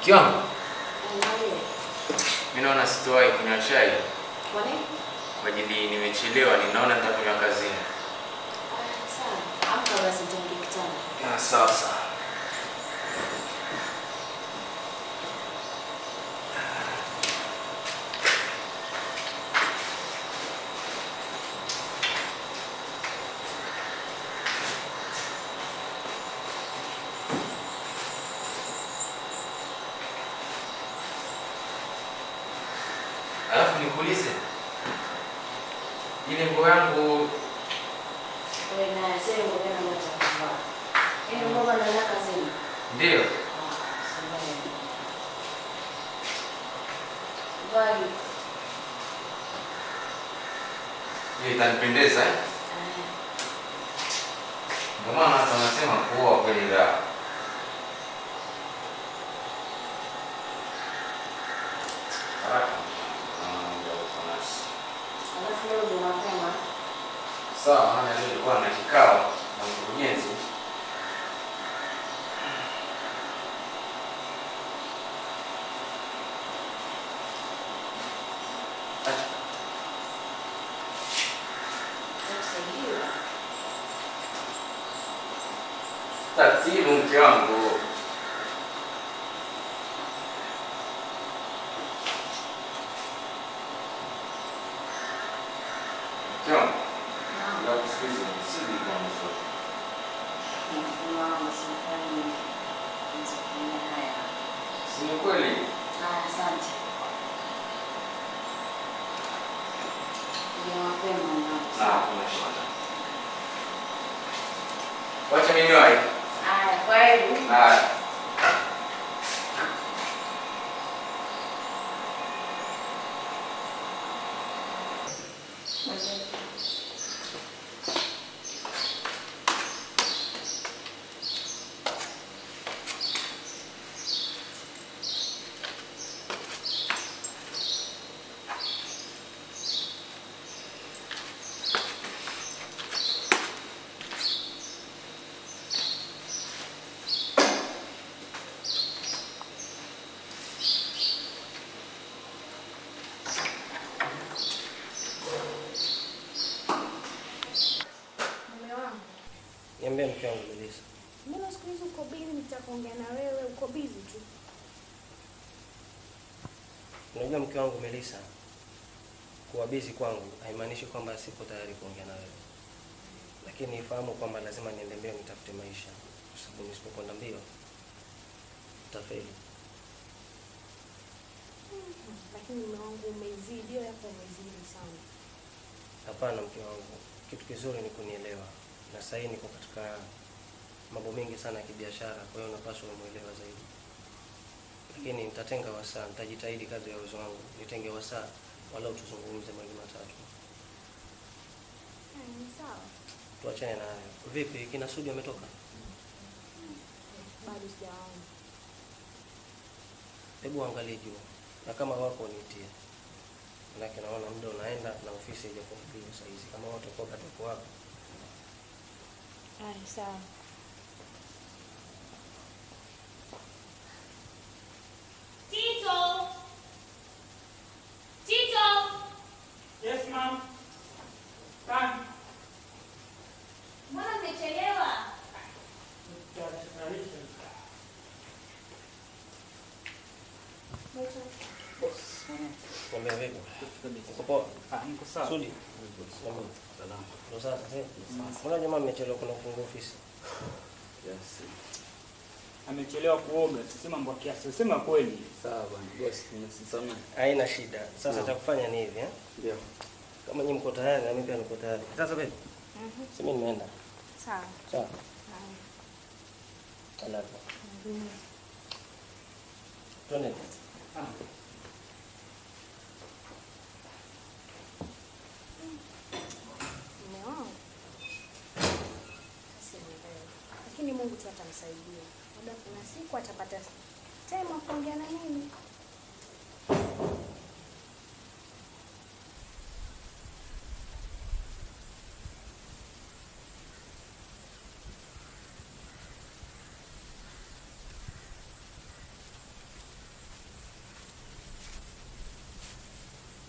Mke wangu, Angalia. mimi naona sitowahi kunywa chai Kwa nini? kwa ajili nimechelewa, ninaona nitakunywa kazini. Ah, sawa. Amka basi nitaingia kitanda. Ah, sawa sawa. Alafu nikuulize, ile nguo yangu Wewe na sasa ngoja na mwacha kuvaa. Yaani ngoja na naka kazini. ndio Ah, sawa. Vai. hiyo itanipendeza eh? Ah, Ndio maana hata wanasema kuoa kweli raha. Haraka. Ah, ndio uko nasi. Alafu leo ndio mapema. Sawa, maana leo nilikuwa na kikao na mkurugenzi. Kusaidiwa. Taratibu mke wangu. Mke wangu, Naam. ndio kusikiliza nisidi kwa mzuri. Mfumo wangu sifanye. Nisifanye haya. Si ni kweli? Ah, asante. Ndio mapema Na ndio. hakuna shida. Wacha mimi niwahi. Haya, kwa hiyo Haya. Mume wangu, Niambie mke wangu Melissa. mbona siku hizi uko bizi? Nitakuongea na wewe, uko bizi tu. Unajua mke wangu Melissa, kuwa busy kwangu haimaanishi kwamba sipo tayari kuongea na wewe, lakini ifahamu kwamba lazima niende mbio nitafute maisha, kwa sababu nisipokwenda mbio nitafeli. Lakini mume wangu umezidi, hiyo yako umezidi sana. Hapana mke wangu, kitu kizuri ni kunielewa, na sasa hivi niko katika mambo mengi sana ya kibiashara, kwa hiyo napaswa umuelewa zaidi, lakini nitatenga wasaa, nitajitahidi kadri ya uwezo wangu, nitenge wasaa walau tuzungumze mawili matatu. Haya, ni sawa, Tuachane na hayo. Vipi, kina Sudi ametoka? bado sijaona. Hebu angalie juu, na kama wako niitie, manake naona muda unaenda na ofisi haijafunguliwa saa hizi. Kama watakuwa wako wako Haya, sawa. Tito! Tito! Yes, ma'am. Come. Mbona umechelewa? Niambia vipi? Uko poa? Ah, niko sawa. Sudi? Niambia. Ndo sasa eh? Mbona jamaa mmechelewa kuna kufungua ofisi? Amechelewa kuoga, sisema mambo ya kiasi, sema kweli. Sawa bwana, bosi, nimesisamea. Haina shida. Sasa Naam. cha kufanya ni hivi eh? Ndio. Kama nyinyi mko tayari na mimi pia niko tayari. Sasa vipi? Mhm, Si mimi nimeenda. Sawa. Sawa. Haya. Alafu. Mhm. Twende. Ah, Mume wangu sielewi, lakini Mungu tu atamsaidia. Labda kuna siku atapata time ya kuongea na mimi.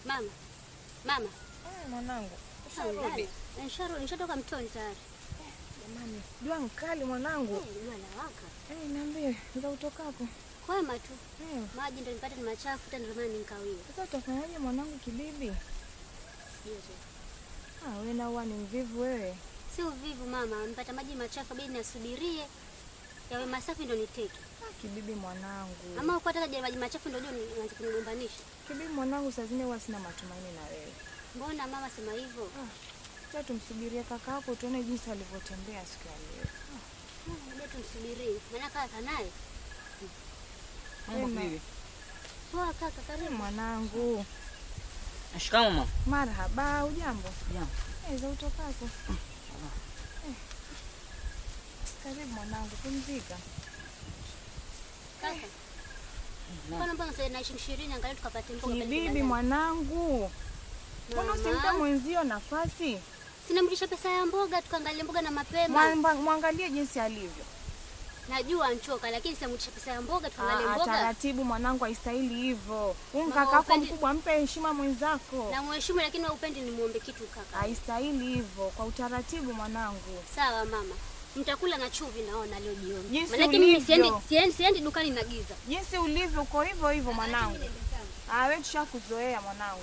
Mama, mama, Mwanangu, Ushalala? usharudi? Nisharudi, nishatoka mtoni tayari. Jamani, jua mkali mwanangu. Eh, Jua lawaka. Eh, niambie, za utokapo. Kwema tu. Eh, Maji ndio nipate ni machafu tena ndio maana nikawie. sasa utafanyaje mwanangu kibibi? Sio tu. Ah, wewe na huwa ni mvivu wewe. Si uvivu mama, nipata maji machafu bidi nasubirie yawe masafi ndio niteke. Ah, kibibi mwanangu. Ama uko hata maji machafu ndio ndio nianze kunigombanisha. Kibibi mwanangu, saa zingine huwa sina matumaini na wewe. Mbona mama sema hivyo? Sasa tumsubirie kaka yako tuone jinsi alivyotembea siku ya leo. Ndio tumsubirie. Maana kaka naye. Mambo vipi? Poa kaka, Eh, karibu. mwanangu. Shikamoo mama. Marhaba, ujambo? Jambo. Eh, za utokako. Eh. Karibu mwanangu, pumzika. Kaka. Mbona mbona sasa na shilingi 20 angalia tukapate mboga pale Kibibi kibandani. mwanangu. Mbona usimpe Mama, mwenzio nafasi? Sinamrudisha pesa ya mboga tukaangalia mboga na mapema. Mwa- Mwangalie jinsi alivyo. Najua anchoka lakini sinamrudisha pesa ya mboga tukaangalia Ah, mboga. taratibu mwanangu, haistahili hivyo. Huyu Mama, kaka yako upendi- mkubwa, mpe heshima mwenzako. Na mheshimu lakini wewe upendi nimuombe kitu kaka. Haistahili hivyo, kwa utaratibu mwanangu. Sawa mama. Mtakula na chumvi naona leo jioni. Jinsi Maana mimi ulivyo. siendi siendi siendi dukani na giza. Jinsi ulivyo uko hivyo hivyo mwanangu. Ah, wewe tushakuzoea mwanangu.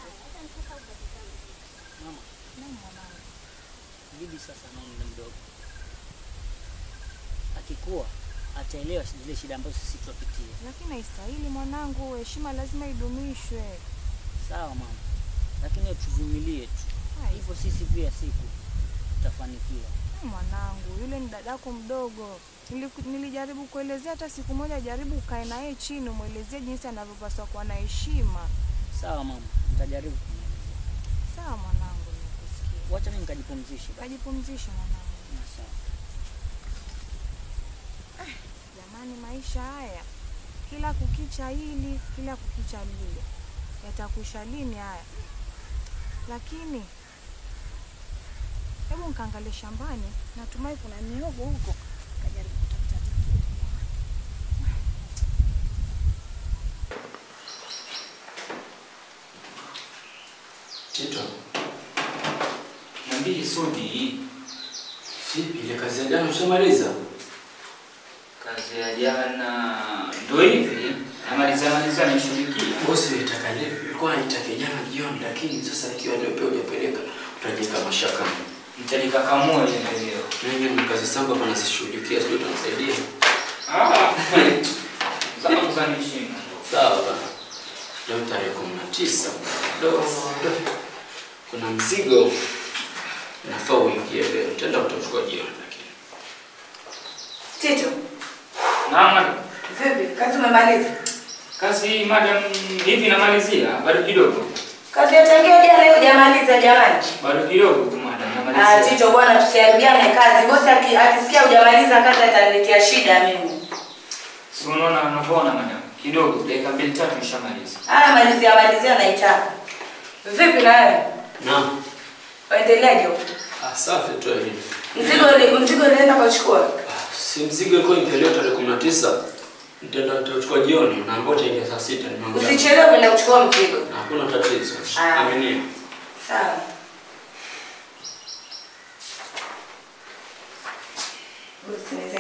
Mama, Naam, mwanangu. bibi sasa na umri mdogo. Akikuwa ataelewa zile shida ambazo sisi tunapitia. Lakini haistahili mwanangu, heshima lazima idumishwe. Sawa mama, lakini tuvumilie tu, Hai, hivyo sisi pia siku tutafanikiwa. mwanangu, yule ni dadako mdogo. Niliku- Nilijaribu kuelezea hata siku moja, jaribu ukae na yeye chini, umwelezee jinsi anavyopaswa kuwa na heshima. Sawa mama, nitajaribu kumwelezea. Sawa mwanangu, nikusikia. Wacha mimi nikajipumzishe basi. Kajipumzishe mwanangu. Na Sawa. Jamani, maisha haya kila kukicha hili, kila kukicha lile, yatakwisha lini haya? Lakini hebu nkaangalie shambani, natumai kuna mihogo huko, kajaribu kutafuta tafuta. Tito, Niambie Sudi, vipi ile kazi ya jana ushamaliza? kazi ya jana ndo hivi namaliza maliza nishughulikia. Bosi nitaka leo, nilikuwa nitaka jana jioni, lakini sasa ikiwa leo pia hujapeleka utajiweka mashaka. Nitalikakamua ile leo. Mimi ni kazi zangu hapa nazishughulikia, sio utanisaidia? Ah, zangu za nishinda. Sawa bana. Leo tarehe kumi na tisa do do. kuna mzigo nafaa uingie leo, tenda utachukua jioni, lakini Tito, Naam, madam. vipi? Kazi umemaliza? kazi madam, hivi namalizia, bado kidogo, Kazi ya tangia jana hiyo hujamaliza jamani. bado kidogo tu madam, Ah, namalizia. Tito bwana, tusiharibiane kazi. Bosi aki- akisikia hujamaliza kazi ataniletea shida mimi. Si unaona unavyoona madam, kidogo, dakika mbili tatu nishamaliza. Haya, malizia malizia naitaka. Vipi na wewe? naam. Waendeleaje huko? Ah, safi tu hivi. Mzigo ule mzigo ulienda kuchukua? Ah, Si mzigo ilikuwa impeleo tarehe kumi na tisa nitaenda nitachukua jioni, naambia utaingia saa sita. nimeongea. Usichelewe kwenda kuchukua mzigo. Hakuna tatizo, Ah. aminia. Sawa. Bosi, nize-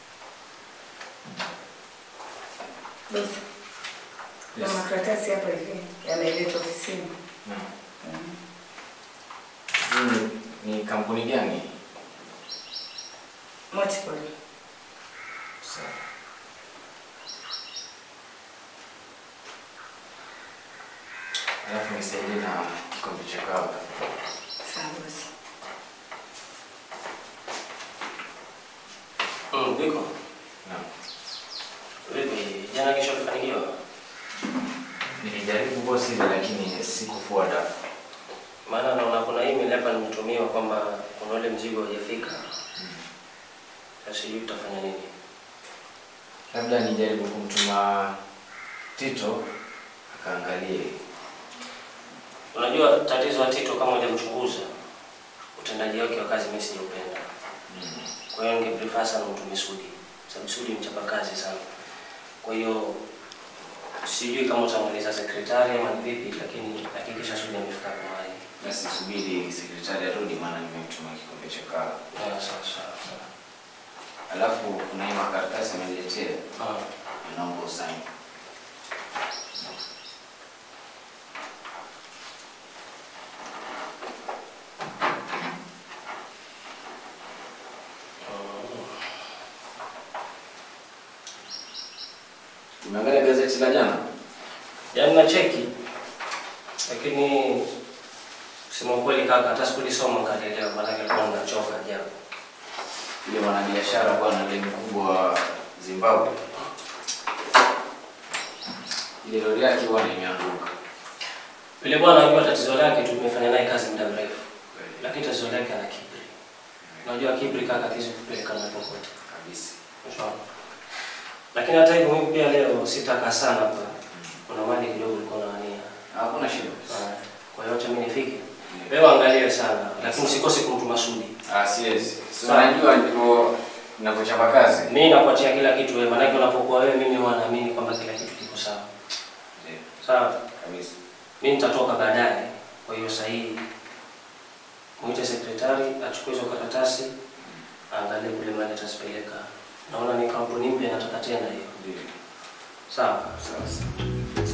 Bosi, kuna makaratasi hapa hivi yameletwa ofisini. Hii ni kampuni gani? Multiple. Sawa. Alafu nisaidie na kikombe cha kahawa. Sawa bosi. Mm, Biko, Naam. vipi? Jana kesho ulifanikiwa? Nilijaribu bosi lakini sikufua dafu. Maana naona kuna email hapa nimetumiwa kwamba kuna ule mzigo haujafika. Sasa sijui tutafanya nini. Labda nijaribu kumtuma Tito akaangalie. Unajua tatizo la Tito kama hujamchunguza utendaji wake wa kazi mimi sijaupenda. Kwa hiyo ningeprefer sana mtume Sudi. Sababu Sudi ni mchapa kazi sana. Kwa hiyo Sijui kama utamweleza sekretari ama ni vipi, lakini hakikisha Sudi amefika mahali. Basi subiri sekretari arudi, maana nimemtuma kikombe cha kahawa. Ah, sawa sawa sawa. Alafu kuna hii makaratasi ameniletea, Ah, naomba usaini. Umeangalia gazeti la jana? yaani na cheki, lakini kusema ukweli kaka, hata sikulisoma kalielewa, maanake alikuwa nachoka japo. Yule mwanabiashara bwana yule mkubwa wa Zimbabwe, ile lori yake bwana imeanguka. Yule bwana anajua tatizo lake, tumefanya naye kazi muda mrefu, lakini tatizo lake ana kiburi. Unajua kiburi kaka kizi kupeleka na popote kabisa. Unaona? Lakini hata hivyo mimi pia leo sitakaa sana hapa. Kuna mali kidogo ulikuwa unawania. Hakuna shida. Ah, Kwa hiyo acha mimi nifike. Wewe angalie sana, lakini usikose kumtuma Sudi. Ah, siwezi. Si Sawa. unajua ndivyo ninavyochapa kazi. Mimi nakuachia kila kitu wewe, maanake unapokuwa wewe, mimi huwa naamini kwamba kila kitu kiko sawa. Ndio, Sawa. kabisa. Mimi nitatoka baadaye. Kwa hiyo sasa hii mwite sekretari achukue hizo karatasi aangalie kule mali atazipeleka. Naona ni kampuni mpya nataka tena hiyo. Ndio. Sawa. Sawa sawa.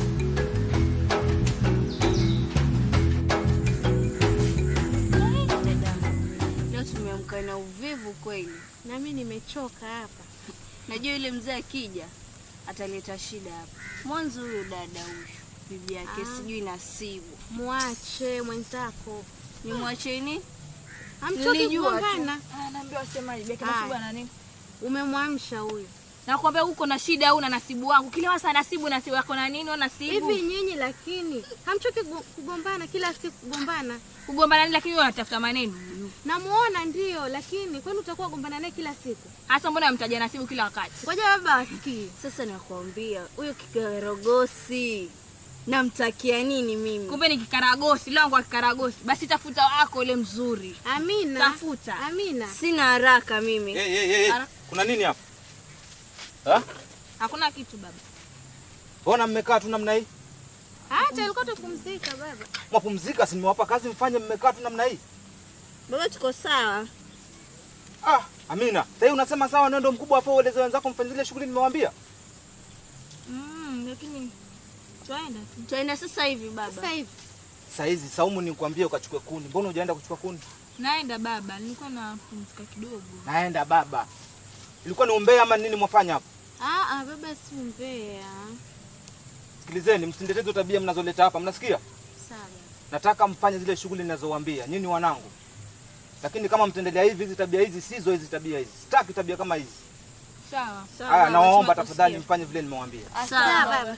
Leo tumeamka na uvivu kweli, nami nimechoka hapa. Najua yule mzee akija ataleta shida hapa. Mwanzo huyo dada huyu bibi yake Ah. sijui nasibu, Mwache mwenzako. nimwache nini? Hamtoki Nilijua tu. kugombana. Anaambia wasemaje, bibi yake Haya. nasibu ana nini? Umemwamsha huyo. Nakwambia uko na shida au na nasibu wangu. Kila wasa nasibu nasibu yako na nini? Au nasibu. Hivi nyinyi lakini hamchoki kugo- kugombana kila siku kugombana. Kugombana nini lakini wewe unatafuta maneno. Namuona ndio, lakini kwani utakuwa gombana naye kila siku? Hasa mbona unamtaja nasibu kila wakati? Ngoja baba asikie. Sasa nakwambia huyo kikarogosi namtakia nini mimi? Kumbe ni kikaragosi, leo kwa kikaragosi. Basi tafuta wako ule mzuri. Amina. Tafuta. Amina. Sina haraka mimi. Hey, hey, hey. Ara- Kuna nini hapa? Ha? Hakuna kitu baba. Mbona mmekaa tu namna hii? Hata alikuwa tupumzika baba. Mwapumzika, si nimewapa kazi mfanye, mmekaa tu namna hii? Baba tuko sawa. Ah, Amina, sasa hivi unasema sawa, wewe ndio mkubwa hapo, ueleze wenzako mfanye zile shughuli nimewaambia. Mm, lakini twaenda tu. Twaenda sasa hivi baba. Sasa hivi. Saa hizi Saumu nikwambie ukachukue kuni. Mbona hujaenda kuchukua kuni? Naenda baba, nilikuwa napumzika kidogo. Naenda baba. Ilikuwa ni umbea ama nini mwafanya hapo? Ah, ah, baba si mbea. Sikilizeni, msindeteze hizo tabia mnazoleta hapa, mnasikia? Sawa. Nataka mfanye zile shughuli ninazowaambia, nyinyi wanangu. Lakini kama mtaendelea hivi, hizi tabia hizi sizo hizi tabia hizi. Sitaki tabia kama hizi. Sawa. Haya, nawaomba lazima tafadhali tusikie. mfanye vile nimewaambia. Sawa baba.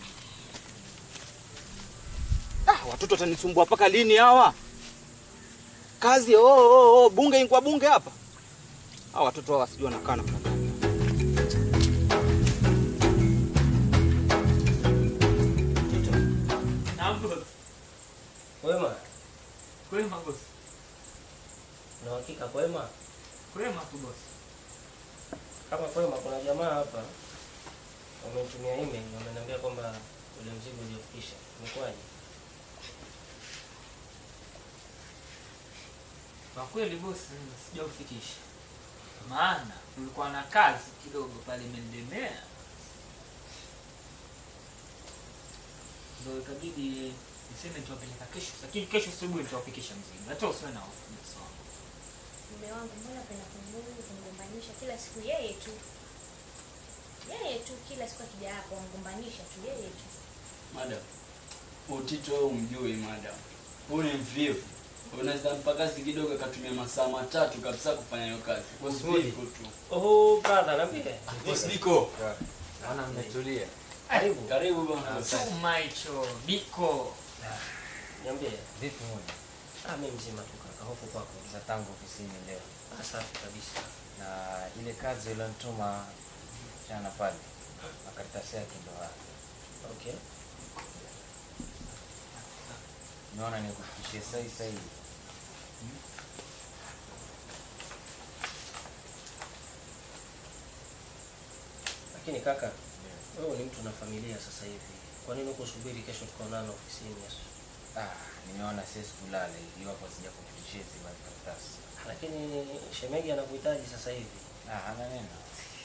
Ah, watoto watanisumbua mpaka lini hawa? Kazi oh, oh, oh, bunge inkwa bunge hapa. Hawa watoto hawa sijui wanakaa namna gani. Kwema? Kwema bosi. Na hakika kwema? Kwema tu bosi. Kama kwema, kuna jamaa hapa wamenitumia email, wameniambia kwamba ule mzigo uliofikisha umekuwaje? Kwa kweli bosi, sijaufikisha, maana kulikuwa na kazi kidogo pale imenilemea, ndio ikabidi niseme nitawapeleka kesho, lakini kesho asubuhi nitawafikisha mzigo. Hata usiwe na hofu bosi wangu. Mume wangu mbona penda kumbugu kumgombanisha kila siku yeye tu. Yeye tu kila siku akija hapo amgombanisha tu yeye tu. Madam, utito wewe umjui madam. Huyu ni mvivu. Unaweza mpa kazi kidogo akatumia masaa matatu kabisa kufanya hiyo kazi. Usiku tu. Oh, brother, niambie. Boss Biko. Naona mmetulia. Karibu. Karibu bwana. Chuma hicho biko. Niambie. Vipi moja? Ah, mimi mzima tu kaka, hofu kwako. Za tangu ofisini leo. Ah, safi kabisa. Na ile kazi ulionituma jana pale, makaratasi yake ndo haya. Okay. Naona nikufikishie sahi sahi. Lakini kaka, wewe ni mtu na familia sasa hivi. Kwa nini kusubiri kesho tukaonana ofisini Yesu? Ah, nimeona siwezi kulala iwapo sija kufikishia hizi makaratasi. Lakini shemegi anakuhitaji sasa hivi. Ah, hana neno.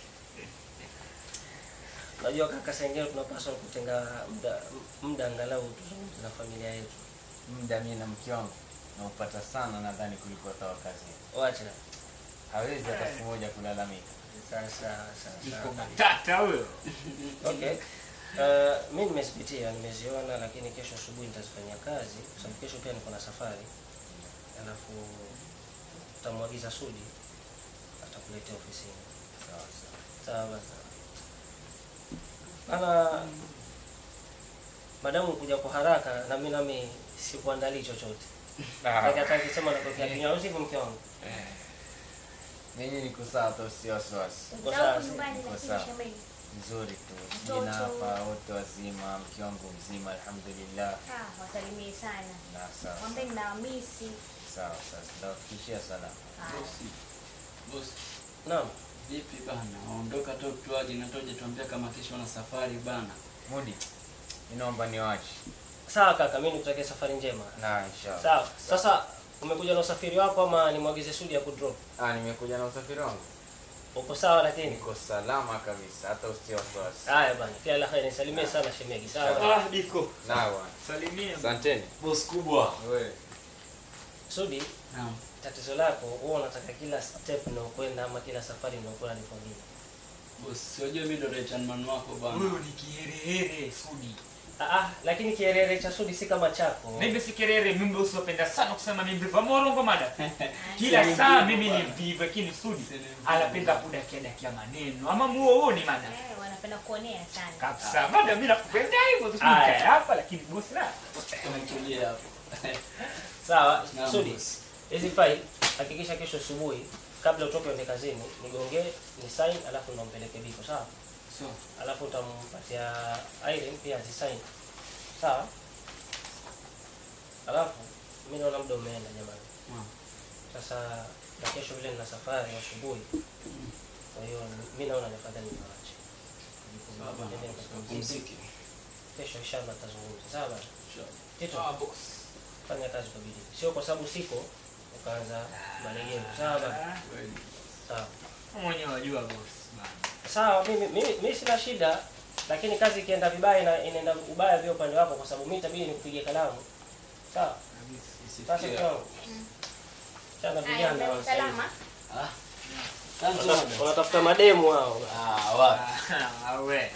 Unajua kaka, saa ingine tunapaswa kutenga muda muda angalau tuzungumze na familia yetu. Muda mimi na mke wangu naupata sana nadhani kuliko hata wa kazini. Wacha. Hawezi hata siku moja kulalamika. Sawa sawa sawa. Iko sawa. matata huyo. Okay. Uh, mi nimezipitia nimeziona, lakini kesho asubuhi nitazifanyia kazi kwa sababu kesho pia niko na safari, alafu utamwagiza Sudi atakuletea ofisini. Sawa sawa. Sawa sawa. Ana madamu kuja kwa haraka na mimi nami sikuandalii chochote. Ah. Kaka hata akisema natokea kinywa usiku mke wangu. Mimi niko sawa tu, sio wasiwasi. Uko sawa? nyumbani Niko lakini sawa. shemeji. Nzuri tu. Mtoto. Jina hapa wote wazima, mke wangu mzima alhamdulillah. Ah, wasalimie sana. Na sawa. Mwambie ninawamisi. Sawa sawa. Nitawafikishia salama. Bosi. Bosi. Naam. Vipi bana? Waondoka tu tuaje na toje tuambia kama kesho na safari bana. Mudi. Ninaomba niwache. Sawa kaka, mimi nikutakia safari njema. Na inshallah. Sawa. Sasa umekuja na usafiri wako ama nimwagize Sudi ya kudrop? Ah, nimekuja na usafiri wangu. Uko sawa lakini? Niko salama kabisa, hata usitie wasiwasi. Haya bana, kila la heri, nisalimie sana shemegi. Sawa. Ah, Diko. Na bwana. Salimia. Asanteni. Boss kubwa. Wewe. Sudi, Naam. tatizo lako huwa unataka kila step unaokwenda ama kila safari unaokwenda ni kwingine. Boss, siwajua mimi ndo right hand man wako bana. Huyo ni kiherehere Sudi. Ah, ah, lakini kielele cha Sudi si kama chako. Mimi si kerere, mimi usipenda sana kusema mimi mvivu morongo mada. Kila saa mimi ni mvivu, lakini Sudi anapenda kudakia dakia maneno. Ama muo huo ni mada. Eh, wanapenda kuonea sana. Kabisa. Mada mimi nakupenda hivyo tu Aya. nikae hapa lakini bosi la. Tumetulia hapo. Sawa, Naam, Sudi. boss. Hizi file hakikisha kesho asubuhi kabla utoke uende kazini, nigongee, ni sign alafu ndo mpeleke Biko, sawa? So, Alafu utampatia Irene pia azisign. Sawa? Alafu mimi naona muda umeenda jamani. Naam. Sasa na kesho vile nina safari asubuhi. Kwa hiyo mimi naona ni afadhali niwaache. sawa bana. Nende nikapumzike. Pumzike. Kesho inshallah tutazungumza. Sawa bana? Sure. Tito, Ah, boss. fanya kazi kwa bidii. Sio kwa sababu siko ukaanza malegeo. Sawa bana? Kweli. Sawa. Mwenyewe wajua boss bana. Sawa, mimi mimi mimi sina shida, lakini kazi ikienda vibaya na inaenda ubaya pia upande wako, kwa sababu mimi itabidi nikupigie kalamu. Sawa. Sasa Isifikie. kwa chana Haya, vijana mbele wa salama. Ah. Asante Wanatafuta- sana. wanatafuta mademu hao. Ah, wapi? Ah, we.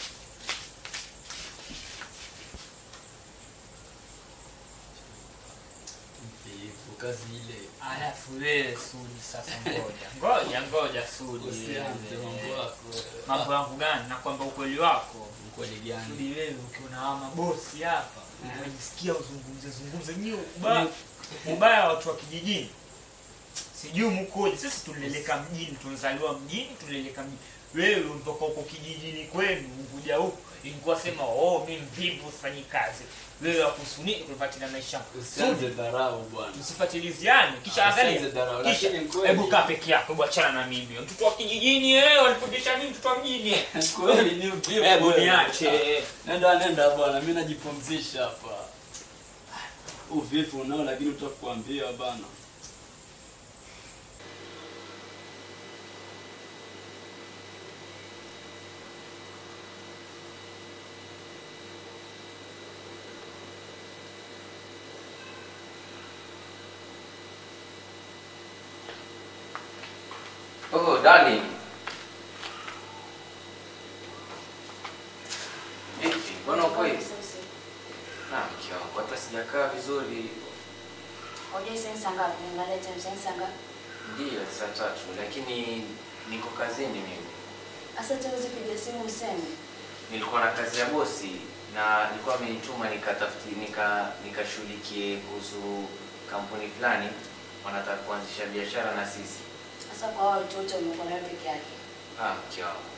Mvivu, kazi ile. Alafu wewe Sudi sasa ngoja. Ngoja ngoja Sudi. Usianze mambo yako. Mambo yangu gani? Na kwamba ukweli wako. Mkweli gani? Sudi wewe ukiona hawa mabosi hapa, unajisikia uzungumze zungumze nyi ubaya. Ubaya wa watu wa kijijini. Sijui mkoje. Sisi tulileleka mjini, tunazaliwa mjini, tulileleka mjini. Wewe unatoka huko kijijini kwenu, ukuja huku, ilikuwa sema oh, mimi mvivu sifanyi kazi. Wewe wakusuni kufuatilia maisha. yangu. Usianze dharau bwana. Msifatiliziane kisha Ah, angalia. usianze dharau, Kisha lakini kweli. hebu kaa peke yako, hebu achana na mimi. Mtoto wa kijijini eh, walifundisha mimi mtoto wa mjini. Kweli ni mvivu. Hebu wewe. niache. Nenda nenda bwana, mimi najipumzisha hapa. Uvivu unao lakini utakuambia bana. Oh, Dani. Vipi? Mbona uko hivi? Na mke wangu hata sijakaa vizuri. Hoja sensa ngapi? Niangalie time sensa ngapi? Ndiyo, saa tatu, lakini niko kazini mimi. Asa tawezi piga simu useme. Nilikuwa na kazi ya bosi na nilikuwa amenituma nikatafuti nika nikashughulikie kuhusu kampuni fulani wanataka kuanzisha biashara na sisi. Sasa kwa hao watoto umekuwa nawe peke yake. Ah, mke wangu.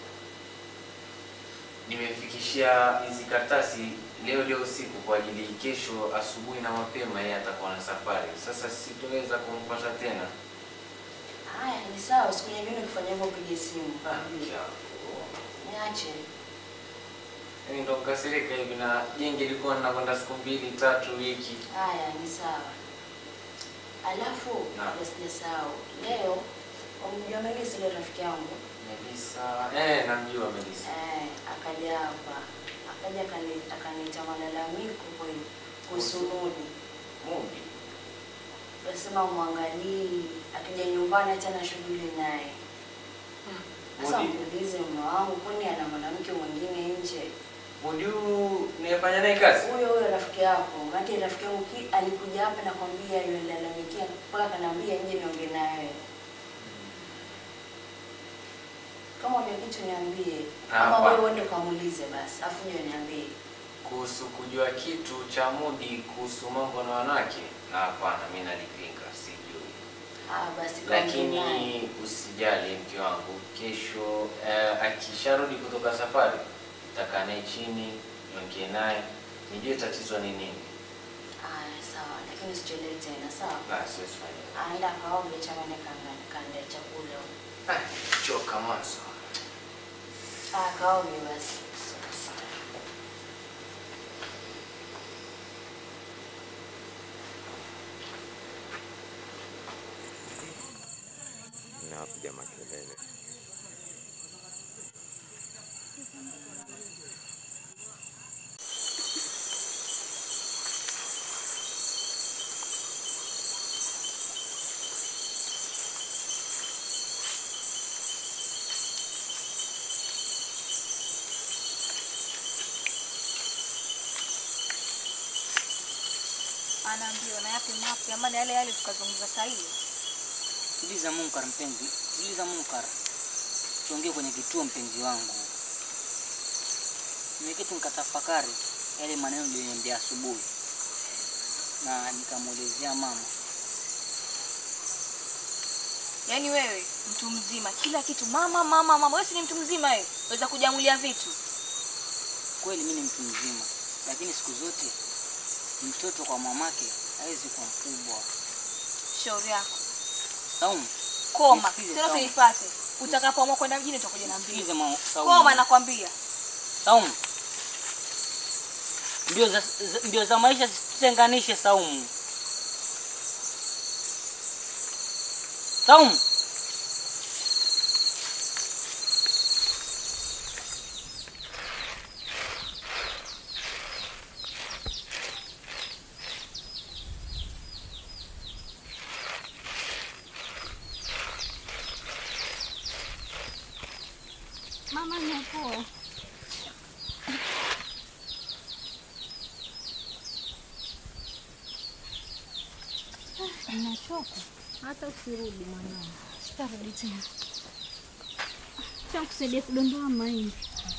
Nimefikishia hizi karatasi leo leo usiku kwa ajili kesho asubuhi na mapema yeye atakuwa na safari. Sasa sitoweza kumpata tena. Haya, ni sawa, siku nyingine ukifanya hivyo upige simu. Ah, mke wangu. Niache. Yaani ndo nkasirika hivi na jengi ilikuwa ninakwenda siku mbili tatu wiki. Haya, ni sawa. Alafu Naam. usijasahau leo wamjua Melisa ile rafiki yangu Melisa, eh, namjua Melisa. eh, akaja hapa akaja akani- akaniita malalamiko kweli kuhusu Mudi. Mudi Nasema umwangalii, akija nyumbani hata na shughuli naye. Sasa Mudi. muulize mume wangu, kwani ana mwanamke mwingine nje? Mudi huyu niyefanya naye kazi? Huyo huyo rafiki yako, maana rafiki yangu ki- alikuja hapa na kwambia yulalamikia mpaka akaniambia nje niongee naye. Kama unajua kitu niambie, ama Hapa. wewe uende ukamuulize basi, afu ndio niambie. Kuhusu kujua kitu cha Mudi kuhusu mambo na wanawake, na hapana, mimi nalipinga, sijui. Ah, basi kaongee naye. Lakini usijali mke wangu, kesho eh, akisharudi kutoka safari nitakaa naye chini niongee naye nijue tatizo ni nini. Aya, sawa, lakini usichelewe tena, sawa? Basi siwezi fanya. Aenda kaoge chamani kanda chakula. Ah, choka mwanzo. Ah, kaoge basi. napiga makelele. anaambiwa na yapi mapya ama ni yale yale tukazungumza saa hiyo Tuliza Munkar mpenzi, tuliza Munkar, tuongee kwenye kituo mpenzi wangu. Nimeketi nikatafakari yale maneno niliyoniambia asubuhi, na nikamwelezea mama. yaani wewe mtu mzima kila kitu mama mama mama wewe si ni mtu mzima wewe waweza kujamulia vitu Kweli mimi ni mtu mzima, lakini siku zote mtoto kwa mamake hawezi kuwa mkubwa. shauri yako Saumu, koma nisikize tena Saumu. usinifate utakapoamua kwenda mjini utakuja na Nisikize mbili ma- Saumu. koma nakwambia Saumu, mbio za, za, mbio za maisha zisitenganishe Saumu. Saumu, Mama napoa. Nachoka. Hata usirudi mwanangu. Sitarudi tena. Acha kusaidia kudondoa mahindi.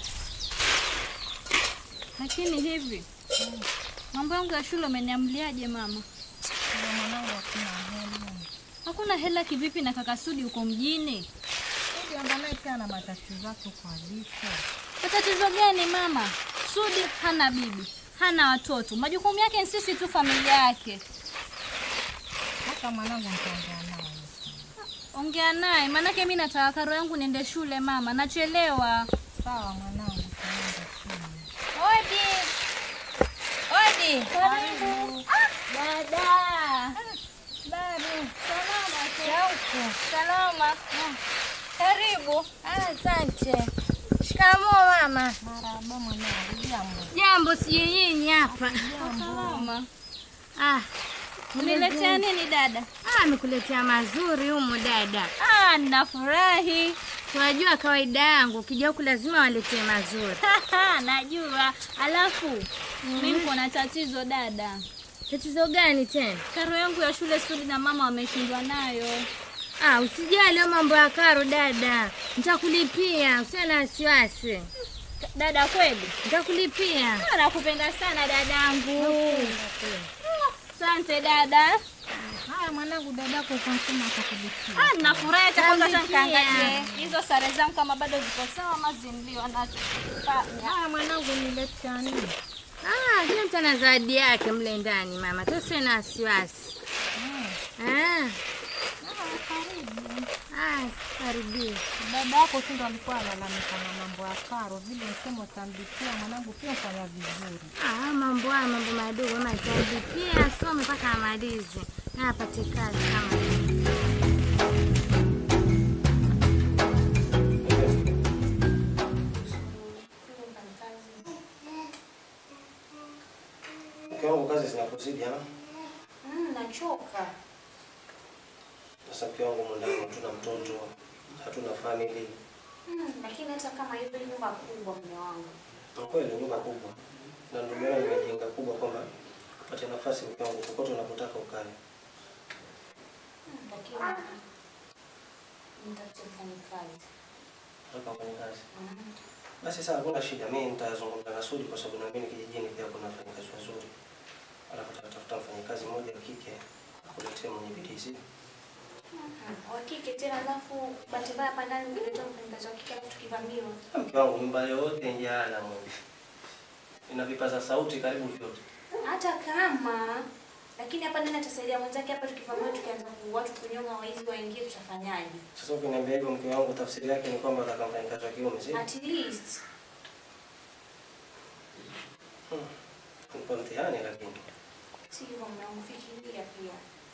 Lakini hivi mambo yangu ya shule umeniamliaje mama? Mwanangu hakuna hela. Hakuna hela kivipi na kaka Sudi uko mjini? Ukiangalia pia ana matatizo yake kwa vifo. Matatizo gani mama? Sudi hana bibi, hana watoto, majukumu yake ni sisi tu, familia yake. Hata mwanangu nitaongea naye. Ongea naye, maanake mi nataka karo yangu niende shule mama, nachelewa. Sawa mwanangu, tunaenda shule. Odi, odi, karibu. Ah, Dada, Babu, salama tu. Shauku. Salama. Karibu. Asante. Shikamoo mama. Marahaba mwanangu, jambo. Jambo, sijui nyinyi hapa. Salama. Ah, Uniletea nini dada? Ah, amekuletea mazuri humu dada. Ah, ninafurahi. Unajua kawaida yangu ukija huku lazima waletee mazuri. Najua. Alafu mimi niko na tatizo dada. Tatizo gani tena? Karo yangu ya shule Sudi na mama wameshindwa nayo. Ah, usijali hayo mambo ya karo dada, nitakulipia, usiwe na wasiwasi. Dada kweli? Nitakulipia. Ah, Nakupenda sana dadangu. Asante dada. Haya mwanangu, dadako uko msema atakulipia. Ah, nafurahi hata kwanza hata Talipia. nikaangalie hizo sare zangu kama bado ziko sawa ama zinliwa nacho. Haya mwanangu, niletea nini? Ah, kila mtu ana zawadi yake mle ndani mama, tusiwe na wasiwasi. Ah. Ah, karibia. Dada yako tu ndo alikuwa analalamika na mambo ya karo, vile msemo utamlipia mwanangu, pia fanya vizuri. Ah, mambo haya mambo madogo ama atalipia asome mpaka amalize na apate kazi kama hiyo. Mke wangu kazi zinakuzidi ama? Mm, nachoka. Sasa mke wangu mwandani, hatuna mtoto, hatuna family. Mm, lakini hata kama hivyo nyumba kubwa mume wangu. Kwa kweli nyumba kubwa, na ndio maana nimejenga kubwa kwamba upate nafasi mke wangu kokote unapotaka ukae. Mm, lakini nitafute mfanyikazi. Nataka ufanye kazi. Mm. Basi sawa, hakuna shida. Mimi nitazungumza na Sudi kwa sababu naamini kijijini pia kuna wafanyakazi wazuri. Alafu tutatafuta mfanyakazi mmoja wa kike akuletee mwenye bidii, si? Mhm. Wa kike tena alafu bahati mbaya hapa ndani ukileta mfanyikazi wa kike alafu tukivamiwa. Mke wangu nyumba yote njala mwe. Ina vipaza sauti karibu vyote. Hata kama lakini hapa ndani atasaidia mwenzake hapa tukivamiwa tukianza ku watu kunyonga waizi waingie tutafanyaje? Sasa ukiniambia hivyo mke wangu, tafsiri yake ni kwamba nataka mfanyakazi wa kiume, si? At least Nipo mtihani lakini. si hivyo mume wangu fikiria pia.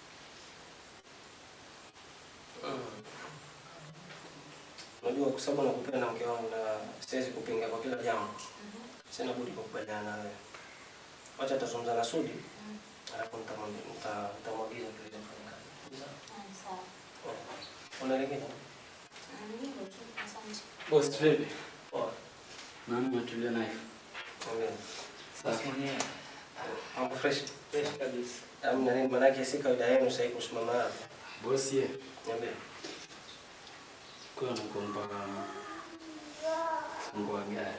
Unajua kwa sababu nakupenda mke wangu na siwezi kupinga kwa kila jambo. Sina budi kukubaliana na wewe. Wacha tazungumza na Sudi. Alafu nitamwambia nita- nitamwagiza tuweze kufanya kazi. Sawa? Ah, sawa. Una lingine? Mm, hivyo tu. Asante. Boss vipi? Poa. Nani umetulia naye? Ongea. Safi. Mambo fresh. Fresh kabisa. Amna nini manake si kawaida yenu sasa hivi kusimama hapa. Boss ye. Niambie. Kwa nakuomba fungu wa gari.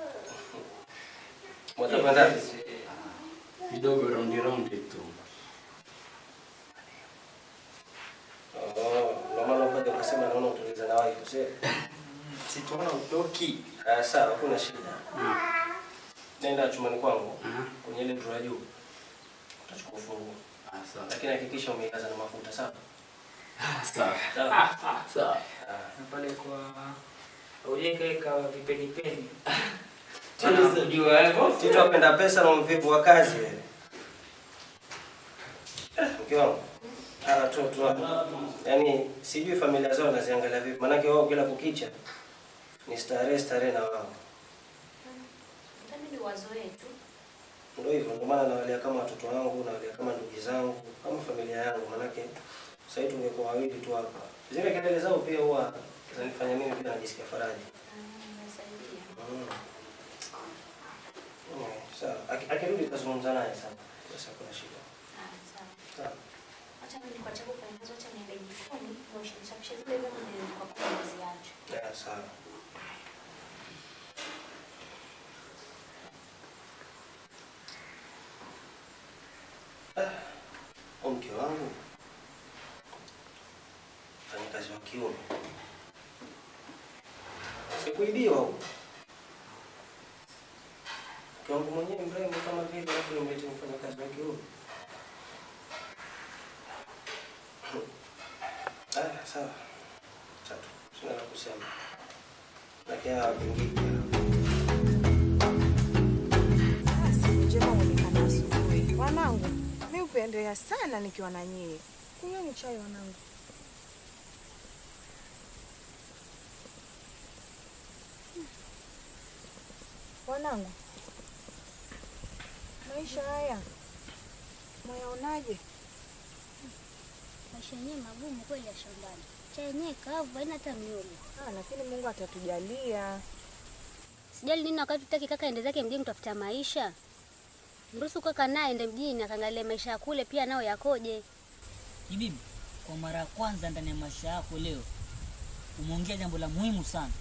Mwatapanda? Kidogo raundi raundi tu. Oh, ndio maana ukaja ukasema naona utuliza na wife, si? Sitaona utoki. Ah, sawa, hakuna shida. Nenda chumani kwangu kwenye ile drawer ya juu. Utachukua funguo. Ah, sawa. Lakini hakikisha umeijaza na mafuta, sawa? Sawa. Sawa. Sawa. Na pale kwa ujekaweka vipenipeni. Unajua hivyo? Tito apenda pesa na mvivu wa kazi wewe. Eh, Mke wangu. Hawa watoto hapa. Yaani sijui familia zao naziangalia vipi. Maanake wao kila kukicha ni starehe starehe na wao. Itabidi wazoee tu. Ndio hivyo, ndio maana nawalea kama watoto wangu, nawalea kama ndugu zangu, kama familia yangu. Maanake sasa hivi tungekuwa wawili tu hapa. Zile kelele zao pia huwa zinanifanya mimi pia najisikia faraja. Nasaidia. Mm. Mm, Sawa. Aki- Akirudi tutazungumza naye sana. Sasa kuna shida. Ah, sawa. Sawa. Acha mimi nikuache kufanya kazi, acha niende jikoni, nioshe nisafishe zile vyombo nilikuwa kwa nimeziacha. Ya, sawa. Ah, mke wangu mfanyakazi wa kiume sikuibiwa huko. Mke wangu mwenyewe mrembo kama vile, alafu nimlete mfanyakazi wa kiume. Ah, sawa. Tatu. Sina la kusema. Lakini hawa wapingiki. Siku njema huonekana asubuhi. Wanangu, mi hupendea sana nikiwa na nyie. Kunyweni chai wanangu. Wanangu, maisha haya mwayaonaje? Maisha yenyewe magumu kweli ya shambani. Cha yenyewe kavu haina hata miolo. Ah, lakini Mungu atatujalia. Sijali nini wakati tutaki kaka ende zake mjini kutafuta maisha. Mruhusu kaka naye ende mjini akaangalia maisha ya kule pia nao yakoje. Bibi, kwa mara ya kwanza ndani ya maisha yako leo umeongea jambo la muhimu sana.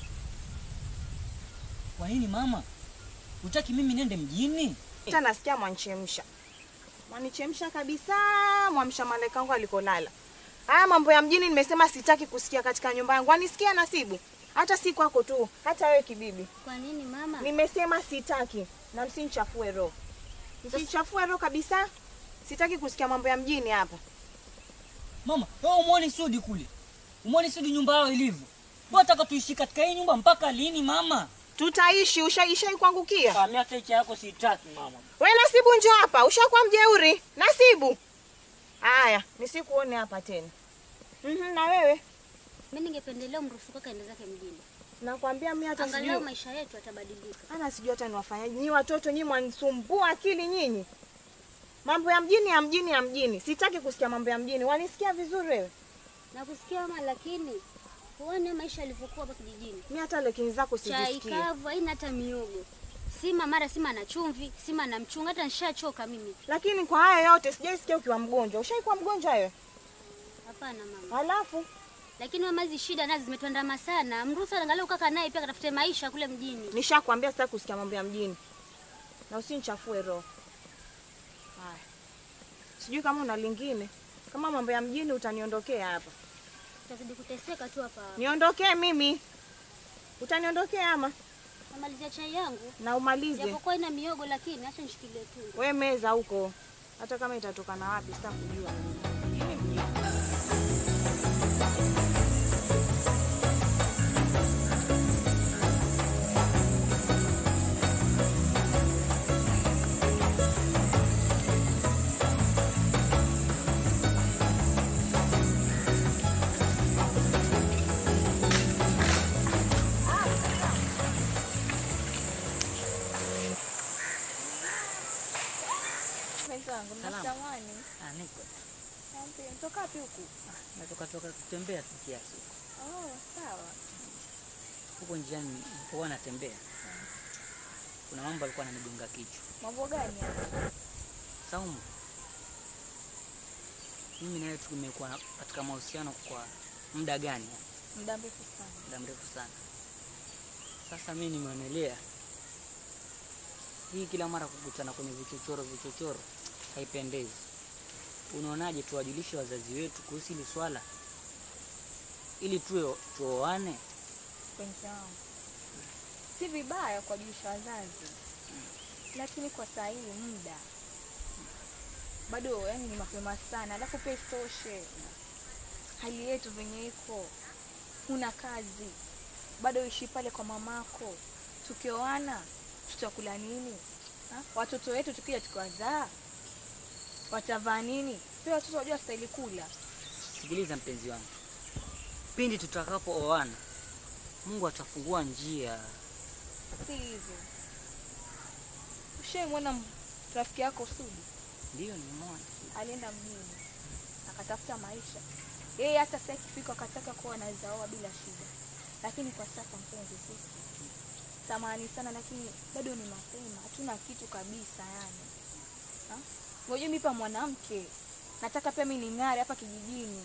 Kwa nini mama? Utaki mimi nende mjini? Hata nasikia mwanchemsha, mwanichemsha kabisa, mwamsha malaika wangu alikolala. Haya mambo ya mjini nimesema sitaki kusikia katika nyumba yangu. Anisikia Nasibu? Hata si kwako tu, hata wewe kibibi. Kwa nini mama? Nimesema sitaki na msinichafue roho, msinichafue roho kabisa. Sitaki kusikia mambo ya mjini hapa. Mama, wewe umuone Sudi kule. Umwoni Sudi nyumba yao ilivyo. Wataka tuishi katika hii nyumba mpaka lini mama? Tutaishi, ushaishai kuangukia. Ah, mimi hata hicho yako sitaki mama. We Nasibu, njoo hapa, ushakuwa mjeuri. Nasibu, haya nisikuone hapa tena. Mhm, na wewe Mimi ningependelea mruhusu kaka aende zake mjini. nakwambia mimi hata Angalau sijui maisha yetu yatabadilika. ana sijui hata niwafanyaje. Nyi watoto nyi mwanisumbua akili nyinyi. Mambo ya mjini ya mjini ya mjini, sitaki kusikia mambo ya mjini. Wanisikia vizuri wewe? Nakusikia mama, lakini huone maisha yalivyokuwa hapa kijijini. Mimi hata lekini zako Chai sizisikie. kavu haina hata miogo. Sima mara sima na chumvi, sima na mchunga, hata nishachoka mimi. Lakini kwa haya yote sijaisikia ukiwa mgonjwa. Ushaikuwa mgonjwa wewe? Hapana mama. Halafu Lakini mama, hizi shida nazo zimetuandama sana. Mruhusu angalau kaka naye pia katafute maisha kule mjini. nishakwambia sitaki kusikia mambo ya mjini, na usinichafue roho. Haya, sijui kama una lingine. Kama mambo ya mjini utaniondokea hapa. Tutazidi kuteseka tu hapa. Niondokee mimi, utaniondokea ama Namalizia chai yangu. na umalize Japokuwa ina miogo lakini acha nishikilie tu. we meza huko, hata kama itatoka na wapi sitakujua. Mwenzangu, Salama. mnatamani? Ah, niko. Niambie, mtoka wapi huku? Natoka toka kutembea tu kiasi. Oh, sawa. Huko njiani nilipokuwa natembea. Kuna mambo alikuwa ananigonga kichwa. Mambo gani haya? Saumu. Mimi na wewe tumekuwa na- katika mahusiano kwa muda gani? Muda mrefu sana. Muda mrefu sana. Sasa mimi nimeonelea hii kila mara kukutana kwenye vichochoro vichochoro haipendezi. Unaonaje tuwajulishe wazazi wetu kuhusu hili swala ili tuwe tuoane? Mpenzi wangu, si vibaya kuwajulisha wazazi, lakini kwa saa hii muda bado, yani ni mapema sana, alafu pia isitoshe hali yetu venye iko, huna kazi bado, ishi pale kwa mamako. Tukioana tutakula nini? Ha? Watoto wetu tukija tukiwazaa watavaa nini? Pia watoto wajua stahili kula. Sikiliza mpenzi wangu, pindi tutakapooana, Mungu atafungua njia. Si hivyo. Ushaimwona m- rafiki yako Sudi? Ndiyo, nimeona. Alienda mjini akatafuta maisha. Yeye hata sasa ikifika akataka kuwa anaweza oa bila shida, lakini kwa sasa mpenzi, sisi samahani sana, lakini bado ni mapema, hatuna kitu kabisa yani. Ha? Ngoja mimi pa mwanamke nataka pia mimi ning'are hapa kijijini.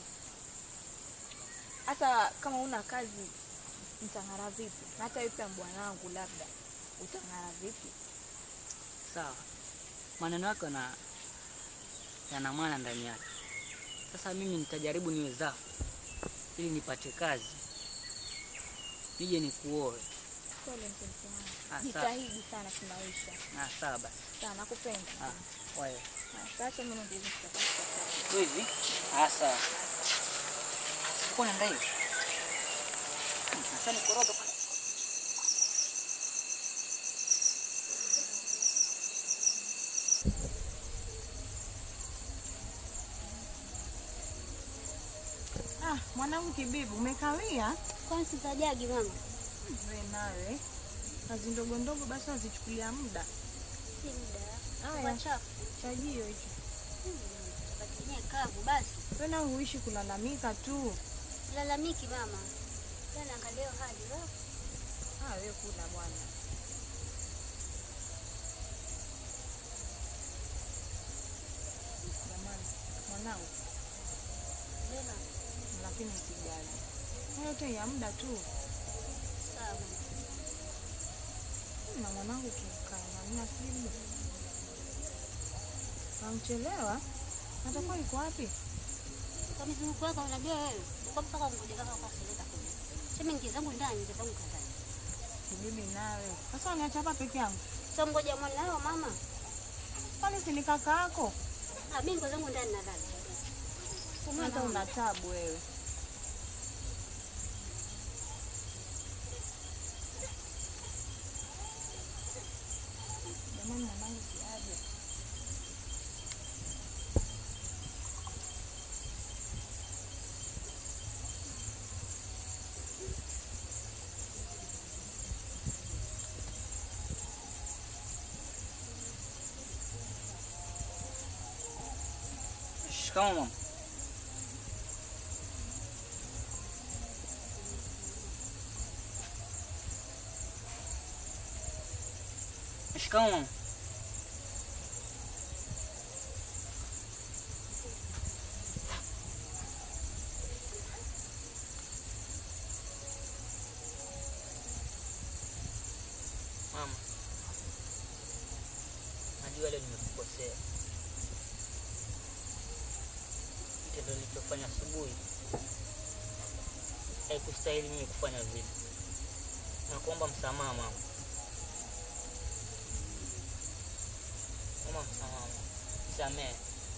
Hata kama una kazi mtang'ara vipi? Na hata wewe pia bwanangu, labda utang'ara vipi? Sawa, maneno yako yana yana maana ndani yake. Sasa mimi nitajaribu niwezavyo ili nipate kazi, nije nikuoe. Pole mpenzi wangu, Ah, sawa. jitahidi sana kimaisha. Ah, sawa basi. Sana nakupenda. Ah, wewe Ah, Sasa mimi ndio tu hivi. Ah, sawa. Uko na ndai? Sasa nikoroga pale. Ah, mwanangu Kibibu, umekawia? Kwani sitajagi mama? We nawe kazi ndogo ndogo basi wazichukulia muda. Si muda. Haya. Kwa chafu. Chajio hicho. Patinye kavu basi. Tena huishi kulalamika tu. Lalamiki mama. Tena angalia hiyo hali. wewe. Ah, wewe kula bwana. Jamani, mwanangu, Lema. lakini usijali. Hayo yote ya muda tu. Sawa. Na mwanangu kikae na mna simu. Amchelewa? Atakuwa yuko wapi? Kwa mizunguko yako unajua wewe. Uko mpaka ngoja kaka kwa sileta kule. Sema ingia zangu ndani, ingia zangu kazani. Bibi nawe. Sasa uniacha hapa peke yangu. Sasa ngoja mwanao mama. Kwani si ni kaka yako? Ah, mimi ngo zangu ndani nadhani. Hata una tabu wewe. Shikamoo mama. Shikamoo mama. Mama, najua leo nimekukosea. Kitendo nilichofanya asubuhi haikustahili mimi kufanya vile. Nakuomba msamaha mama. Mama, msamaha mama. Nisamehe.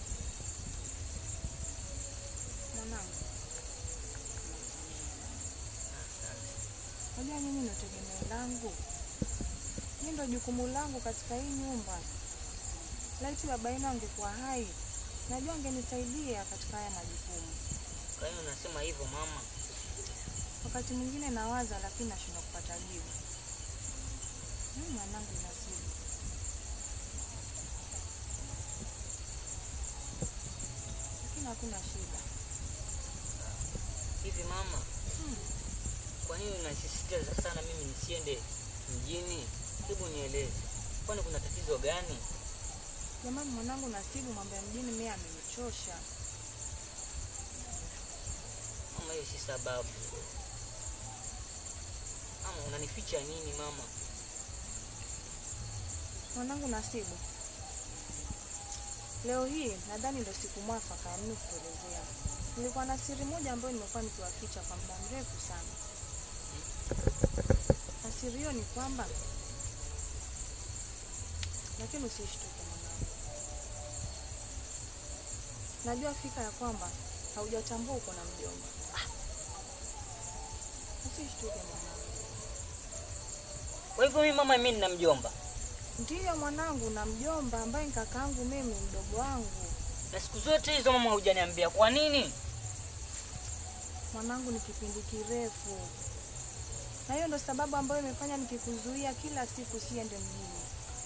Mwanangu, unajua mimi ndo tegemeo langu, hii ndo jukumu langu katika hii nyumba. Laiti baba yenu angekuwa hai, najua angenisaidia katika haya majukumu. Kwa hiyo unasema hivyo mama? Wakati mwingine nawaza, lakini nashindwa kupata jibu. Mimi mwanangu nasibu, lakini hakuna shida. Hivi mama, kwa nini unasisitiza sana mimi nisiende mjini? Hebu nieleze, kwani kuna tatizo gani? Jamani mwanangu Nasibu, mambo ya mjini mimi amenichosha. Mama, hiyo si sababu. Mama, unanificha nini mama? Mwanangu Nasibu, leo hii nadhani ndio siku mwafaka ya mimi kukuelezea. Nilikuwa na siri moja ambayo nimekuwa nikiwaficha kwa muda mrefu sana, na siri hiyo ni kwamba, lakini usishtuke mwanangu, najua fika ya kwamba haujatambua uko na mjomba. Usishtuke mwanangu. Kwa hivyo mimi mama, mimi nina mjomba Ndiyo mwanangu, na mjomba ambaye ni kakaangu mimi, mdogo wangu. na siku zote hizo mama hujaniambia kwa nini? Mwanangu, ni kipindi kirefu, na hiyo ndo sababu ambayo imefanya nikikuzuia kila siku siende mjini.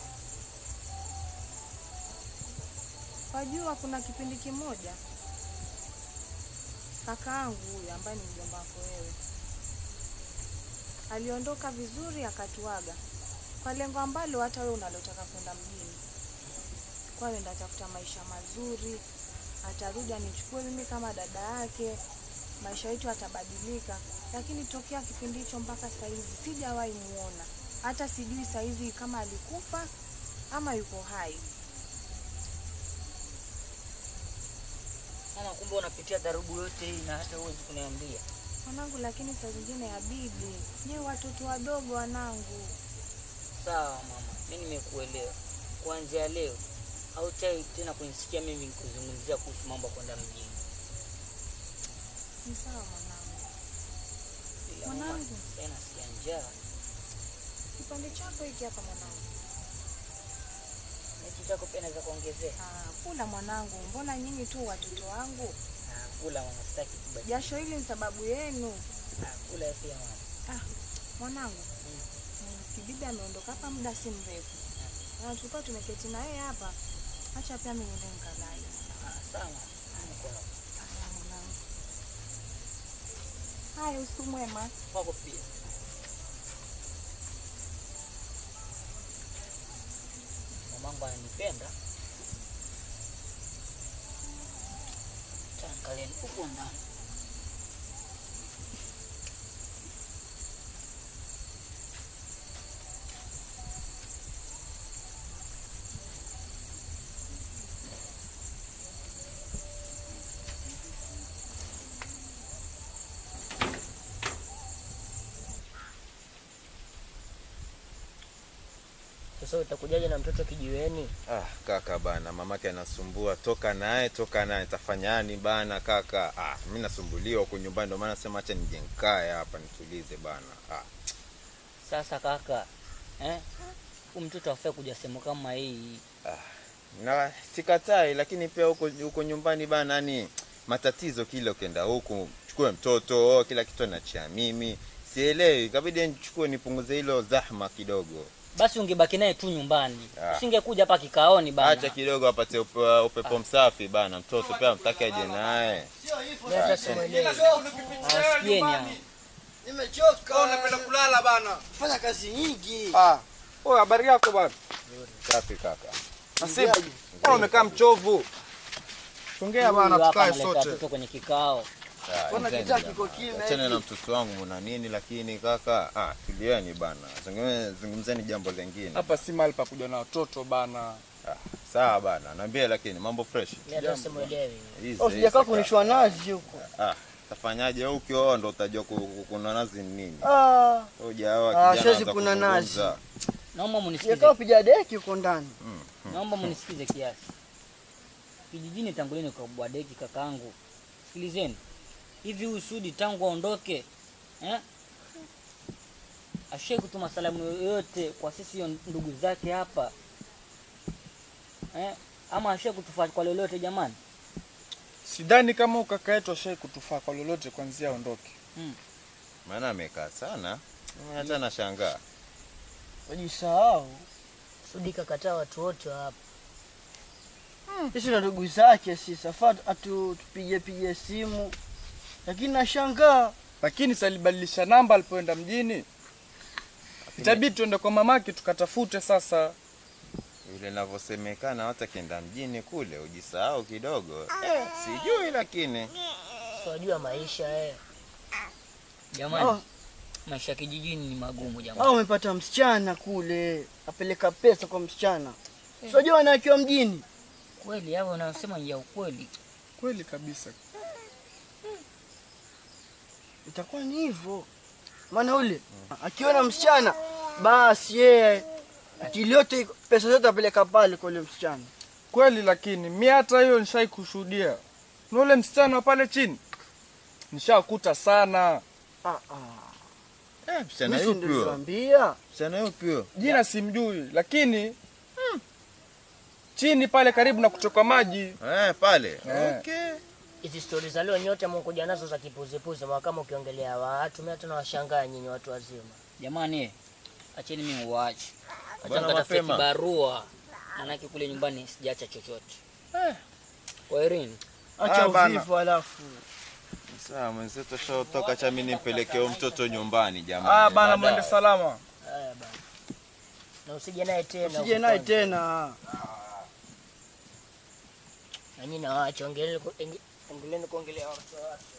Wajua, kuna kipindi kimoja kakaangu huyu ambaye ni mjomba wako wewe aliondoka vizuri, akatuaga kwa lengo ambalo hata wewe unalotaka kwenda mjini, kwa enda tafuta maisha mazuri, atarudi anichukue mimi kama dada yake, maisha yetu atabadilika. Lakini tokea kipindi hicho mpaka saizi sijawahi muona, hata sijui saizi kama alikufa ama yuko hai. Mama, kumbe unapitia dharubu yote hii na hata huwezi kuniambia. Mwanangu, lakini saa zingine habibi, nyewe watoto wadogo wanangu. Sawa mama, mimi nimekuelewa. Kuanzia leo hautai tena kunisikia mimi nikuzungumzia kuhusu mambo ya kwenda mjini. Ni sawa mwanangu. Ila mama, Mwanangu. sasa nasikia njaa. Kipande chako hiki hapa mwanangu. Na hichi chako pia naweza kuongezea. Ah, kula mwanangu, mbona nyinyi tu watoto wangu? Ah, kula mama, sitaki kubadilika. Jasho hili ni sababu yenu. Ah, kula pia mama. Ah, mwanangu mm, kibibi ameondoka hapa muda si mrefu, na tulikuwa tumeketi na yeye hapa. Acha pia mimi niende nikalale. Ah, sawa mama. Niko hapa. Haya, mwanangu. Haya, usiku mwema. Kwako pia. Mamangu ananipenda. Taangalieni huko ndani. Sasa utakujaje na mtoto kijiweni? Ah, kaka bana, mamake anasumbua, toka naye, toka naye, tafanyani bana kaka. Ah, mimi nasumbuliwa huko nyumbani, ndio maana nasema acha nije nikae hapa nitulize bana. Ah, Sasa kaka, eh? Huyu mtoto afai kuja sehemu kama hii. na sikatai, lakini pia huko huko nyumbani bana, yani matatizo kila ukienda huku chukue mtoto oh, kila kitu anachia mimi sielewi, ikabidi nichukue nipunguze hilo zahma kidogo. basi ungebaki naye tu nyumbani usingekuja hapa kikaoni bana acha kidogo apate upe- upepo msafi bana mtoto pia mtake aje naye Mimi hata simuelewi. Awasikieni hao. Nimechoka. Unapenda kulala bana. Fanya kazi nyingi. Ah. Oya, habari yako bana? safi kaka Nasibu. Mbona umekaa mchovu? Songea bana Huyu hapa tukae analeta sote. watoto kwenye kikao Mbona kitaa kiko kimya achana hivi? na mtoto wangu muna nini lakini kaka ah, tulieni bana Zungumze- zungumzeni jambo lingine Hapa si mahali pa kuja na watoto bana. ah, sawa bana naambia lakini mambo fresh Mimi hata simuelewi. Easy, Oh, sijakaa easy, kunishwa nazi huko. ah, tafanyaje wewe ukioa ndo utajua ku- ku- kuna nazi ni nini Ah. hujaoa Ah, kijana siwezi anza kuna nazi. kuzungumza. naomba munisikize Sijakaa piga deki huko ndani. naomba munisikize kiasi kijijini tangu lini kwa deki kakaangu sikilizeni hivi huyu sudi tangu aondoke eh? ashai kutuma salamu yoyote kwa sisi hiyo ndugu zake hapa eh? ama ashai kutufaa kwa lolote jamani Sidhani kama ukaka yetu ashai kutufaa kwa lolote kwanzia aondoke. maana amekaa sana hata nashangaa Wajisahau. Sudi kakataa watu wote wa hapa. Sisi na ndugu zake sisi afaa atu tupige pige simu. Lakini nashangaa. Lakini salibadilisha namba alipoenda mjini. Itabidi tuende kwa mamake tukatafute sasa. vile inavyosemekana hata kienda mjini kule ujisahau kidogo sijui lakini Siwajua maisha eh. jamani Oh. maisha ya kijijini ni magumu Au jamani umepata msichana kule, apeleka pesa kwa msichana. Unajua wanakiwa mjini. kweli hapo unasema ni ya ukweli Kweli kabisa. Itakuwa ni hivyo. Maana ule akiona msichana basi yeye akili yote iko- pesa zote apeleka pale kwa ule msichana. Kweli lakini mi hata hiyo nishai kushuhudia. Na ule msichana wa pale chini nishakuta sana. Ah, ah. eh, msichana Mimi si yupi huyo nilikwambia. msichana yupi huyo Jina simjui lakini chini pale karibu na kutoka maji. eh, pale Eh. okay Hizi stori za leo nyote mkuja nazo za kipuzipuzi mwa kama ukiongelea watu mimi hata nawashangaa nyinyi watu wazima. jamani eh, acheni mimi uache acha Bwana nikatafute mapema. kibarua manake kule nyumbani sijaacha chochote kwa Irene Acha Ah, bana. uvivu alafu. sawa mwenzetu ashaotoka cha mimi nimpelekee huyo mtoto nyumbani jamani Ah bana baadaye. mwende salama. Haya bana. Na usije naye tena. Usije huko naye kwanza. tena. Na nyinyi nawaacha ongeleni ku- enge- ongeleni kuongelea watu wa watu.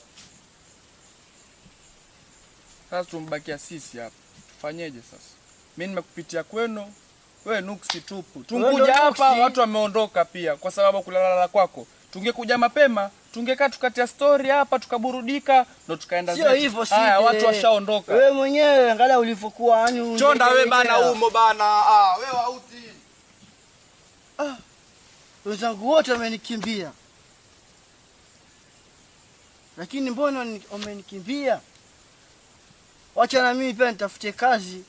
Sasa tumbakia sisi hapa. Tufanyeje sasa? Mimi nimekupitia kwenu, wewe nuksi tupu. Wewe Tungekuja ndo hapa nuksi. watu wameondoka pia kwa sababu kulalala kwako. Tungekuja mapema, tungekaa tukatia story hapa tukaburudika ndo tukaenda Sio zetu. hivyo si. Haya watu washaondoka. Wewe mwenyewe angalia ulivyokuwa yani Chonda we bana ungeelekea. umo bana. Ah, wewe hauti. Wenzangu wote wamenikimbia. Lakini mbona ni- wamenikimbia? Wacha na mimi pia nitafute kazi.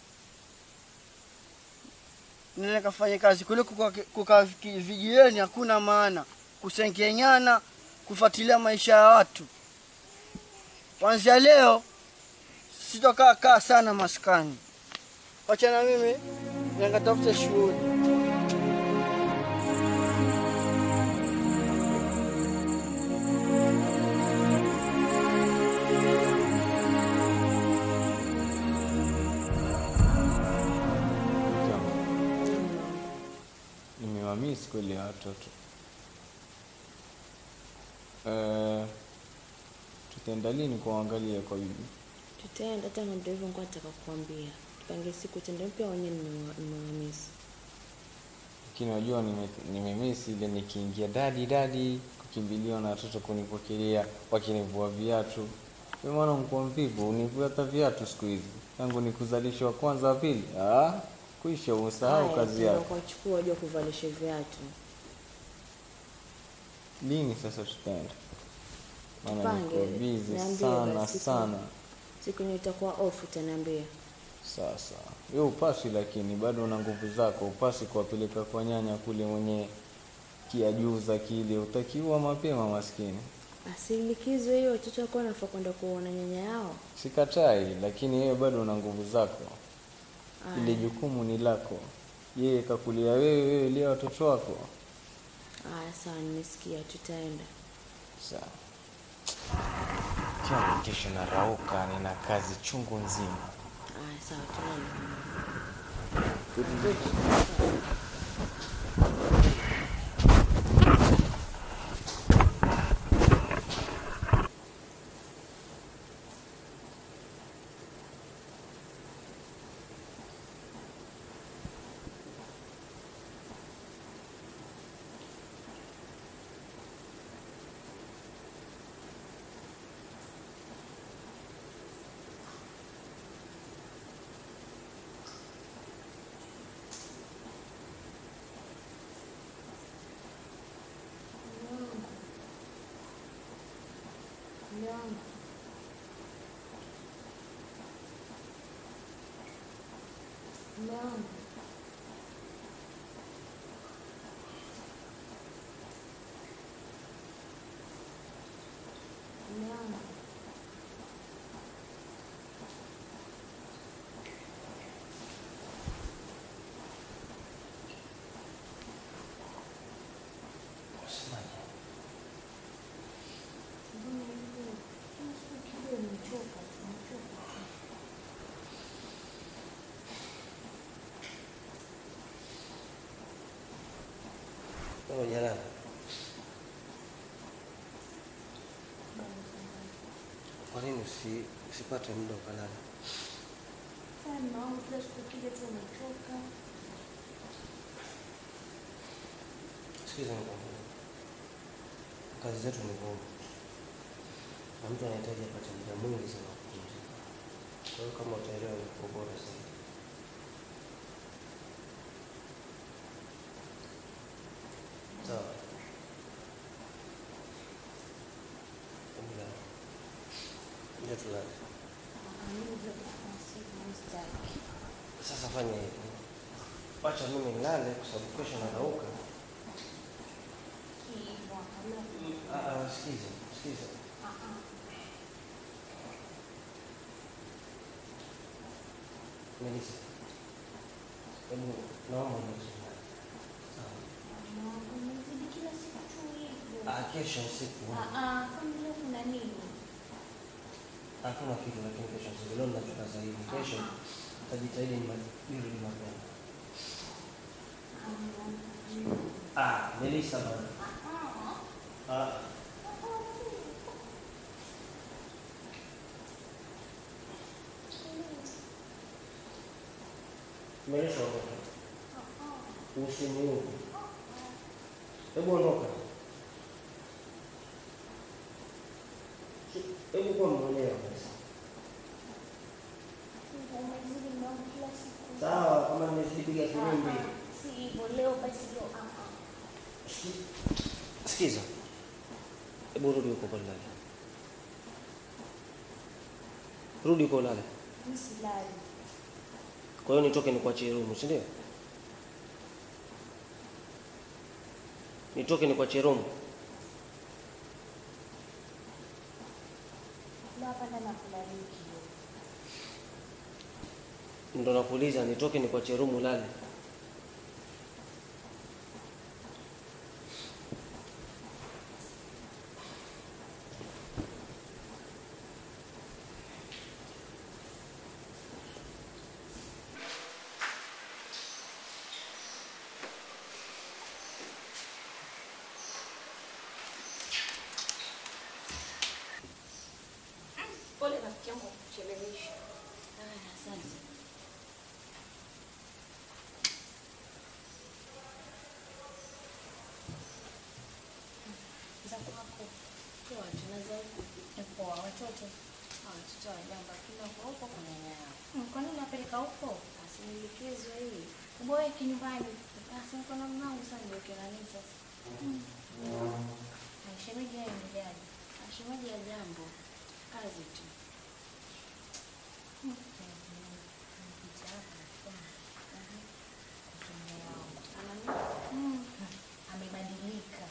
Nile kafanye kazi kuliko kukaa kuka vijijini hakuna maana. Kusengenyana, kufuatilia maisha ya watu. Kuanzia leo sitokaa kaa sana maskani. Wacha na mimi nikatafute shughuli. Nimewamisi kweli ya watoto. Eh, tutaenda lini kuangalia kwa bibi? Tutaenda hata na ndio hivyo nilikuwa nataka kukwambia. Tupange siku tende mpya wenyewe nimewamisi. Lakini wajua nime- nimemisi ile nikiingia dadi dadi kukimbiliwa na watoto kunipokelea wakinivua viatu. Wewe mwana mkuwa mvivu, univua hata viatu siku hizi. Tangu nikuzalisha wa kwanza wa pili. Ah, kuisha usahau kazi yako. Kuchukua wajua kuvalisha viatu. Lini sasa tutaenda? Maana Tupange, niko busy niambie sana basi siku- sana. Siku yenye itakuwa off utaniambia. Sasa wewe upasi, lakini bado una nguvu zako, upasi kuwapeleka kwa nyanya kule mwenye kiajuza kile, utakiua mapema maskini. Basi likizo hiyo watoto wako wanafaa kwenda kuona nyanya yao. Sikatai, lakini wewe bado una nguvu zako. ile jukumu ni lako. Yeye kakulia wewe, wewe lia watoto wako. Aya, sawa, nimesikia, tutaenda. Sawa. Kama kesho narauka, nina kazi chungu nzima. Aya, sawa, tunaenda. Oh, jalala. Kwa nini usi, usipate muda ukalala? Sikiza nikwambie, kazi zetu ni ngumu na mtu anahitaji apate muda mwingi sana wa kupumzika. Kwa hiyo kama utaelewa, ni bora zaidi. Sawa. Hebu lala. Ndio tulale. Sasa fanya hivi, wacha mimi nilale kwa sababu kesho narauka. Ah, ah, Sikiza, sikiza. Melissa, hebu naomba unizuie. Sawa. Ah, kesho usiku hakuna kitu, lakini kesho usiku. Leo ninachoka zaidi. Kesho nitajitahidi nima- nirudi mapema. Ah, Melissa bana. Ah. Melissa ondoka. Usiniuke. Hebu ondoka. Hebu kuwa mwelewa basi. Sawa, kama nimezipiga filimbi. Sikiza. Hebu rudi huko pale lala. Rudi huko lala. Kwa hiyo nitoke nikuachie room, si ndio? Nitoke nikuachie room. Ndo nakuuliza nitoke nikuachie room ulale. Pole rafiki yangu kwa kuchelewesha. Asante. Za kwako. Poa, tunaza huku. Poa, watoto. Ah, watoto wajamba, kila huko huko kuna nyaya. Hmm, Kwa nini unapeleka huko? Asinielekezwe hii. Uboe kinyumbani. Basi niko na mwanangu sasa ndio nini sasa. Na shemeji yeye mjaji. Ashemeji ya jambo. Kazi tu. Mm. Amebadilika.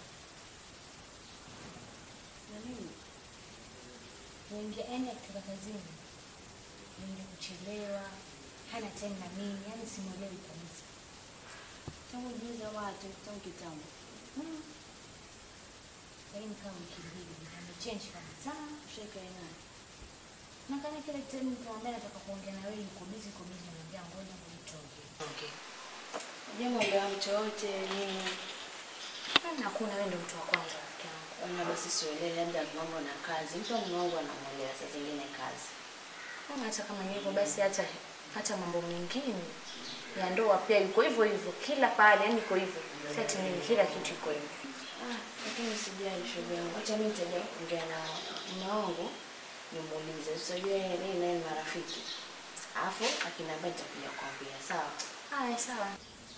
Na nini? Wengi yani akitoka kazini. Wengi kuchelewa. hana time na mimi, yani simuelewi kabisa. Tangu juzi ama hata tangu kitambo. Mm. Lakini kama wiki mbili amechange kabisa. Shaka naye. Na kana kila time nikamwambia nataka kuongea na wewe, niko busy, niko busy, niambia ngoja nitoke. Okay. Jambo la mtu wote nini? Kana hakuna wewe ndio mtu wa kwanza rafiki yangu. Wana basi sielewi labda mambo na kazi. Mtu wa mume wangu anamwelea saa zingine kazi. Kama hata kama ni hivyo basi hata hata mambo mengine ya ndoa pia iko hivyo hivyo kila pale, yani iko hivyo. Si ati nini, kila kitu iko hivyo. Ah, lakini sijali shoga yangu. Acha mimi nitaja kuongea na mume wangu nimuulize. Usijue yeye naye ni marafiki. Alafu akiniambia nitakuja kuambia. Sawa? Haya, sawa.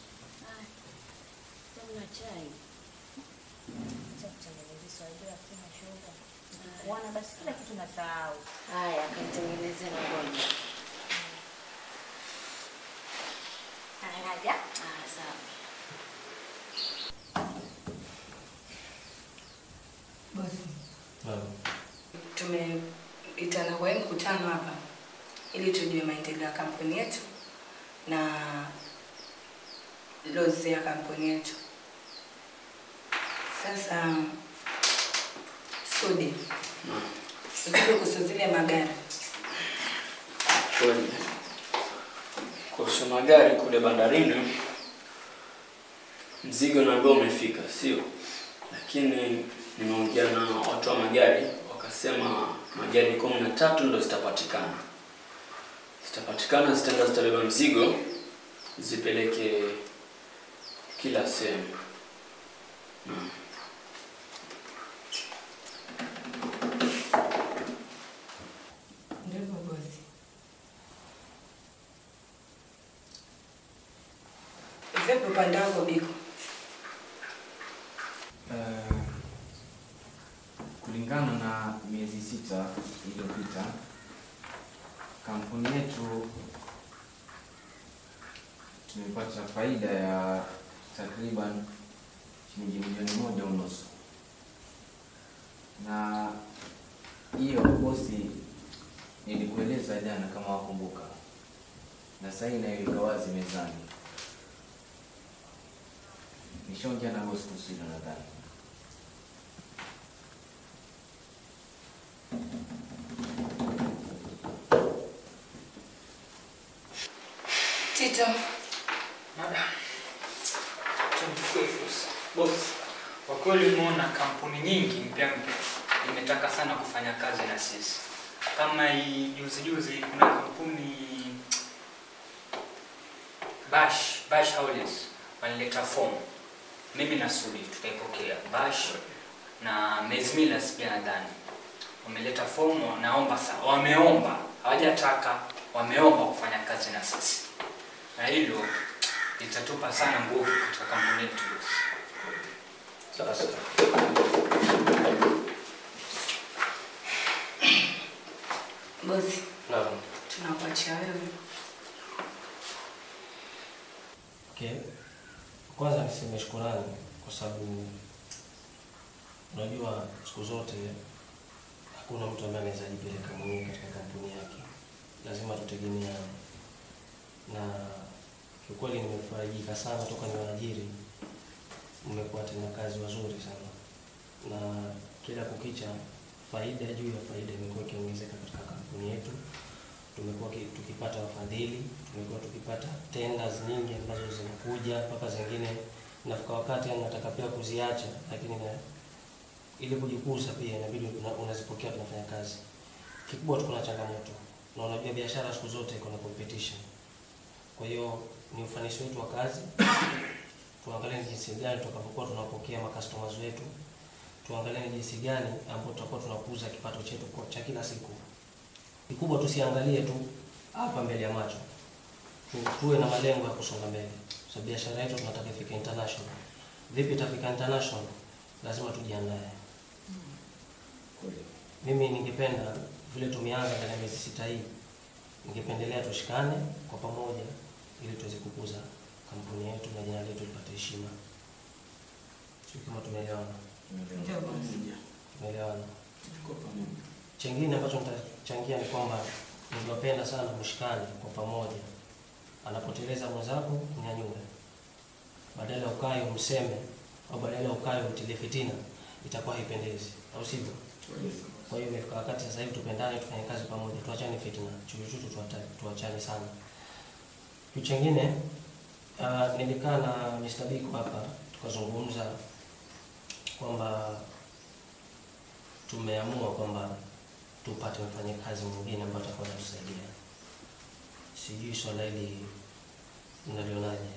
Tamna chai. Acha kutengeneza swali la kina shoga. Kuona basi kila kitu nasahau. Haya, akanitengenezea na ngoja. Haya, naja. Ah, sawa. Tumeitana kwa hii mkutano hapa ili tujue maendeleo ya kampuni yetu na lozi ya kampuni yetu. Sasa Sudi, ukija kuhusu zile magari Kweli. Kuhusu magari kule bandarini, mzigo naambia umefika, sio? Lakini nimeongea na watu wa magari, wakasema magari kumi na tatu ndo zitapatikana. Zitapatikana, zitaenda zitabeba mzigo, zipeleke kila sehemu. Naam. ndivyo bosi. Vipi upande wako Biko? Eh, kulingana na miezi sita iliyopita kampuni yetu tumepata faida ya takriban shilingi milioni moja unusu, na hiyo bosi, nilikueleza jana kama wakumbuka, na sasa inaiweka wazi mezani. Nishaongea na bosi kuhusu hilo nadhani. Tito, Madam, tumchukue fursa. Boss, kwa kweli umeona kampuni nyingi mpya mpya imetaka sana kufanya kazi na sisi. Kama hii juzi juzi kuna kampuni Bash, Bash Holidays walileta fomu. Mimi na Sudi tukaipokea. Bash na Mezmilas pia nadhani wameleta fomu, naomba sa, wameomba, hawajataka, wameomba kufanya kazi na sisi, na hilo litatupa sana nguvu katika kampuni yetu. Sasa bosi, naam. tunakuachia wewe. Okay. Kwanza niseme shukurani kwa sababu unajua siku zote hakuna mtu ambaye anaweza jipeleka mwenyewe katika kampuni yake, lazima tutegemeane. Na kiukweli nimefarajika sana toka ni waajiri, mmekuwa tena kazi wazuri sana, na kila kukicha faida juu ya faida imekuwa ikiongezeka katika kampuni yetu. Tumekuwa ki- tukipata wafadhili, tumekuwa tukipata tenders nyingi ambazo zinakuja mpaka zingine nafika wakati yani nataka pia kuziacha, lakini na ili kujikuza pia inabidi una- unazipokea, tunafanya kazi. Kikubwa tuko na changamoto, na unajua biashara siku zote iko na competition. Kwa hiyo ni ufanisi wetu wa kazi, tuangalie ni jinsi gani tutakapokuwa tunapokea makastomers wetu, tuangalie ni jinsi gani ambapo tutakuwa tunakuza kipato chetu kwa- cha kila siku. Kikubwa tusiangalie tu hapa mbele ya macho, Tu- tuwe na malengo ya kusonga mbele, kwa sababu biashara yetu tunataka ifike international. Vipi itafika international? Lazima tujiandae. Mimi ningependa vile tumeanza ndani ya miezi sita hii, ningependelea tushikane kwa pamoja ili tuweze kukuza kampuni yetu na jina letu lipate heshima. Sio kama tumeelewana? Ndio bosi. Tumeelewana. Chengine ambacho nitachangia ni kwamba ningependa sana mshikane kwa pamoja anapoteleza mwenzako mnyanyue, badala ya ukae umseme au badala ya ukae umtilie fitina, itakuwa haipendezi, au sivyo? Kwa hiyo imefika wakati sasa hivi tupendane, tufanye kazi pamoja, tuachane fitina, chuchuchu tuata- tuachane sana. Kitu chingine uh, nilikaa na Mr. Biko hapa tukazungumza kwamba tumeamua kwamba tupate mfanyakazi mwingine ambaye atakuwa anatusaidia. Sijui swala hili mnalionaje?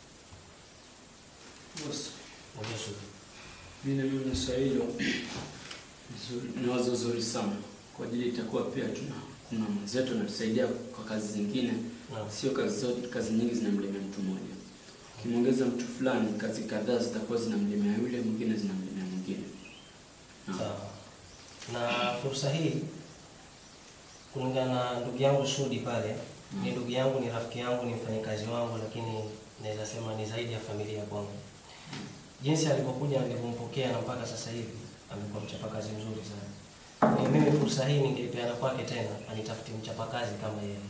Boss, Mwambie Sudi. mimi naliona swali hilo nzuri, ni wazo zuri sana kwa ajili itakuwa pia tuna kuna mwenzetu anatusaidia kwa kazi zingine, sio kazi zote, kazi nyingi zinamlemea mtu mmoja. Ukimwongeza mtu fulani, kazi kadhaa zitakuwa zinamlemea yule mwingine, zinamlemea mwingine. Sawa. Na fursa hii kulingana na ndugu yangu Sudi pale, ni ndugu yangu, ni rafiki yangu, ni mfanyakazi wangu, lakini naweza sema ni zaidi ya familia kwangu. Jinsi alivyokuja nilivyompokea na mpaka sasa hivi amekuwa mchapakazi mzuri sana. Ni mimi fursa hii ningeipeana kwake tena, anitafutie mchapakazi kama yeye.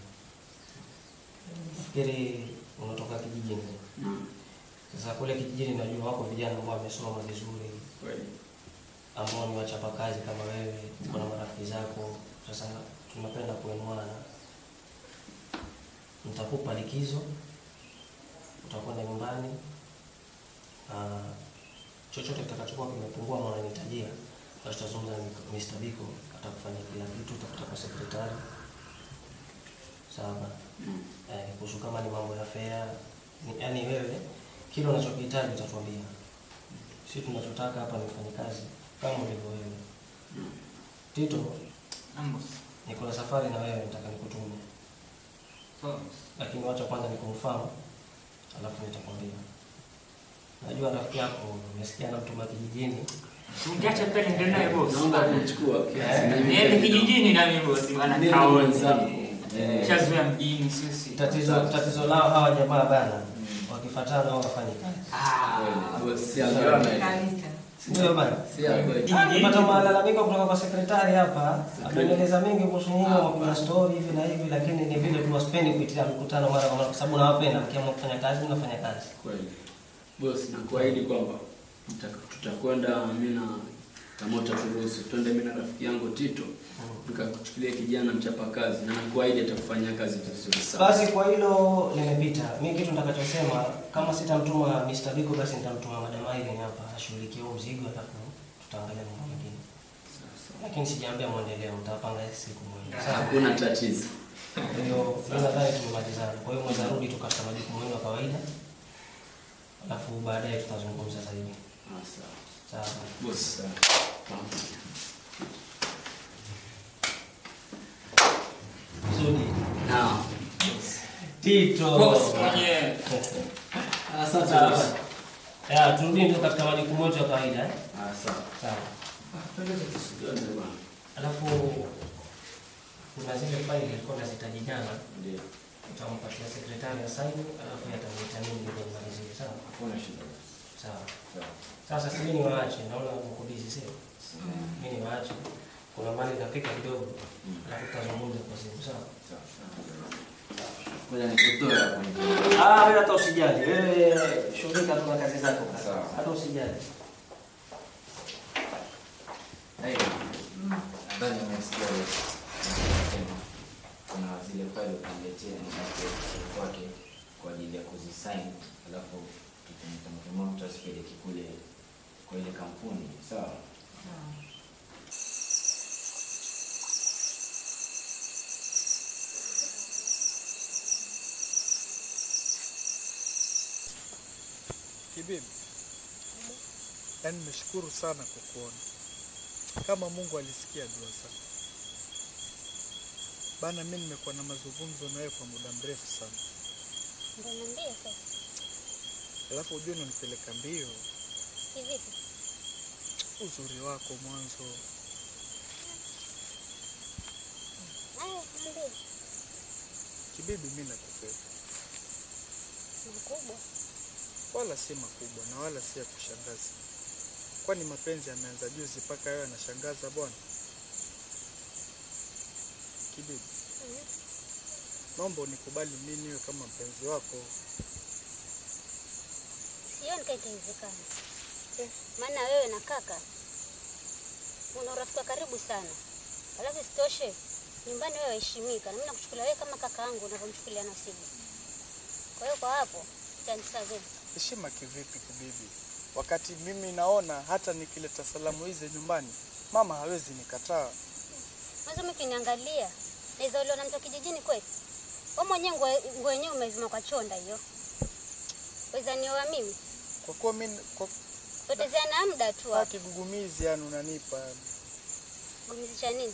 Nafikiri unatoka kijijini. Sasa kule kijijini najua wako vijana ambao wamesoma vizuri ambao ni wachapakazi kama wewe, uko na marafiki zako. Sasa tunapenda kuenuana, nitakupa likizo, utakwenda nyumbani na chochote kitakachokuwa kimepungua ama unanihitajia, basi tutazungumza na Mr. Biko, atakufanyia kila kitu, utakuta kwa sekretari sawa. Eh, kuhusu kama ni mambo ya fea, ni- yaani wewe kile unachokihitaji utatuambia. Sisi tunachotaka hapa ni mfanyakazi kama ulivyo wewe. Tito, niko na safari na wewe, nataka nikutume, lakini wacha kwanza nikumfahamu, alafu nitakwambia. Najua rafiki yako umesikia namtuma kijijini. Ungeacha pale ndio naye boss. Naomba kumchukua kiasi. Niende kijijini na mimi boss bwana Mimi kaoni. mwenzangu. Eh. Shazoea mjini sisi. Tatizo tatizo lao hawa jamaa bana, wakifuatana au wafanye kazi. Ndio bana. Nimepata malalamiko kutoka kwa sekretari hapa, ameeleza mengi kuhusu nyinyi wapiga story hivi na hivi, lakini ni vile tu wasipendi kuitia mkutano mara kwa mara, kwa sababu nawapenda. Mkiamua kufanya kazi, mnafanya kazi. Kweli. Boss, nakuahidi kwamba tuta- tutakwenda mimi na kama utaturuhusu twende mimi na rafiki yangu Tito tukakuchukulia kijana mchapakazi na nakuahidi atakufanyia kazi vizuri sana. Basi kwa hilo nimepita. Mimi kitu nitakachosema kama sitamtuma Mr. Biko basi nitamtuma Madam Irene hapa ashughulikie huo mzigo alafu tutaangalia mambo mengine. Lakini sijaambia muendeleo, mtapanga siku moja. Sawa? Hakuna tatizo. Kwa hiyo mimi nadhani tumemalizana. Kwa hiyo mweza rudi tu katika majukumu yenu ya kawaida. Alafu baadaye tutazungumza zaidi. sawa. Sawa. Boss, sawa. Zuri. Naam. Tito. Boss mwenyewe. Asante, Sawa. boss. Ya, turudi tu katika majukumu yetu ya kawaida eh? Ah, sawa. Sawa. Pendeza tusigane bwana. Alafu kuna zile faili nilikuwa nazihitaji jana. Ndio. Utampatia sekretari ya saini, alafu yatamuita mimi ndio nimalizie, sawa? Hakuna shida. Sawa. Sawa. Sasa si mimi niwaache, naona mko busy sio? Mimi niwaache. Kuna mali napika kidogo. Alafu tutazungumza kwa simu, sawa? Ngoja nikutoe hapo. Ah, wewe hata usijali. Wewe shughulika tu na kazi zako. Sawa. Hata usijali. Hey, nadhani umesikia wewe. Nasema, kuna zile pale ukaniletea nipate kwake kwa ajili ya kuzisign, alafu tutamtuma mtu asipeleke kule kwa ile kampuni, sawa? Kibibi, yaani nimeshukuru sana kwa kuona kama Mungu alisikia dua zako bana. Mimi nimekuwa na mazungumzo na wewe kwa muda mrefu sana, Ndio niambie sasa. alafu ujue unanipeleka mbio. Kivipi? Uzuri wako mwanzo, Haya, niambie. kibibi, mimi nakupenda, Mkubwa. wala si makubwa na wala si ya kushangaza. Kwani mapenzi yameanza juzi mpaka wewe anashangaza bwana? Kibibi, naomba unikubali mimi niwe kama mpenzi wako. Sioni kama itawezekana, maana wewe na kaka una urafiki wa karibu sana, alafu isitoshe nyumbani wewe waheshimika, na mimi nakuchukulia wewe kama kaka yangu unavyomchukulia Nasibu. Kwa hiyo kwa hapo itanisave. Heshima kivipi kibibi? Wakati mimi naona hata nikileta salamu hizi nyumbani, mama hawezi nikataa. Mwanzo mimi ukiniangalia naweza uliona mtu wa kijijini kweli? Wewe mwenyewe nguo nguo yenyewe umezima kwa chonda hiyo. Weza nioa mimi? Kwa kuwa mimi kwa Potezeana muda tu hapo. kigugumizi yani unanipa yani. Gumizi cha nini?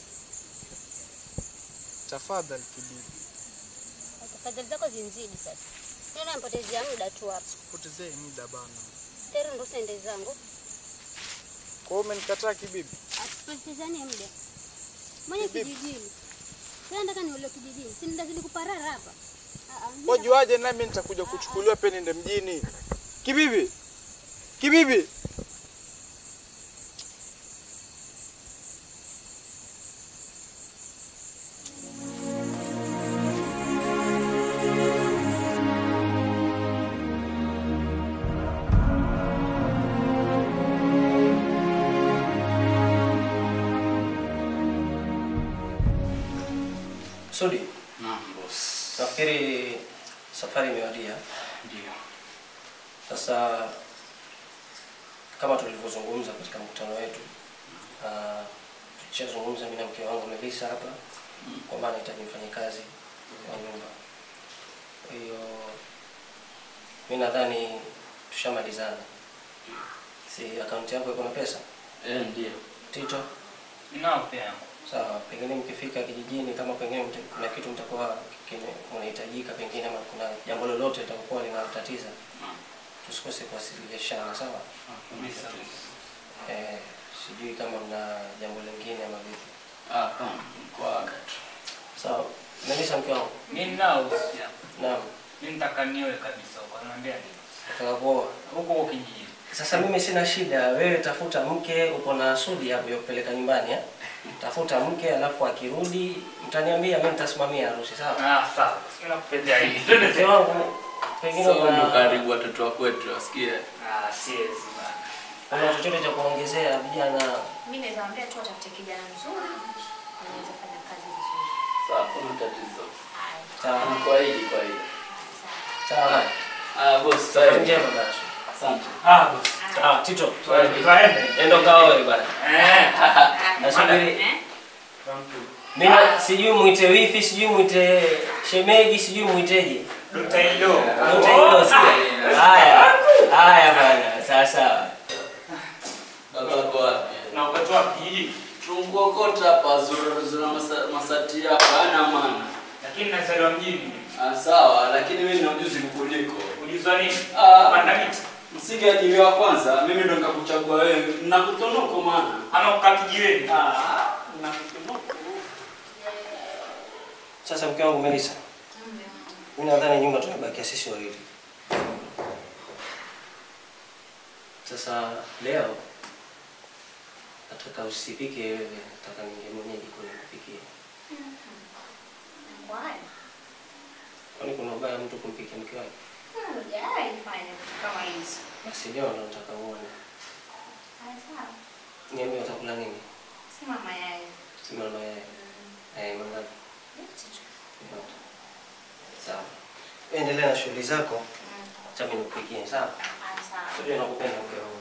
Tafadhali kibibi, Tafadhali zako zinzidi sasa. Mimi nampotezea muda tu hapo. potezee muda bana. Tero ndo sende zangu. Kwa hiyo umenikataa kibibi? Asipotezane muda. Mwenye kijijini. Sasa nataka niole kijijini. Si ndazidi kuparara hapa. Ah, ah, mimi Wajuaje nami nitakuja kuchukuliwa pia niende mjini? Kibibi, kibibi. Sudi, Naam boss. nafikiri safari imewadia. Ndio. Sasa kama tulivyozungumza katika mkutano wetu, uh, tulichozungumza mimi na mke wangu Melissa hapa kwamba anahitaji mfanyakazi wa nyumba. Kwa hiyo mi nadhani tushamalizana. Si akaunti yako iko na pesa? Eh, ndio. Tito? Ninao pia yangu. Sawa, pengine mkifika kijijini, kama pengine mta- kuna kitu mtakuwa kime- mnahitajika, pengine ama kuna jambo lolote litakuwa linatatiza, tusikose kuwasilishana, sawa? Kabisa. Eh, sijui kama mna jambo lingine ama vipi. Ah, hapana, kwa aga tu. Sawa, Melissa mke wangu. Mimi nao usia. Naam. Mimi nitaka nioe kabisa huko. Ananiambia nini? Nataka kuoa. Huko huko kijijini. Sasa mimi sina shida, wewe tafuta mke, uko na Sudi hapo ya kupeleka nyumbani eh? Tafuta mke alafu akirudi mtaniambia, mimi nitasimamia harusi, sawa? Ah, sawa. Mimi nakupendea hili. Twende Mke wangu pengine So una- ndo karibu watoto wa kwetu wasikie. Ah, siwezi bana. Kuna chochote cha kuongezea vijana? Mimi naweza ambia tu atafute kijana mzuri anaweza fanya kazi vizuri. Sawa, kuna tatizo. Sawa. Kwa hili, kwa hili. Sawa. Ah, boss, Sawa sawa. njema basi. Asante. Ah, boss. Sawa, Tito. Twende. Twende. Endo kaoe bana. Eh. Nasubiri. Mimi sijui muite wifi, sijui muite shemeji, sijui muiteje. Dutailo. Dutailo sio? Haya. Haya bana. Sawa sawa. Babako wapi? Na wakati wa kijiji. Tunguokota hapa zura zura masa- masati yako hana maana. Lakini nazaliwa mjini. Ah, sawa, lakini mimi nina ujuzi kukuliko. Ulizwa nini? Ah, Panda miti. msingeajiriwa kwanza, mimi ndo nikakuchagua wewe. Nakutonoko maana. Ama kukaa kijiweni. Ah, nakutonoko. Sasa mke wangu Melissa. Mimi nadhani nyumba tumebakia sisi wawili. Sasa leo nataka usipike wewe, nataka ninge mwenyewe jikoni nikupikie. Why? Kwani kuna ubaya mtu kumpikia mke wake? Hujawahi fanya vitu kama hizo. Basi leo ndo nataka uone. Haya, sawa. Niambie utakula nini? Sema mayai. Sima na mayai. Eh, mangapi? Yote tu. Yote. Sawa. Endelea na shughuli zako. Acha mimi nikupikie, sawa? Haya, sawa. Sijui nakupenda mke wangu.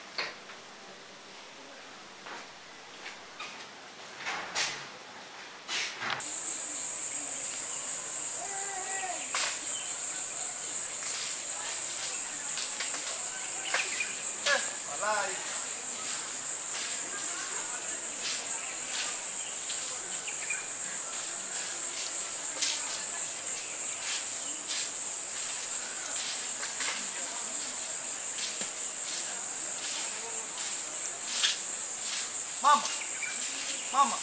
Mama. Mama.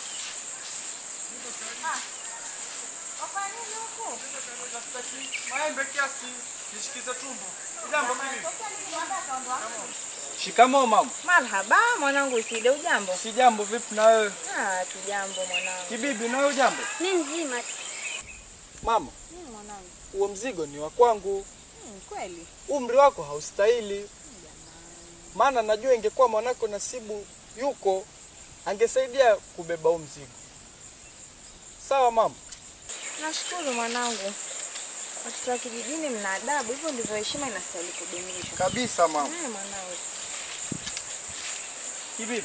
Wafanya nini huko? Maembe kiasi nishikize tumbo. Jambo bibi. Shikamoo mama. Marhaba mwanangu, Iside, ujambo? Si jambo, vipi na wewe? Ah, tujambo mwanangu. Kibibi, na wewe jambo? Mimi mzima. Mama, Mm, mwanangu. huo mzigo ni wa kwangu. Mm, kweli. Umri wako haustahili. Maana najua ingekuwa mwanako Nasibu yuko angesaidia kubeba huu mzigo. Sawa mama? Nashukuru mwanangu. Watoto wa kijijini mna adabu, hivyo ndivyo heshima inastahili kudumishwa. Kabisa mama. Eh, mwanangu. Kibibi.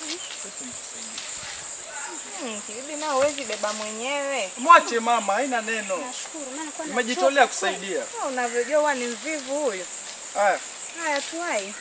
Mm, kibibi nao huwezi beba mwenyewe. Mwache mama, haina neno. Nashukuru maana kwa Nimejitolea kusaidia. Wewe unavyojua huwa ni mvivu huyo. Haya. Haya tuwai.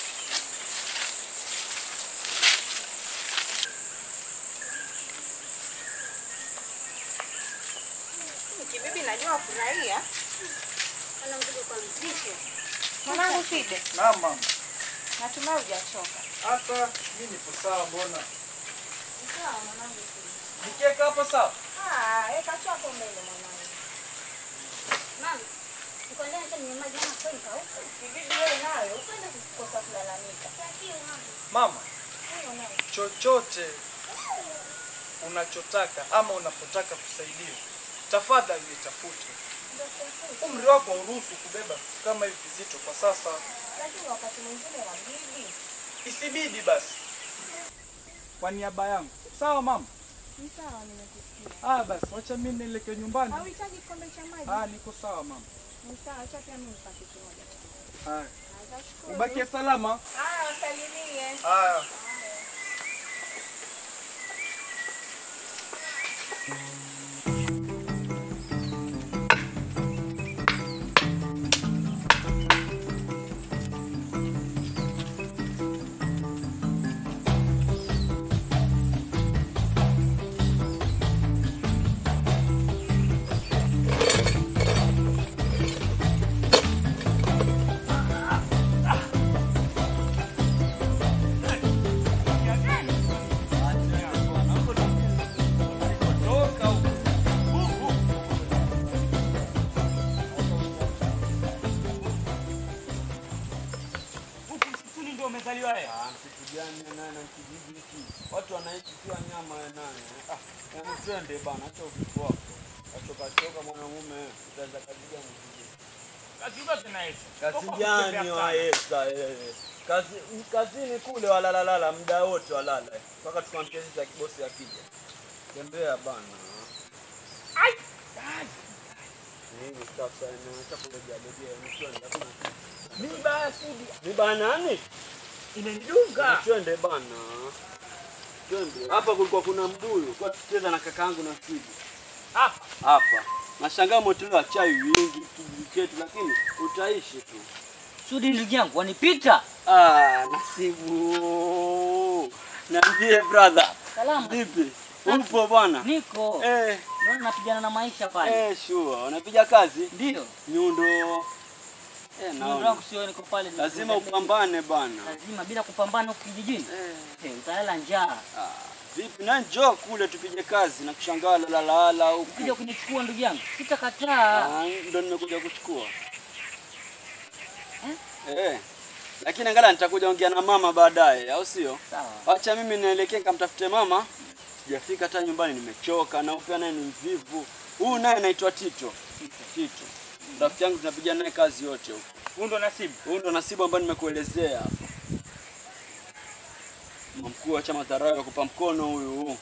Mm, Kibibi najua furahia. Ana mzigo kwa mzito. Mwanangu Fide, Naam mama. natumai hujachoka. Hata mimi nipo sawa mbona? Sawa mwanangu Fide. Nikiweka hapo sawa? Ah, weka tu hapo mbele mwanangu. Mama, niko ndani hata ninywe maji maana kweli kauka. Kibibi wewe nayo upende kukosa kulalamika. Mama, Eh, mwanangu. chochote unachotaka ama unapotaka kusaidiwa, tafadhali nitafute. Ndio tafuta. Umri wako hauruhusu kubeba vitu kama hivi vizito kwa sasa. Lakini wakati mwingine wabidi. Isibidi basi. Kwa niaba yangu. Sawa mama? Ni sawa nimekusikia. Ah, basi wacha mimi nielekee nyumbani. Hauhitaji kikombe cha maji? Ah, niko sawa mama. Ni sawa, acha pia mimi nipate kimoja. Haya. Nashukuru. Ubakie salama. Haya, wasalimie. Haya. Huku msituni ndio umezaliwa wewe. Msitu gani naye na kijiji hiki? Watu wanaishi kiwa nyama ya nani? Ah, yaani twende bana, acha uvivu wako. Achoka choka mwanamume, utaanza kazi gani kijiji? Kazi yote na hizo. Kazi gani waesa wewe? Kazi kazini kule walalalala muda wote walala. Mpaka tukamke sisi ya kibosi akija. Tembea bana. Ai! Nini sasa ni chakula legea mtwende hakuna. Miba ya sudi. Miba nani? Imenidunga. Twende bana. Twende. Hapa kulikuwa kuna mbuyu, kwa tucheza na kakaangu na Sidi. Hapa. Hapa. Nashangaa umetolewa chai wingi kijiji chetu lakini utaishi tu. Sudi ndugu yangu wanipita. Ah, Nasibu. Niambie brother. Salama. Vipi? Upo bwana? Niko. Eh. Naona napigana na maisha pale. Eh, sure. Unapiga kazi? Ndio. Nyundo. Eh, Nyundo naona. wangu sio niko pale. Lazima upambane bana. Lazima bila kupambana huku kijijini. Eh, utalala njaa. Vipi? Na njoo kule tupige kazi na kushangaa lalala huku. Ukija kunichukua ndugu yangu, sitakataa. Ah, ndo nimekuja kuchukua. Eh. Lakini angalau nitakuja ongea na mama baadaye, au sio? Sawa. Acha mimi nielekee nikamtafute mama. Sijafika hata nyumbani nimechoka na upia naye ni mvivu. Huyu naye anaitwa Tito. Tito. Rafiki yangu tunapiga naye kazi yote huko. Huyu ndo Nasibu. Huyu ndo Nasibu ambaye nimekuelezea hapa. Mkuu wa chama Tarawe kupa mkono huyu.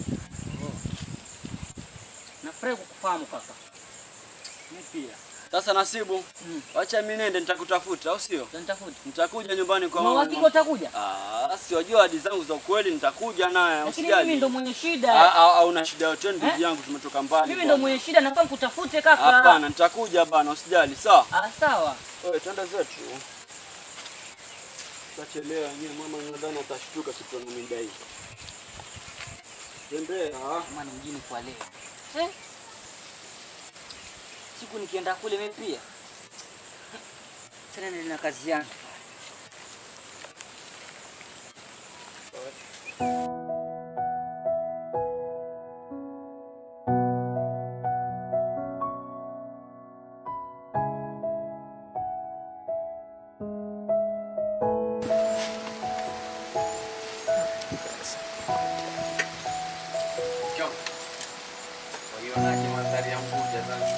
Nafurahi kukufahamu kaka. Mimi pia. Sasa Nasibu, wacha mimi nende nitakutafuta, au sio? Nitakuja. Nitakuja nyumbani kwa Una mama. uhakika utakuja? Ah, si wajua ahadi zangu za ukweli nitakuja naye, Lakini usijali. mimi ndo mwenye shida. Ah, ah, ah, una shida yote ndugu Eh? yangu, tumetoka mbali. Mimi bwana. ndo mwenye shida, nafaa nikutafute kaka. Hapana, nitakuja bana, usijali, sawa? Ah, sawa. Wewe twende zetu. Tutachelewa yenyewe, mama nadhani atashtuka kitu na mida hii. Tembea. Mama mjini kwa leo. Eh? Siku nikienda kule mimi pia. Tena nina kazi yangu. Waionaje mandhari ya Unguja Zanzibar?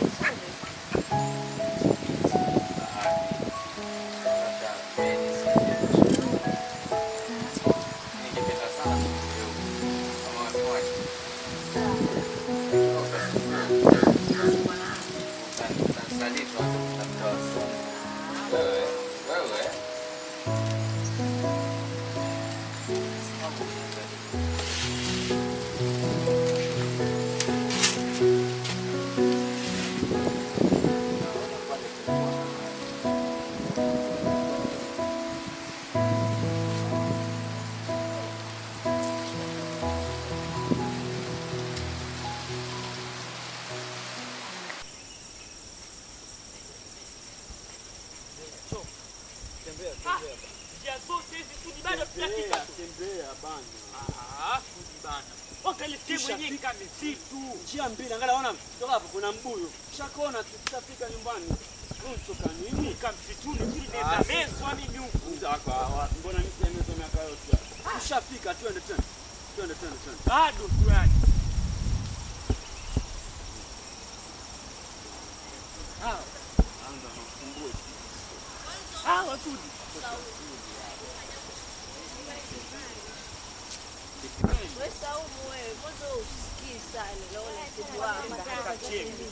Njia zote hizi Sudi bado tunafika tu. Tembea bana. Ah, Sudi bana. Wakalisie mwenyewe kama misitu. Njia mbili, angalia ona kutoka hapo kuna mbuyu. Shakona tutafika nyumbani. Unatoka nini? Kama msituni Sudi nenda meswa mimi huku. Zako hawa. Mbona mimi sijamezo miaka yote? Tushafika, twende twende. Twende twende twende. Bado tu yani. Hawa. Anza na ufungue. Hawa Sudi. Wewe Saumu wewe, mwanzo usikii sana na ule msibu wako.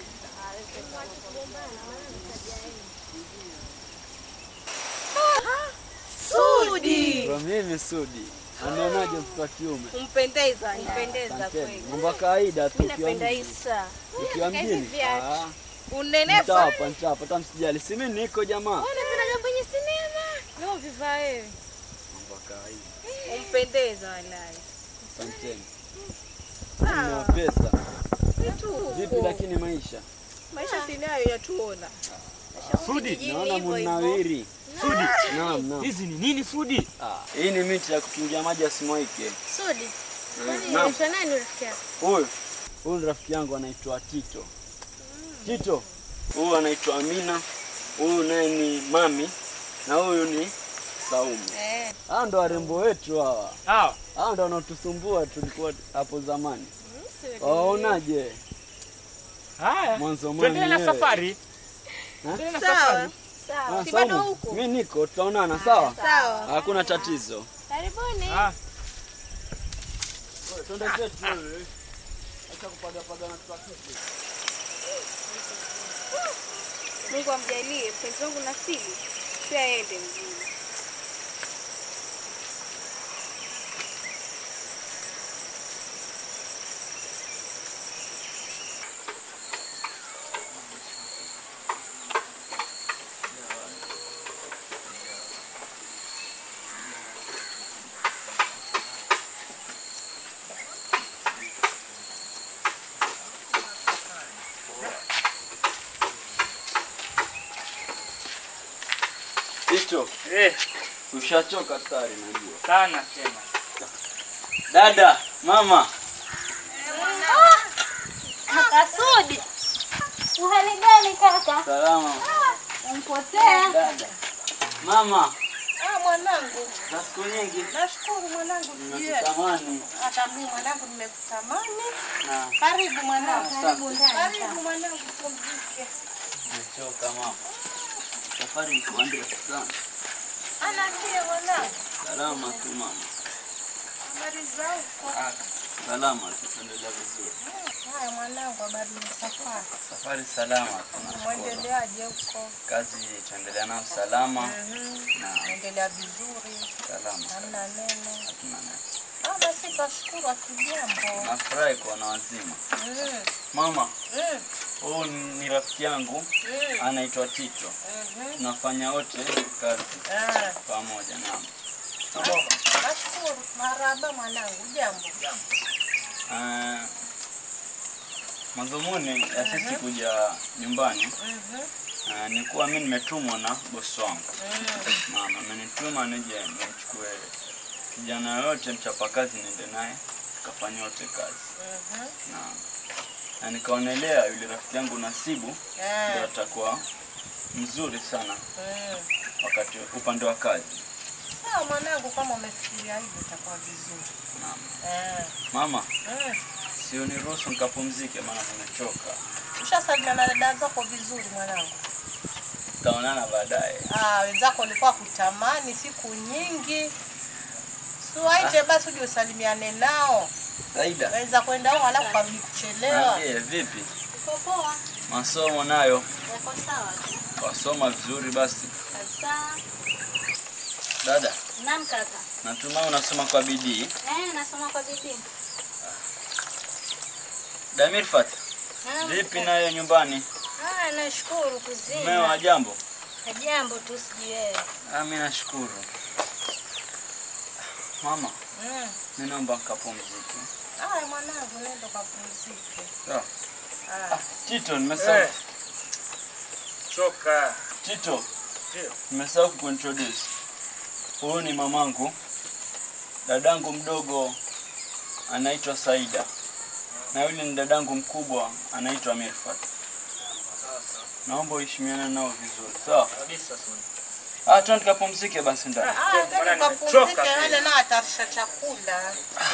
Sudi. Kwa mimi Sudi. Anaonaje mtoto wa kiume? Umpendeza, umpendeza Asanteni. kweli. Mambo ya kawaida tu Mimi ukiwa napenda mjini. Isa. Ukiwa Hivi mjini? viatu. Ah. Unenefa. Nitawapa, nitawapa, hata msijali. Si mimi niko jamaa. Unapenda jambo kwenye sinema. Leo vivaa wewe. Mambo ya kawaida. Umpendeza wallahi. Asanteni. Sawa. Nina pesa. Vitu Vipi huko. lakini maisha? Maisha si nayo yatuona. Sudi, kijijini naona hivyo hivyo. mnawiri. Sudi. Naam, naam. Hizi ni nini Sudi? Ah, hii ni miti ya kukingia maji yasimwaike. Sudi. Kwani Naam. unaitwa nani rafiki yako? Huyu huyu ni rafiki yangu anaitwa Tito. Tito. Huyu anaitwa Amina. Huyu naye ni Mami na huyu ni Saumu. Eh. Hawa ndo warembo wetu hawa. Hawa. Hawa ndo wanaotusumbua tulikuwa hapo zamani. Sudi. Waonaje? Haya. Mwanzo mwanzo. Tuendelee na safari. Tuendelee na safari. Sawa. Ah, Si bado Saumu, huko? mimi niko, tutaonana sawa? Sawa. Hakuna tatizo. Karibuni. Ah. Wewe, Twende zetu wewe. Acha kupaga paga na tukaketi. Mungu amjalie mpenzi wangu Nasibu pia aende mjini. Tito. Eh, Ushachoka tayari najua. sana tena. Dada, mama. Kaka Sudi. Uhali gani kaka? Salama. Umpotea? Dada. Mama, Ah, mwanangu. za siku nyingi Nashukuru mwanangu sijui. nimekutamani. Hata mimi mwanangu nimekutamani. Na Karibu mwanangu. Asante. Karibu mwanangu pumzike. nimechoka mama. Safari ilikuwa ndefu sana. Anaambia mwanangu. Salama tu mama. Habari za huko? Ah, salama tu, tuendelea vizuri. Haya mwanangu, habari za safari. Safari salama, tunashukuru. Mwendeleaje huko? Kazi tuendelea nayo salama Mhm. na Naendelea vizuri. salama. Hamna neno. Hatuna neno. Ah, basi twashukuru akijambo. Nafurahi kuona wazima. Mm. Mama, Mm. huyu ni rafiki yangu Mm. anaitwa Tito. Mhm. Tunafanya wote kazi Ah. pamoja. Naam. Nashukuru. Marahaba mwanangu, jambo. Uh, madhumuni ya sisi kuja nyumbani Mhm. uh, ni kuwa mi nimetumwa na bosi wangu. Mm. Mama amenituma nije nimchukue kijana yoyote mchapakazi niende naye tukafanya wote kazi Mhm. na, na nikaonelea yule rafiki yangu Nasibu Ah. ndio atakuwa mzuri sana Mm. wakati upande wa kazi. Sawa mwanangu, kama umefikiria hivyo itakuwa vizuri. Naam. Eh. Mama, Mm. sio niruhusu nikapumzike, maana nimechoka. Ushasalimiana na dada zako vizuri mwanangu? Tutaonana baadaye. Ah, wenzako walikuwa kutamani siku nyingi. Siwaite basi uje usalimiane nao. Saida. Waweza kwenda huko alafu kabidi kuchelewa. Niambie vipi? Uko poa? Masomo nayo Yako sawa tu. wasoma vizuri basi. Kabisa. Dada, Naam kaka. natumai unasoma kwa bidii. Eh, nasoma kwa bidii. Damirfat, Naam, vipi kaka. nayo nyumbani? Ah, nashukuru kuzima. Mmeo wa jambo? Jambo tu sijui wewe. Ah, mimi nashukuru. Mama, Mm. mimi naomba nikapumzike. Aya mwanangu, nenda kapumzike. Sawa. Ah. Tito, nimesahau. Eh. Choka. Tito, Ndio. nimesahau kuintroduce. Huyu ni mamangu. Dadangu mdogo anaitwa Saida. Na yule ni dadangu mkubwa anaitwa Mirfat. Naomba uheshimiane nao vizuri. Sawa? Kabisa sana. Ah, twende tukapumzike basi ndani. Ah, nenda kapumzike, wale nao atarisha chakula.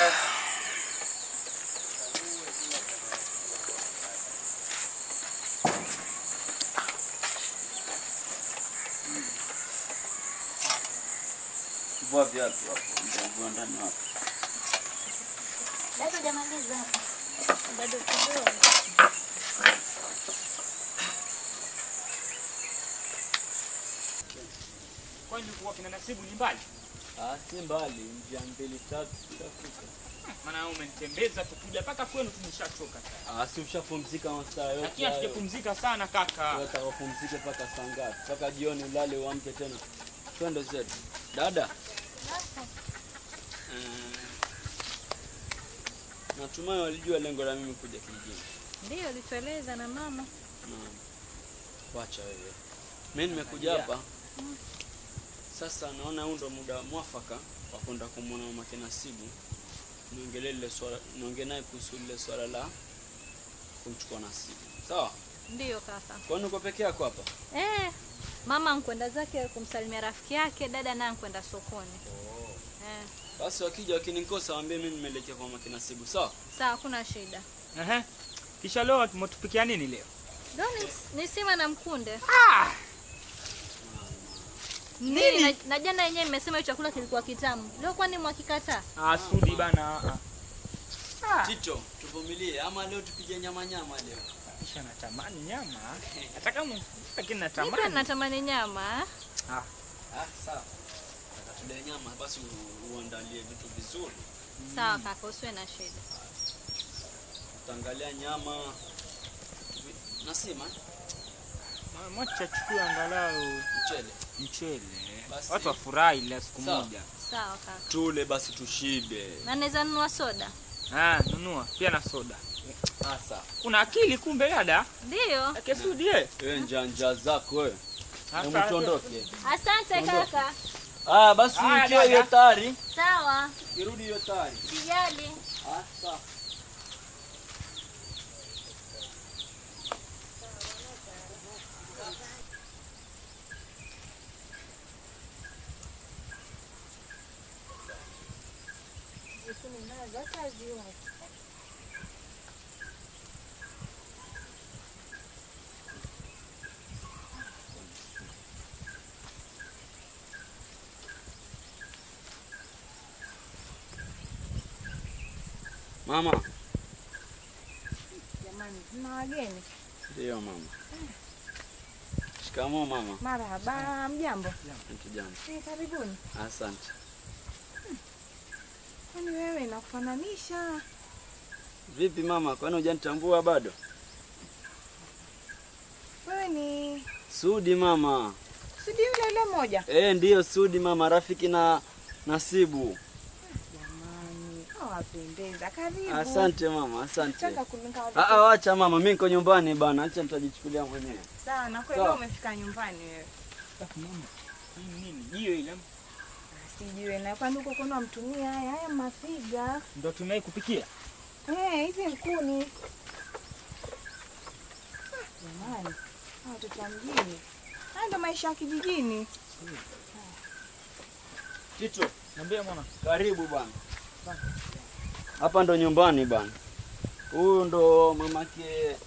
Vua viatu hapo, ndio vua ndani hapo. Bado hujamaliza hapa. Bado kidogo. Kwani kuwa kina Nasibu ni mbali? Ah, si mbali, njia mbili tatu tutafika. Maana wewe umenitembeza tukuja mpaka kwenu tumeshachoka tayari. Ah, si ushapumzika masaa yote. Lakini hayo. hatujapumzika sana kaka. Wewe utakapumzika mpaka saa ngapi? Mpaka jioni ulale uamke tena. Twende zetu. Dada. Eh, Natumai walijua lengo la mimi kuja kijijini. Ndio ulitueleza na mama. Naam. Wacha wewe. Mimi nimekuja hapa. Sasa naona huu ndo muda mwafaka wa kwenda kumwona mama Nasibu. Niongelee lile swala, niongee naye kuhusu lile swala la kumchukua Nasibu. Sawa? Ndio kaka. Kwani uko peke yako hapa? Eh, mama nkwenda zake kumsalimia rafiki yake, dada naye nkwenda sokoni. Eh, Basi wakija wakinikosa waambie mimi nimeelekea kwa mama Nasibu. Sawa? sawa, hakuna shida. Ehe. Kisha leo tumetupikia nini leo? Ndio ni, ni sima na mkunde. Ah! Nini? Na, na jana yenyewe mmesema hiyo chakula kilikuwa kitamu. Leo kwani mwakikataa? Ah, sudi bana. ah. Tito, tuvumilie ama leo tupige nyama nyama leo. Kisha natamani nyama. Hata kama lakini Mimi pia natamani. natamani nyama. eh. Ah. Ah, sawa. Tule nyama basi u- uandalie vitu vizuri. Sawa kaka, usiwe na shida. Utaangalia nyama vi- nasema Ma- Mwacha chukua angalau mchele. mchele. Basi. Watu wafurahi la siku Sawa. moja. Sawa kaka. Tule basi tushibe. Na naweza nunua soda? Ah, nunua pia na soda. Ah, sawa. Una akili kumbe dada? Ndio. Kesudi eh. Wewe njanja zako wewe. Hapa. Hebu tuondoke. Asante Ondoka. kaka. Ah, basi Haya, ukiwa dada. hiyo tayari. Sawa. Irudi hiyo tayari. Sijali. Ah, sawa. Mama. Jamani, tuna wageni. Ndio mama. Shikamoo mama. Marhaba, mjambo. Kijana. Eh, karibuni. Asante. Kwani wewe nakufananisha? Vipi mama, kwani hujanitambua bado? Wewe ni Sudi mama. Sudi yule yule moja. Eh, ndiyo Sudi mama, rafiki na Nasibu. Jamani, awapendeza. Karibu. Asante mama, asante. Nataka kulinga wale- Ah, ah, wacha mama, mimi niko nyumbani bana, acha nitajichukulia mwenyewe. Sawa, na kweli Sawa. umefika nyumbani wewe. Nini? Jiwe ile Sijui na kwani huko kuna mtumia haya haya mafiga. ndo tumai kupikia. Eh, hizi mkuni. Ah, Jamani, hawa watoto wa mjini. Haya ndo maisha ya kijijini. Tito, Niambie mwana. karibu bwana. Hapa ndo nyumbani bwana. Huyu ndo mamake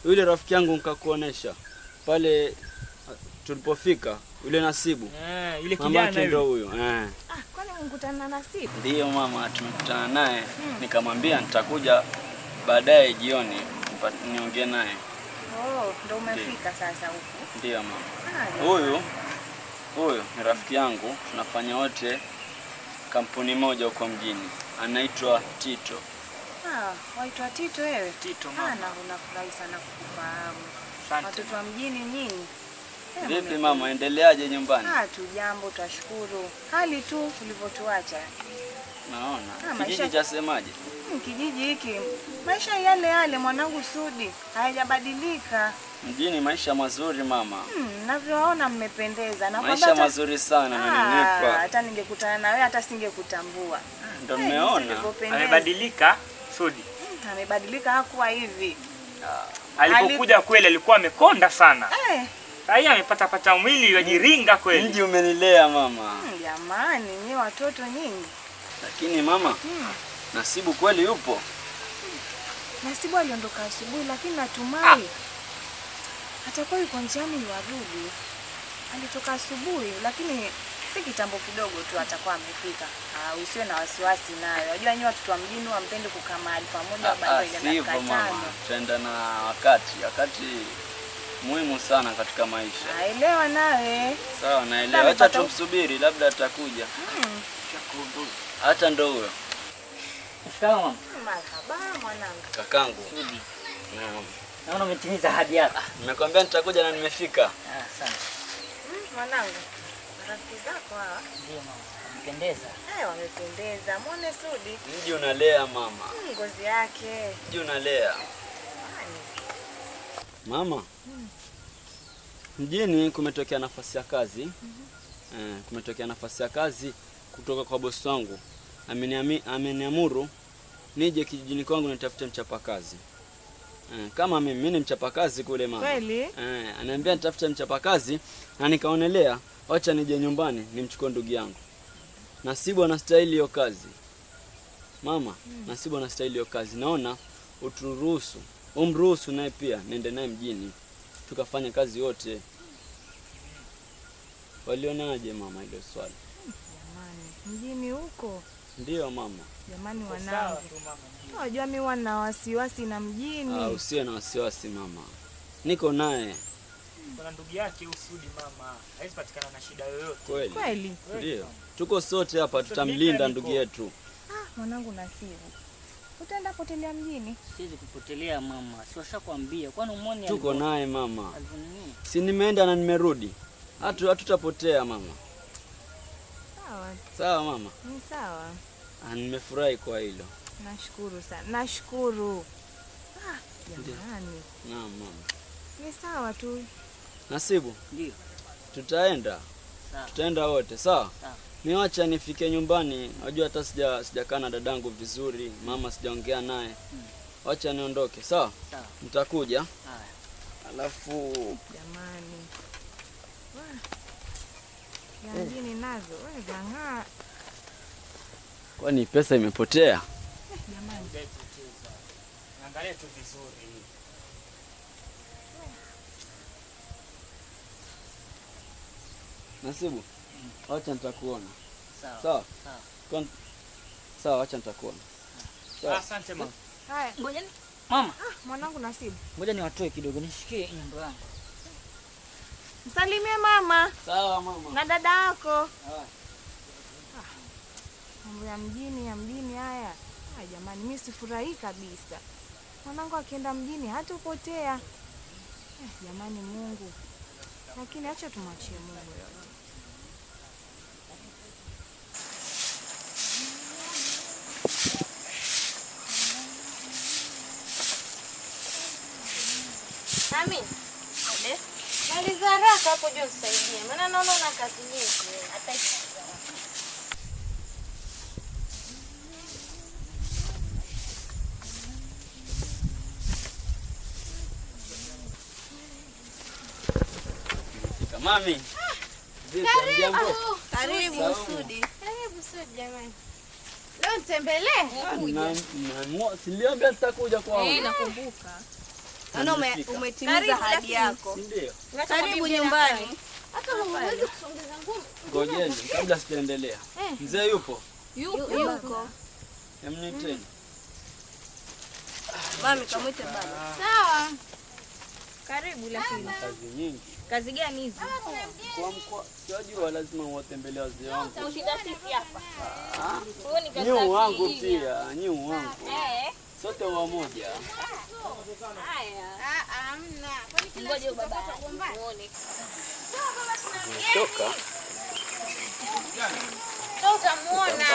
yule rafiki yangu nikakuonesha pale ah, tulipofika yule Nasibu Eh, yule mamake kijana ndo yule. huyo eh. Ah, kwani mkutana na Nasibu? Ndiyo mama, tumekutana naye nikamwambia nitakuja baadaye jioni nipa- niongee naye. Oh, ndo umefika sasa huku. Ndiyo mama. Ah, Huyu huyu ni rafiki yangu, tunafanya wote kampuni moja huko mjini, anaitwa Tito. Ah, waitwa Tito wewe? Tito Ah, na unafurahi sana kukufahamu. Asante. Watoto wa mjini nyinyi. Eh, Vipi mme- mama, endeleaje nyumbani? Ah, tu jambo, twashukuru. Hali tu ulivyotuacha. Naona Ah, kijiji maisha- chasemaje? Hmm, kijiji hiki maisha yale yale mwanangu Sudi, hayajabadilika. Mjini maisha mazuri mama, Hmm, navyoona mmependeza na maisha kwamba hata- mazuri sana Ah, mnanipa, hata ningekutana na wewe hata singekutambua. ndo Eh, mmeona. nilivyopendeza. Amebadilika Sudi. Hmm, amebadilika, hakuwa hivi. Alipokuja kweli alikuwa amekonda sana. Eh, Sasa amepata pata mwili wajiringa kweli. Mji umenilea mama, hmm, jamani, nyie watoto nyinyi. lakini mama, Hmm. Nasibu kweli yupo? Nasibu aliondoka asubuhi, lakini natumai atakuwa yuko njiani yuarudi. Alitoka asubuhi, lakini si kitambo kidogo tu atakuwa amefika. Ah, usiwe na wasiwasi nayo. Unajua nyinyi watoto wa mjini wampende kukaa mahali pamoja Ah, baada ah, ya ile si dakika hivyo mama, tano. tutaenda na wakati, wakati muhimu sana katika maisha. Naelewa nawe. Sawa, naelewa. Labda Acha amepata- tumsubiri, labda atakuja. Hmm. Hata ndo huyo Shikamoo mama. Marhaba mwanangu. kakangu. Naam. Naona umetimiza ahadi yako. Nimekwambia nitakuja na nimefika. Ah, asante. Hmm, mwanangu. Rafiki zako hawa? Ndio mama, umependeza. Eh, wamependeza. Muone Sudi. Mji unalea mama, Hmm, ngozi yake. mji unalea mama. Mjini kumetokea nafasi ya kazi eh, kumetokea nafasi ya kazi kutoka kwa bosi wangu. Ameniami- Ameniamuru nije kijijini kwangu nitafute mchapakazi eh, kama mimi mimi ni mchapakazi kule mama. Kweli? Eh, aniambia nitafute mchapakazi na nikaonelea wacha nije nyumbani nimchukue ndugu yangu. Nasibu anastahili hiyo kazi. Mama, Nasibu anastahili hiyo kazi. Naona uturuhusu, umruhusu naye pia nende naye mjini tukafanya kazi wote. Walionaje mama hilo swali? Jamani, mjini huko. Ndiyo mama. Jamani Sawa wanangu. tu mama. Unajua mimi wana wasiwasi na mjini. Ah, usiwe na wasiwasi mama, niko naye Kuna ndugu yake Usudi mama. Haizi patikana na shida yoyote. kweli. Kweli? Ndiyo, tuko sote hapa, tutamlinda ndugu yetu. Ah, mwanangu Nasibu. Utaenda potelea mjini? Siwezi kupotelea mama, si washakwambia. Kwani umoni Tuko alivyo- naye mama, alivyonini? si nimeenda na nimerudi, hatu hatutapotea mama. Sawa, Sawa mama, ni sawa. ah, nimefurahi kwa hilo. Nashukuru sana. Nashukuru. Ah, Ndiyo. jamani. Naam mama. Ni sawa tu. Nasibu, Ndio. tutaenda Sawa. tutaenda wote sawa. Sawa. Niwacha nifike nyumbani, najua hata sija sijakaa na dadangu vizuri, mama sijaongea naye. Wacha niondoke sawa, Sawa. nitakuja Haya. alafu Jamani. Wah. Ya mjini nazo. Wewe zang'aa. kwani pesa imepotea? Eh, jamani. Hujaicheza. Angalia tu vizuri. Nasibu, wacha nitakuona Sawa. sawa. Sawa. Kon- Sawa, wacha nitakuona sawa. Asante mama. Haya. Ngoja ni mama, Ah, mwanangu Nasibu. ngoja niwatoe kidogo, nishikie nyimbo yangu. Msalimie mama Sawa mama. na dada yako. Haya. Mambo ya mjini ya mjini haya. Ah, jamani, mimi sifurahi kabisa. Mwanangu akienda mjini hatopotea. Eh, jamani Mungu. Lakini acha tumwachie Mungu yote. Amin. Maliza haraka hapo juu nisaidie. Maana naona una kazi nyingi. wewe. Hata Mami. Vipi, hamjambo? Karibu Salamu. Sudi. Karibu Sudi jamani. Leo nitembelee. Na- na- Siliambia nitakuja kwao. Eh, nakumbuka. Yaani ume- nimefika. umetimiza Karibu, ahadi lakini. yako. Si ndio? Karibu nyumbani. Hata huwezi kusongeza ngumu. Ngojeni kabla sijaendelea. Eh. Mzee yupo? Yuko. Yuko. Emniteni. Mami kamwite baba. Sawa. Karibu lakini. Kazi nyingi. Kazi gani hizi? Kwa mkoa, siwajua lazima uwatembelee wazee wangu. Ushinda sisi hapa. Ah, Huo ni kazi Nyu za wangu kijijini. pia, nyu wangu. Eh. Sote wamoja. Haya. Ah, hamna. Kwani kila Ngoja siku baba tutapata muone. Toka. Sasa utamuona.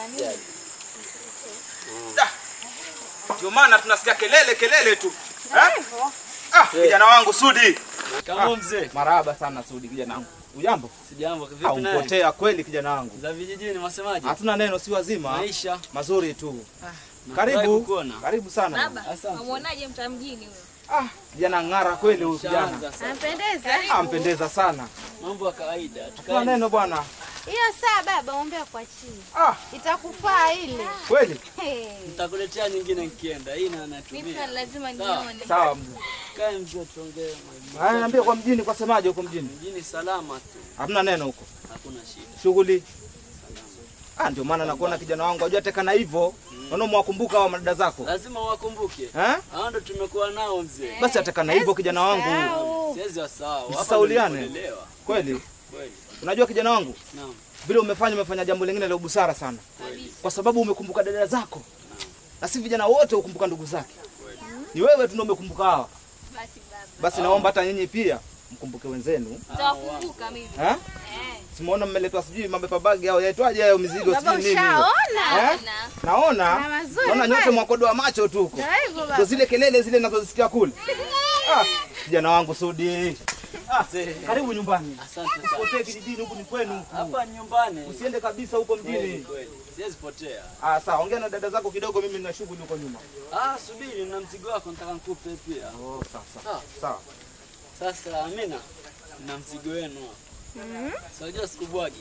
Ndio maana tunasikia kelele kelele tu. Ndio Eh? hivyo. Ah, kijana wangu Sudi. Kama mzee. Marahaba sana Sudi kijana wangu. Ujambo? Sijambo, vipi Ah, naye? umpotea kweli kijana wangu. Za vijijini wasemaje? Hatuna neno si wazima. Maisha. Mazuri tu. nafurahi Karibu. kukuona. Karibu sana. Baba, amuonaje mta mjini huyo? Ah, kijana ng'ara kweli huyu kijana. Shaanza sasa. Anapendeza. Ah, mpendeza sana. Mambo ya kawaida. Hatuna neno bwana. Hiyo saa baba ombea kwa chini. Ah, Itakufaa ile. kweli? Nitakuletea nyingine nikienda. Hii na Mimi natumia. lazima Sawa. nione. Sawa mzee. Kae mzee tuongee. Haya niambie kwa mjini kwa semaje huko mjini? Mjini salama tu. Hamna neno huko. Hakuna shida. Shughuli. Ah, ndio maana nakuona kijana wangu wajua tekana hivyo. Naona mwakumbuka hao madada zako. Lazima wakumbuke. Eh? Hao ndo tumekuwa nao mzee. Basi atakana hivyo kijana wangu. Siwezi wasahau. Hapa Msisauliane. nilipolelewa. Kweli? Kweli. Unajua kijana wangu? Naam. Vile umefanya umefanya jambo lingine la busara sana. Kwa sababu umekumbuka dada zako. Na si vijana wote hukumbuka ndugu zake. Ni wewe tu ndio umekumbuka hawa. Basi baba. Basi naomba hata nyinyi pia mkumbuke wenzenu. Nitawakumbuka mimi. Eh? Eh. Simuona mmeletwa sijui mambo bagi au yaitwaje hayo mizigo Baba, sijui nini. ushaona? Eh? Naona. Na mazuri Naona nyote kweli. mwakodoa macho tu huko. Ndio hivyo baba. Ndio zile kelele zile ninazozisikia kule. Ah, kijana wangu Sudi. Ah, karibu nyumbani. Asante sana. Usipotee kijijini huku ni kwenu huku. Hapa nyumbani. Usiende kabisa huko Kweli, mjini. kweli. Siwezi potea. Ah, sawa, ongea na dada zako kidogo, mimi nina shughuli huko nyuma. Ah, subiri na mzigo wako nataka nikupe pia. Oh, sasa. Sawa. Sawa. Sasa Amina, na mzigo wenu hapa. Mhm. Sijua sikubwagi.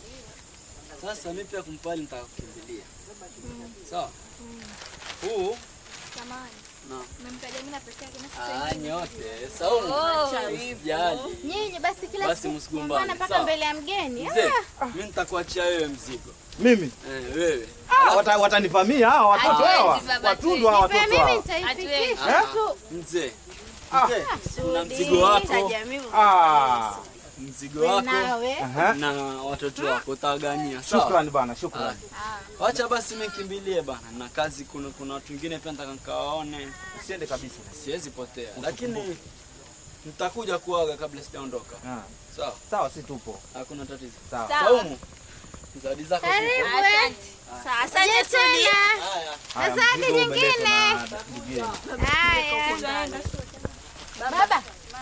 Sasa mimi pia kumpali nitakukimbilia. Sawa? Huu Samahani. na Umemtaja mimi na peke yake na sasa ah, hivi. nyote. Saumu. Oh. Usijali. Nyinyi basi kila Basi siku msikumbane, kumbana mpaka sawa? mbele ya mgeni. Mzee, Ah. mimi nitakuachia wewe mzigo. Mimi? Eh, wewe. Ah, wata, watanivamia hawa watoto Hatuwezi, hawa. baba, Watundu hawa Nipe watoto mimi hawa. nitaifikisha Ah, tu. Mzee. Ah. Mzee, na Sudi, mzigo wako. tajamii. Ah. Mzigo We wako nawe. Aha. na watoto wako utawagania. Sawa? Shukrani bana, shukrani. Wacha basi mimi kimbilie bana, na kazi kuna kuna watu wengine pia nataka nikawaone. Usiende kabisa. Siwezi potea, lakini nitakuja kuaga kabla sijaondoka. Ah. Sawa Sawa, si tupo. hakuna tatizo. Sawa. Saumu, zawadi zako Karibu. zipo. eh. Asante Sudi. Haya. Haya, Zawadi mzigo umeletwa nyingine. na ndugu yenu. Haya. Baba.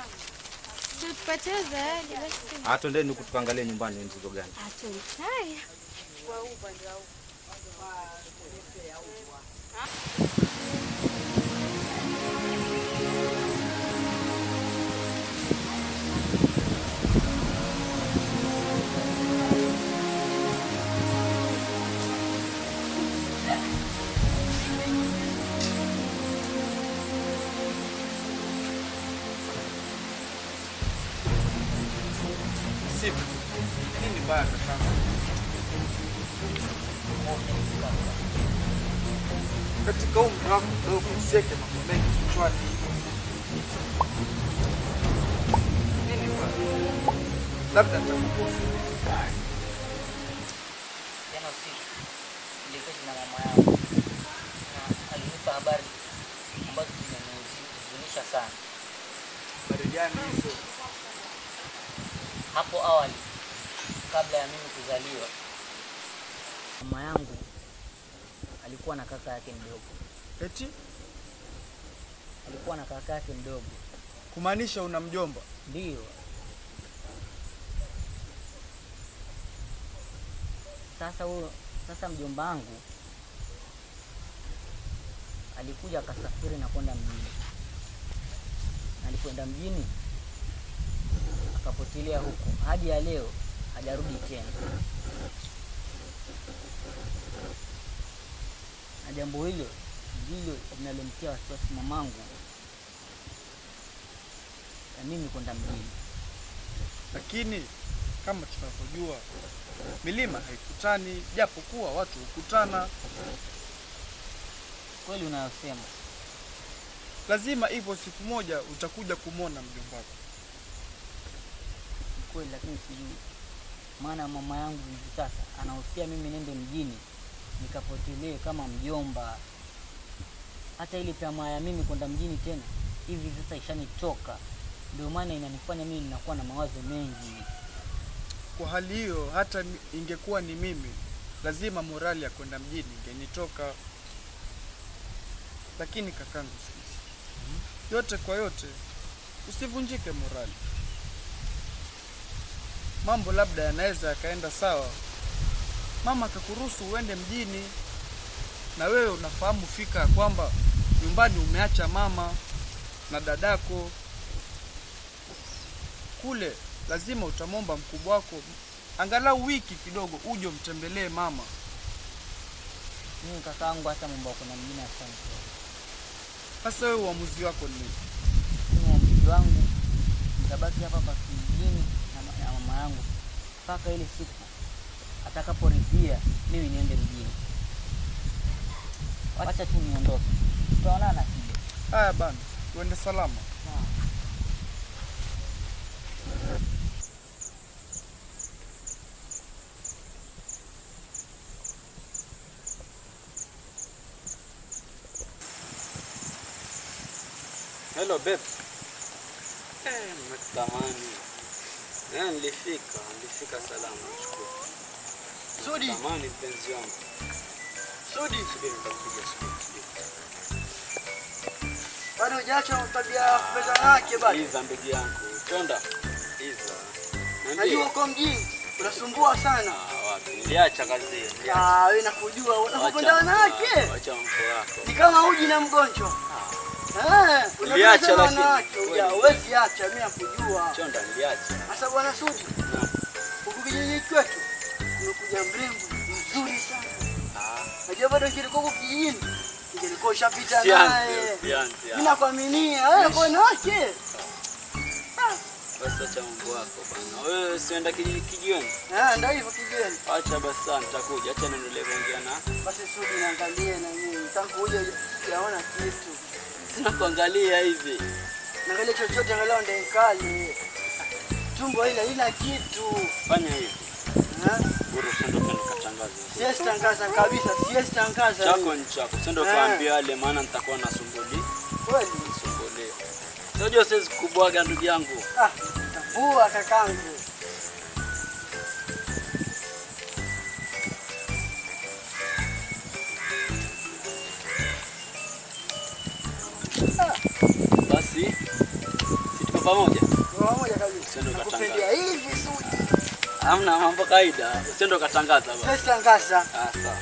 Tupatie zawadi basi. Ah, twendeni huku tukaangalie nyumbani ni mzigo gani. Haya. Siku. Nini mbaya kaka? Katika umri wako mdogo usiweke mambo mengi kichwani. Nini mbaya? Labda nitakukosa. Jana usiku niliketi na mama yangu na alinipa habari ambazo zimenihuzunisha sana. Habari gani hizo? Hapo awali, kabla ya mimi kuzaliwa, mama yangu alikuwa na kaka yake mdogo. Eti Alikuwa na kaka yake mdogo, kumaanisha una mjomba? ndiyo. Sasa huyo, sasa mjomba wangu alikuja akasafiri na kwenda mjini, na alipoenda mjini akapotelea huko hadi ya leo hajarudi tena. Na jambo hilo ndilo linalomtia wasiwasi mamangu ya mimi kwenda mjini. lakini kama tunavyojua milima haikutani, japo kuwa watu hukutana. Kweli unayosema. Lazima hivyo siku moja utakuja kumwona mjomba wako. Ni kweli, lakini sijui maana mama yangu hivi sasa anahusia mimi nende mjini nikapotelee kama mjomba. Hata ile tamaa ya mimi kwenda mjini tena hivi sasa ishanichoka, ndio maana inanifanya mimi ninakuwa na mawazo mengi. Kwa hali hiyo, hata ni- ingekuwa ni mimi, lazima morali ya kwenda mjini ingenitoka. Lakini kakangu, sikiza, yote kwa yote, usivunjike morali. Mambo labda yanaweza yakaenda sawa, mama akakuruhusu uende mjini, na wewe unafahamu fika ya kwamba nyumbani umeacha mama na dadako kule lazima utamwomba mkubwa wako angalau wiki kidogo uje umtembelee mama. Mimi kakaangu hata mambo ya kwenda mjini asante. Sasa wewe uamuzi wako ni nini? Mimi uamuzi wangu nitabaki hapa hapa kijijini na, ma- na mama yangu mpaka ile siku atakaporidhia mimi niende mjini. Wacha tu niondoke, tutaonana kile. Haya bana, uende salama. Hello babe. Eh, nakutamani. Eh, nilifika, nilifika salama nashukuru. Sudi. Tamani mpenzi wangu. Sudi. Subiri nitakupigia subiri. subiri. Bado hujaacha tabia ya kupenda wake bado. Iza ndugu yangu. Twenda. Iza. Najua uko mjini unasumbua sana. Ah, wapi? Niliacha kazi hiyo. niliacha. Ah, wewe nakujua unapopenda Wacha- wanawake. Wacha mambo yako. Ni kama uji na mgonjwa. Eh, Niliacha unapenda lakini, wanawake. kweli. Ya, huwezi acha, mimi nakujua. Chonda niliacha. Sasa bwana Sudi, huku kijiji kwetu kumekuja mrembo mzuri sana. Najua bado ngilikuwa huku kijijini ingelikuwa ushapita Sianzi, naye. sianzi. Mimi nakuaminia wewe kwa wanawake. Basi acha mambo yako bana. Wewe sienda kijiji kijioni? Ah, ndio hivyo kijijini. Acha basi sana nitakuja. Acha niendelee kuongea na. Basi Sudi niangalie na mimi. Tangu uje sijaona kitu. Sina kuangalia hivi. Naangalia chochote angalau ndio kali. Tumbo ile ina kitu. Fanya hivi. Eh? Bora usiende tena katangaza. Siwezi tangaza kabisa, siwezi tangaza. Chako mimi. ni chako. Usiende Eh. kaambia wale maana nitakuwa nasumbuli. Kweli? Sumbulia. Unajua siwezi kubwaga ndugu yangu. Ah, tambua kakangu. Basi si tuko pamoja? Kwa pamoja kabisa. Usiende Nakupendia ukatangaza. hivi Sudi. Hamna mambo kawaida. Usiende ukatangaza basi. Siwezi tangaza. Ah, sawa.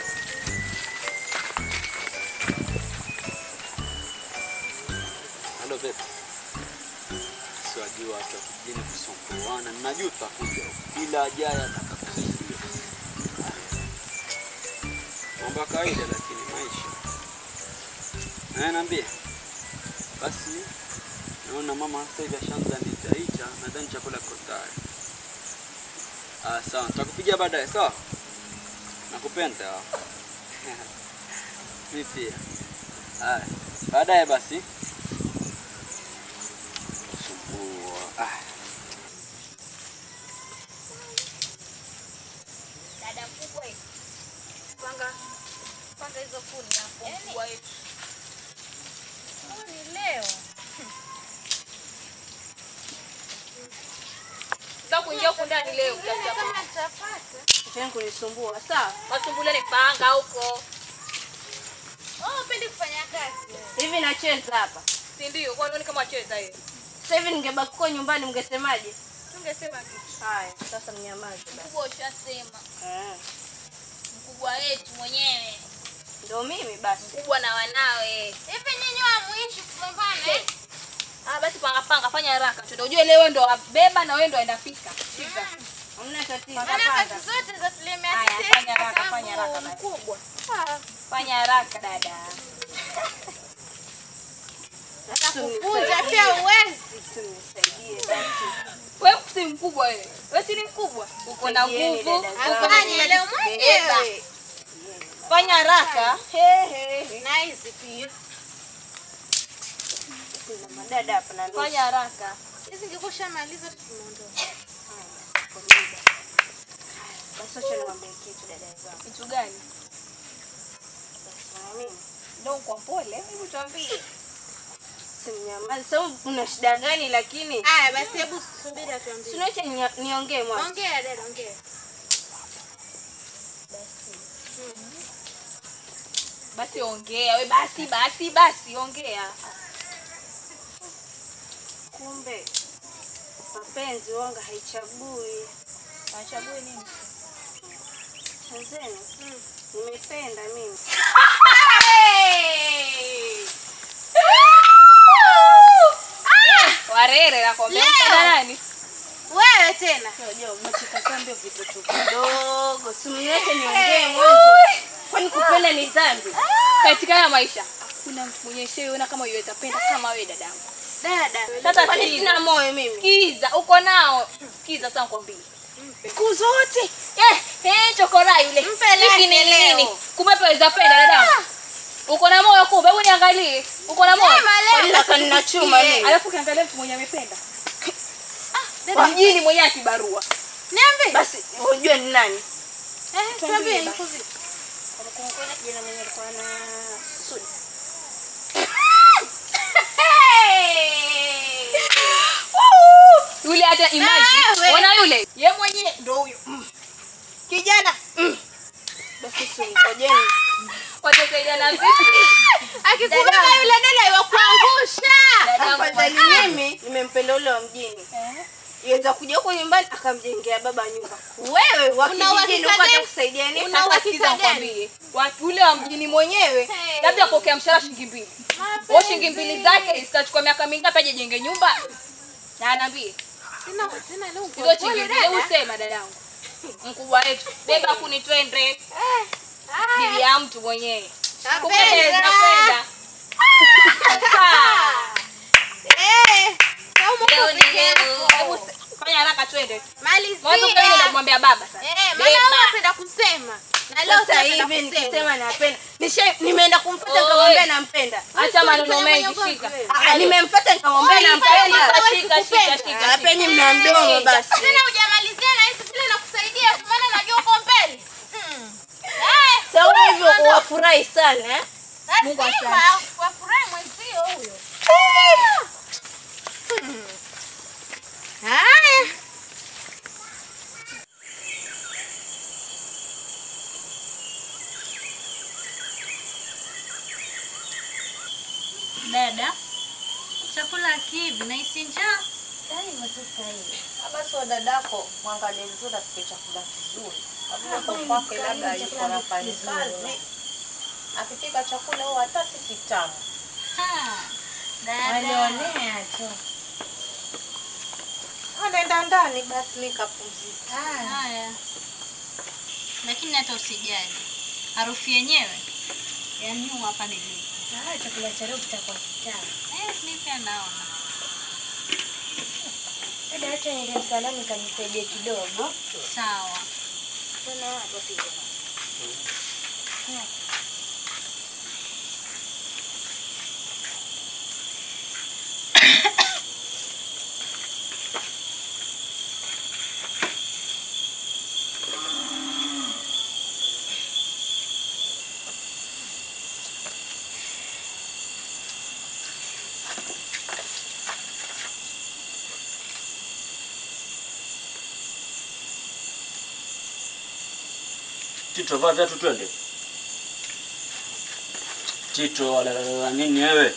Halo babe. Siwajua watu wa kijijini kusumbuana. Ninajua tutakuja huko. Bila ajali atakakusaidia. Mambo ya kawaida lakini maisha. Eh, niambie. Basi naona mama sasa hivi ashaanza nitaita, nadhani chakula kiko tayari. Ah, sawa, nitakupigia baadaye, sawa? Nakupenda. Mimi pia. Haya, baadaye basi. Sumbua. Ah. Dada mkubwa hivi. Panga panga hizo kuni hapo mkubwa wetu. Kuni leo. Sasa kuingia huku ndani leo utakuta kama nitapata. Tena kunisumbua. Sawa. Masumbuleni panga huko. Oh, pendi kufanya kazi. Hivi nacheza hapa. Si ndio? Kwa nini kama wacheza hiyo? Sasa hivi ningebaki kwa nyumbani mngesemaje? Tungesema kitu. Haya, sasa mnyamaze basi. Mkubwa ushasema. Eh, Mkubwa wetu mwenyewe. ndio mimi basi. Mkubwa na wanawe. Hivi nyinyi hamuishi kupambana eh? Ah, basi panga panga fanya haraka. Tuende ujue leo wewe ndo wabeba na wewe ndo waenda pika. Shika. Hamna tatizo. Maana kazi zote za tulemea Haya, sisi. fanya haraka, kwa fanya sababu haraka basi. Mkubwa. Ah, Fanya haraka dada. Atakufunza pia uwezi. Wewe si mkubwa wewe. Wewe si ni mkubwa. Uko na Saidieni nguvu. dada uko zangu. na Fanya leo mwenyewe. Beba. Fanya haraka. Na hizi pia. Kuna madada hapa na nusu. Fanya haraka. Hizi ngekosha maliza tumeondoka. Basi acha niwaambie kitu dada zangu. Kitu gani? Basi na mimi. Ndio kwa pole. Hebu tuambie. Simnyamazi. Sasa una shida gani lakini? Haya basi hebu subiri atuambie. Sinacha niongee mwanzo. Ongea dada, ongea. Basi ongea. We basi basi basi ongea. Kumbe mapenzi wanga haichagui. Haichagui nini? Tanzania. Nimependa mimi. Warere nakwambia Leo. mpenda nani? Wewe tena. Unajua umecheka kambi vitoto vidogo. Simniache niongee mwanzo. Kwani kupenda ni dhambi? Katika haya maisha hakuna mtu mwenye sheona kama yuweza penda kama wewe dadangu. Dada. Sasa Kwani sikiza. sina moyo mimi? Sikiza, uko nao. Sikiza sasa nikwambie. Siku zote. Eh, eh chokora yule. Mpe Hiki ni lake leo. nini? Kumbe paweza penda dadangu. Uko na moyo kumbe, hebu niangalie. Uko na moyo. Sema leo. Kwa nini Sasa nataka ninachuma nikusikie? mimi. Alafu ukiangalia mtu mwenye amependa. dada. Kwa mjini mwenye akibarua. Niambie. Basi unajua ni nani? Eh, tuambie, basi. yuko vipi? Kuna kijana mwenye alikuwa na Sudi. Yule hata imagine. Wewe. Ona yule. Ye mwenyewe ndio huyo. Mm. Kijana. Mm. Basi singojeni. Watasaidiana vipi? Akikubeba yule dada iwakuangusha. Dadangu Afadhali bwana. mimi nimempenda ule wa mjini. Iweza kuja huko nyumbani akamjengea baba nyumba. Wewe wa Una kijijini uhakika upata gani? kusaidia nini? Una uhakika nikwambie. Watu ule wa mjini mwenyewe labda apokea mshahara shilingi mbili. Wao shilingi mbili zake zitachukua miaka mingapi aje jenge nyumba? Na anaambie. Tena tena leo uko Hizo pole shilingi dada. mbili usema dadangu. Mkubwa wetu. Beba kuni twende. Bibi ya mtu mwenyewe. Kupendeza napenda. Eh, Saumu Leo uko ni peke leo. yako. Hebu se- fanya haraka twende. Malizia. Mwanzo kwa nini kumwambia baba sasa? Eh, maana Beba. wewe unapenda kusema. Na leo Sasa tunapenda hivi kusema. nikisema napenda. Nisha nimeenda kumfuata Oi. nikamwambia nampenda. Acha maneno Fanya mengi, mwenye shika. ugomvi. Ah, nimemfuata nikamwambia Oi, nampenda. shika, shika, shika, shika, Ah, penye shika. mna mdomo basi. Tena hujamalizia na hizi vile nakusaidia kwa maana najua uko mbele. Mm. Eh, Sawa wewe hivyo kwanza- wafurahi sana eh? Mungu asante. Wafurahi mwenzio huyo. Hmm. Haya. Dada, chakula kivi na isi njaa. Hivyo sasa hivi. Basi wa dadako mwangalie vizuri apike chakula kizuri. Kabla kwa kwake labda yuko na kazi. Akipika chakula huwa hata si kitamu. Dada. Walionea tu. Anaenda ndani basi nikapumzika. Haya. Lakini hata usijali. Harufu yenyewe ya nyuma hapa nilipo. Ah, chakula cha leo kitakuwa kitamu. Eh, mimi pia naona. Dada, acha niende msalani nikajisaidie kidogo. Sawa. Tuna watu pia. Tito, vaa viatu twende. Tito, walalala nini wewe?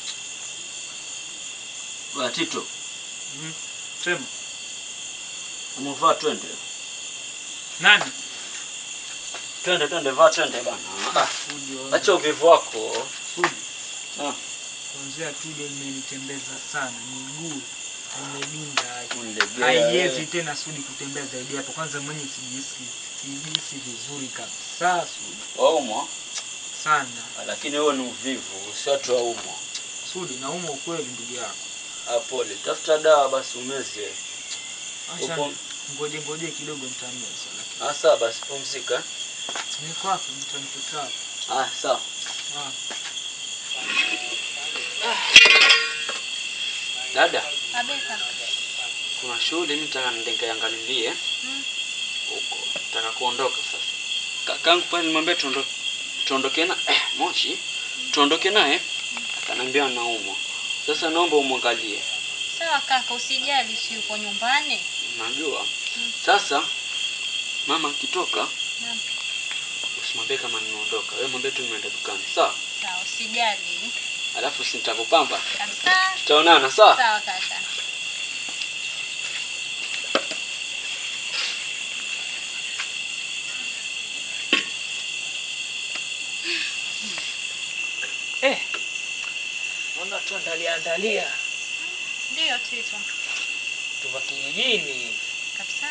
Bwana Tito, Sema. umevaa twende. Nani? Twende twende, vaa twende bana. Ah, Acha uvivu wako. Sudi. Ah. Kuanzia tudo limenitembeza sana miguu imedinda, Unilegea haiwezi wewe. tena Sudi kutembea zaidi hapo. Kwanza mwenye sijisi sijisi vizuri kabisa Sudi Waumwa sana. lakini huo ni uvivu, si watu waumwa. Sudi, naumwa ukweli ndugu yako. Ah, pole. Tafuta dawa basi umeze. Acha Upo- ngoje ngoje kidogo nitameza lakini. Ah, sawa basi pumzika. Niko hapo mtanikuta hapo. Ah, sawa. Ah. Dada, Abeka. kuna shughuli mimi nataka nende nikaiangalilie Mm. huko. Nataka kuondoka sasa. Kakangu pale nimwambia tuondoke tuondoke na eh, Moshi. Tuondoke naye. Akaniambia anaumwa. Sasa naomba umwangalie. Sawa kaka, usijali, si uko nyumbani. Najua. Sasa mama akitoka Naam. usimwambie kama nimeondoka. Wewe mwambie tu nimeenda dukani. Sawa? Sawa, usijali. Alafu si nitakupamba. Kabisa. Tutaonana, sawa? Sawa kaka. Eh. Naona tuandalia andalia. Ndio Tito. Tuva kijijini. Kabisa.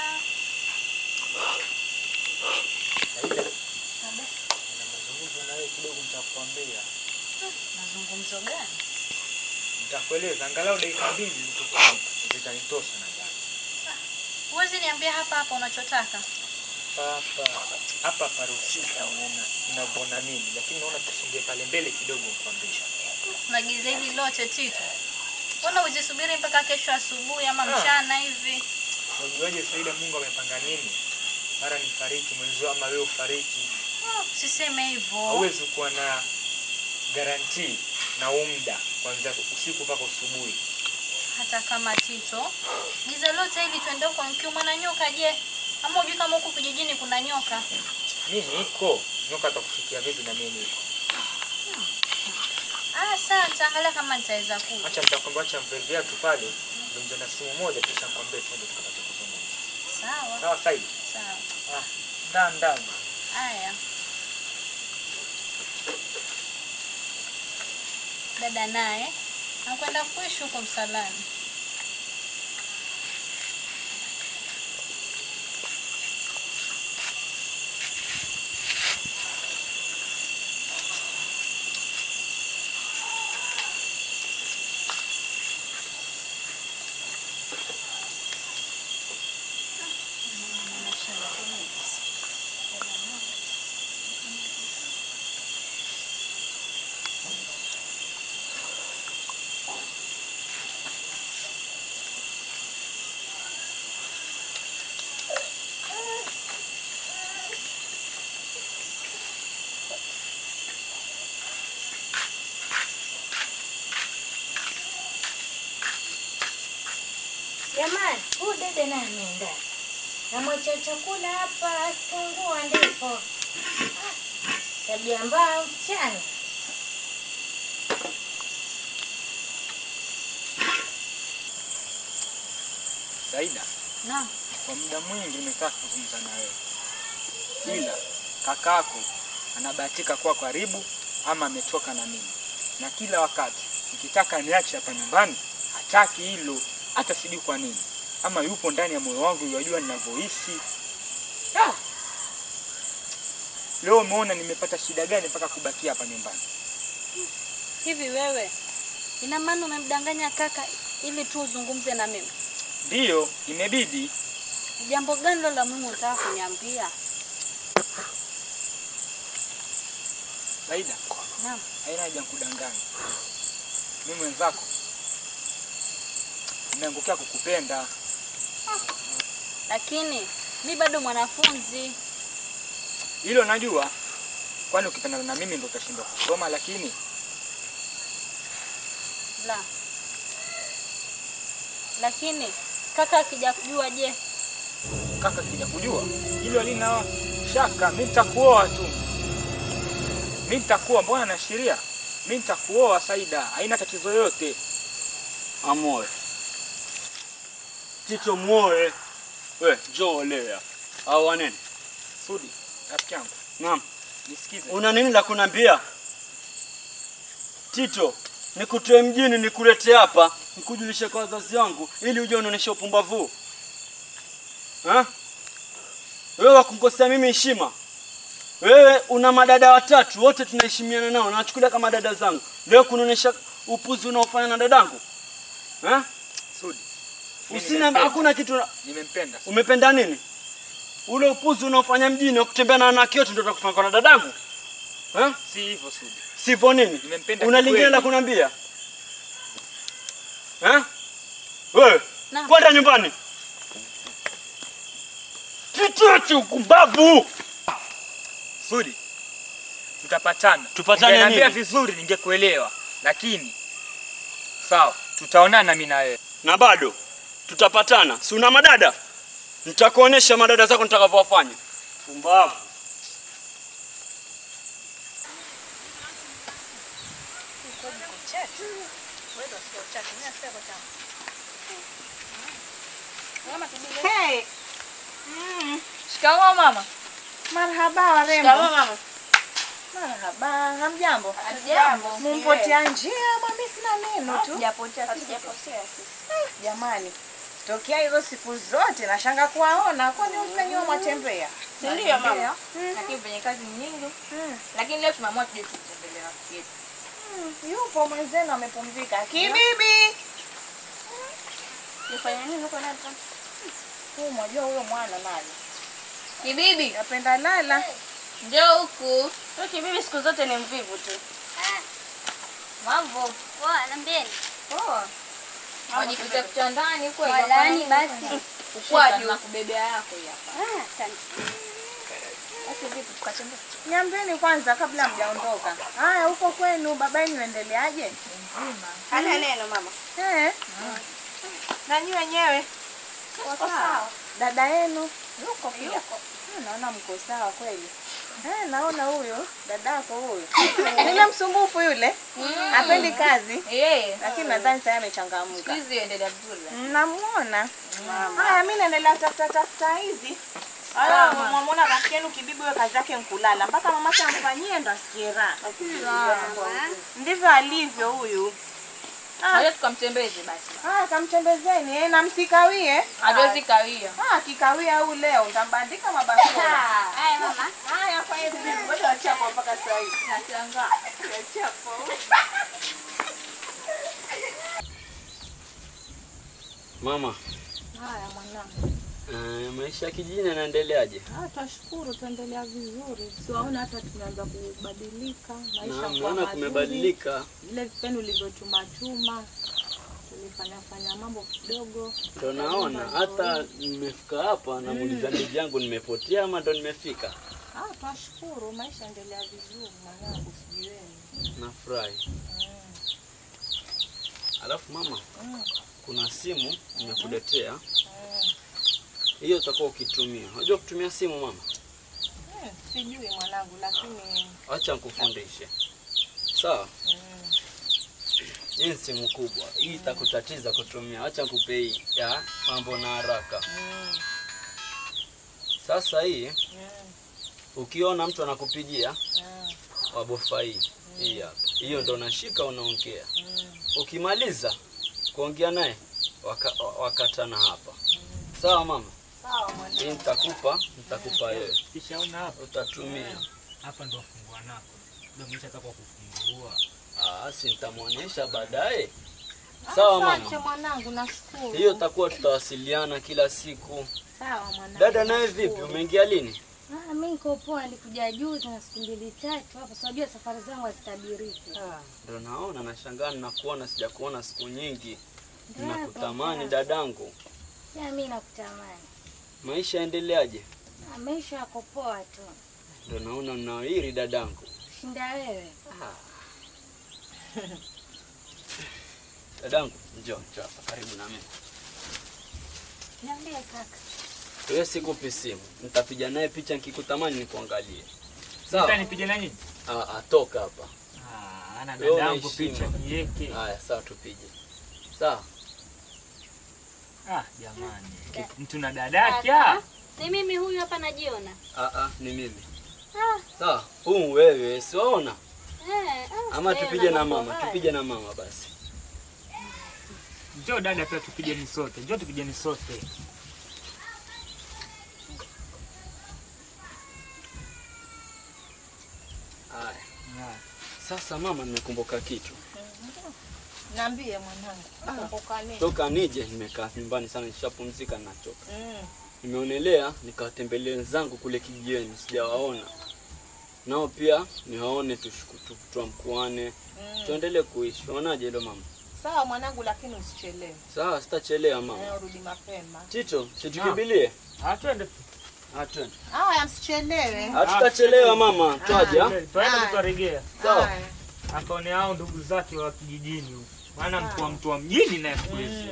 Saida. Na mazungumzo na wewe kidogo nitakwambia. Mazungumzo gani? Nitakueleza angalau dakika mbili zitakuwa- zitanitosha nadhani. Huwezi niambia hapa hapa unachotaka. Hapa hapa paruhusiwi kuona unavyoona mimi, lakini naona tusonge pale mbele kidogo nikwambie. Unagiza hili lote Tito. Mbona uzisubiri mpaka kesho asubuhi ama Ah. mchana hivi? Unajuaje Saida, Mungu amepanga nini? Mara nifariki mwenzio ama wewe ufariki. Oh, Usiseme hivyo. Hauwezi kuwa na garantii na huu muda kuanzia usiku mpaka asubuhi. Hata kama Tito, giza lote hili tuende huko nikiumwa na nyoka je? Ama hujui kama huku kijijini kuna nyoka? Mimi niko nyoka atakufikia vipi na mimi niko? Ah, sawa, nitaangalia kama nitaweza kuja. Acha nitakwambia, acha mpe viatu pale, ndio na simu moja, kisha nikwambie twende tukapate kuzungumza. Sawa. Sawa Saida? Sawa. Ah, ndani ndani. Haya. Dada naye anakwenda kuishi huko msalani. Jamani, huyu dede naye ameenda. Namwacha chakula hapa akifungua ndipo. Ah, Tabia mbaya msichana. Saida, Naam. kwa muda mwingi nimetaka kuzungumza na wewe, ila kakako anabahatika kuwa karibu ama ametoka na mimi, na kila wakati nikitaka niache hapa nyumbani hataki hilo, hata sijui kwa nini, ama yupo ndani ya moyo wangu, yajua ninavyohisi. Ah! Leo umeona nimepata shida gani mpaka kubakia hapa nyumbani? Hivi wewe, ina maana umemdanganya kaka ili tu uzungumze na mimi? Ndiyo, imebidi. Jambo gani lo la muhimu unataka kuniambia? Saida, Naam. haina haja nikudanganya. Mimi mwenzako nimeangukia kukupenda. Lakini mi bado mwanafunzi. Hilo najua, kwani ukipendana na mimi ndo utashindwa kusoma, lakini La. Lakini kaka akija kujua je? kaka kija kujua hilo halina shaka. Mimi nitakuoa tu, mimi nitakuoa. Mbona naashiria mimi nitakuoa Saida, haina tatizo yoyote. Amoe. Tito muoe. We, njoo olea. Au wanene? Sudi, rafiki yangu. Naam. Nisikize. Una nini la kunambia? Tito, nikutoe mjini nikulete hapa, nikujulishe kwa wazazi wangu ili uje unaonesha upumbavu. Ha? Wewe wakunkosea mimi heshima. Wewe una madada watatu, wote tunaheshimiana nao, nawachukulia kama dada zangu. Leo kunaonesha upuzi unaofanya na dadangu eh? Sudi. Usina hakuna kitu na- Nimempenda. umependa nini? Ule upuzi unaofanya mjini wa kutembea na wanawake wote ndio utakufanya kwa na dadangu eh? Si hivyo Sudi. Sivyo nini? Nimempenda Una lingine kikweli. la kuniambia eh? Wewe kwenda nyumbani. Kichochi ukumbavu. Sudi. Tutapatana. Tupatane Ungeniambia nini? vizuri ningekuelewa. Lakini sawa, tutaonana mimi na wewe. Na bado tutapatana. Si una madada? Nitakuonesha madada zako nitakavyowafanya. Pumbavu. Hey. Mm. Shikamoo mama. Marhaba warembo. Shikamoo mama. Marhaba, hamjambo? Hamjambo. Mumpotea njia, mami sina neno tu. Hatujapotea, hatujapotea sisi. Jamani, tokea hizo siku zote nashanga kuwaona, kwani mpenyewe mwatembea? Si ndio mama? Lakini penye kazi nyingi. Lakini leo tumeamua tuje tutembelee rafiki yetu. Mm, Yupo mwenzenu amepumzika. Kibibi. Nifanye nini huko ndani? Huu mwajua huyo mwana nani? Kibibi. Napenda lala. Njoo huku. Huyo kibibi siku zote ni mvivu tu. Mambo. Poa, niambieni. Poa. Wajikuta kitandani kweli. Walani basi. Ukwaji na kubebea yako hii hapa. Ah, asante. Basi vipi tukatembea? Niambieni kwanza kabla mjaondoka. Haya, huko kwenu baba yenu endeleaje? Hana neno mama. Eh. Na nyinyi wenyewe? Uko sawa. Dada yenu? Yuko pia. Ah, Naona mko sawa kweli. Eh, naona huyo dadako huyo. Yule msumbufu yule. Mm. Hapendi kazi. Yeye. Lakini nadhani sasa amechangamka. Siku hizi endelea vizuri. Namuona. Haya, mimi naendelea tafuta tafuta hizi. Haya, Sawa, mama. mwamwona rafiki yenu kibibi wewe kazi yake nkulala mpaka mamake amfanyie ndo asikie raha. Ndivyo alivyo huyu. Ngoja tukamtembeze basi. Haya, kamtembezeni eh, na msikawie. Hatuwezi kawia. Ah, akikawia au leo utambandika mabakora. Haya mama. Haya, kwa hiyo bibi, ngoja wachapo mpaka saa hii. Nashangaa. Wachapo. Mama, Haya mwanangu. eh, maisha ya kijijini yanaendeleaje? Ah, twashukuru tuendelea vizuri. Siwaona hata tumeanza kubadilika maisha Naam, kwa naona mazuri. kumebadilika. Vile vipeni ulivyotuma chuma tulifanya fanya mambo kidogo. Ndo naona hata nimefika hapa namuuliza ndugu yangu nimepotea ama ndo nimefika. Ah, twashukuru maisha endelea vizuri mwanangu, sijui wewe. Nafurahi. Alafu mama, Mm. kuna simu nimekuletea. Hiyo utakuwa ukitumia. Unajua kutumia simu mama? Hmm, sijui mwanangu, lakini Acha nikufundishe. Sawa? Hii ni simu kubwa. Hii itakutatiza kutumia. Acha nikupe hii ya mambo na haraka. Sasa hii ukiona mtu anakupigia wabofa hii hii hapa. Hiyo ndo unashika unaongea. Ukimaliza kuongea naye waka, wakatana hapa. Sawa mama? sawa Hii mwanangu. nitakupa, nitakupa wewe. Kishaona hapa. Utatumia. Hapa ndo fungua nako. Ndio mwisha kwa kufungua. Ah, si nitamwonyesha baadaye. Sawa Asante mama. mwanangu, nashukuru. Hiyo takuwa tutawasiliana kila siku. Sawa mwanangu. Dada naye vipi? nashukuru. Umeingia lini? Ah, mimi niko poa, nilikuja juzi na siku mbili tatu hapa. So unajua safari zangu hazitabiriki. Ndio naona nashangaa ninakuona sijakuona siku nyingi. Ndio Ninakutamani hapa. dadangu. Ya mimi nakutamani. Maisha yaendeleaje? Ah, Maisha yako poa tu. Ndio naona mnawiri dadangu. Shinda wewe. Dadangu, njoo njoo hapa karibu na mimi. Niambie kaka. Wewe sikupi simu. Nitapiga naye picha nikikutamani nikuangalie. Sawa? Nipige na nyinyi? Ah, ah, toka hapa. Ah, ana Wewe dadangu una heshima. picha niweke. Haya, sawa tupige. Sawa? Ah, jamani. Mtu na dadake ah. Kaka, Ni mimi huyu hapa najiona. Ah ah, ni mimi. Ah, Sawa? Huu wewe, siwaona? eh, ah, Ama sijaona tupige na mambo mama, haya. tupige na mama basi. Njoo dada pia tupigeni sote. Njoo tupigeni sote. Haya. Sasa mama, nimekumbuka kitu. Niambie mwanangu. Kumbuka nini? Toka nije nimekaa nyumbani sana, nishapumzika nachoka. Mm. Nimeonelea nikawatembelea wenzangu kule kijijini, sijawaona nao pia niwaone, tushuku- tu- tuamkuane, Mm. tuendelee kuishi. Unaonaje hilo mama? Sawa mwanangu, lakini usichelewe. Sawa, sitachelewa mama. Eh, urudi mapema. Tito, situkimbilie. Ah, twende. Ah, twende. Haya, msichelewe. Hatutachelewa mama, twaja. Twende tutarejea. Sawa. Haya. Akaone hao ndugu zake wa kijijini huko. Maana mtu wa mtu wa mjini naye siku hizi.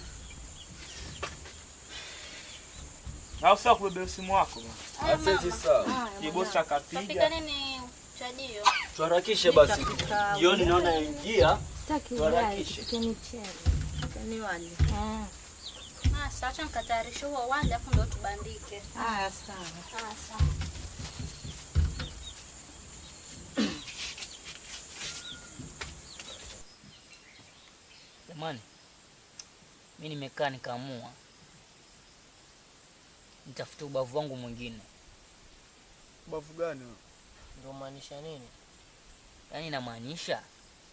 Au sasa kubebea simu wako bwana. Haya, Sasa sawa. Kibosi akapiga. Tapika nini chajio? Tuharakishe basi. Jioni naona ingia. Sitaki Tuharakishe. Ni wali. Sasa acha nikatayarishe huo wali afu ndo tubandike. Haya, sawa. Haya, sawa. Jamani, mi nimekaa nikaamua nitafute ubavu wangu mwingine. Ubavu gani wewe? Ndio maanisha nini? Yaani inamaanisha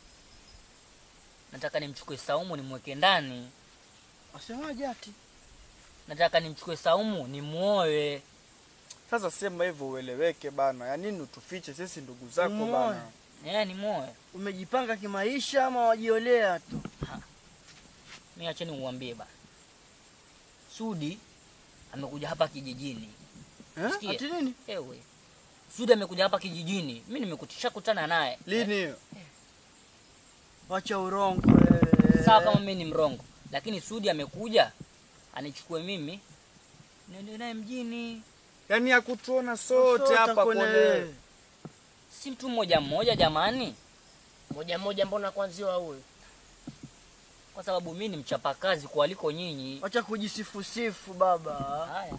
nataka nimchukue Saumu nimweke ndani. Asemaje ati? Nataka nimchukue Saumu nimuoe. Sasa sema hivyo ueleweke bana, ya nini utufiche sisi ndugu zako Umuoe. bana? Eh, nimuoe. Umejipanga kimaisha ama wajiolea tu? Mi acheni uwambie bana, Sudi amekuja hapa kijijini. Eh? Sikia. Ati nini? Ewe, Sudi amekuja hapa kijijini, mi nimekutisha kutana naye. Lini hiyo? Wacha urongo wewe. Sawa kama mi ni mrongo, lakini Sudi amekuja anichukue mimi niende naye mjini. Yaani ya kutuona sote Sote hapa kwenye- kone. Si mtu mmoja mmoja jamani, Moja moja, mbona kwanziwa huyu? kwa sababu mi ni mchapakazi kualiko nyinyi. Wacha kujisifusifu baba. Haya.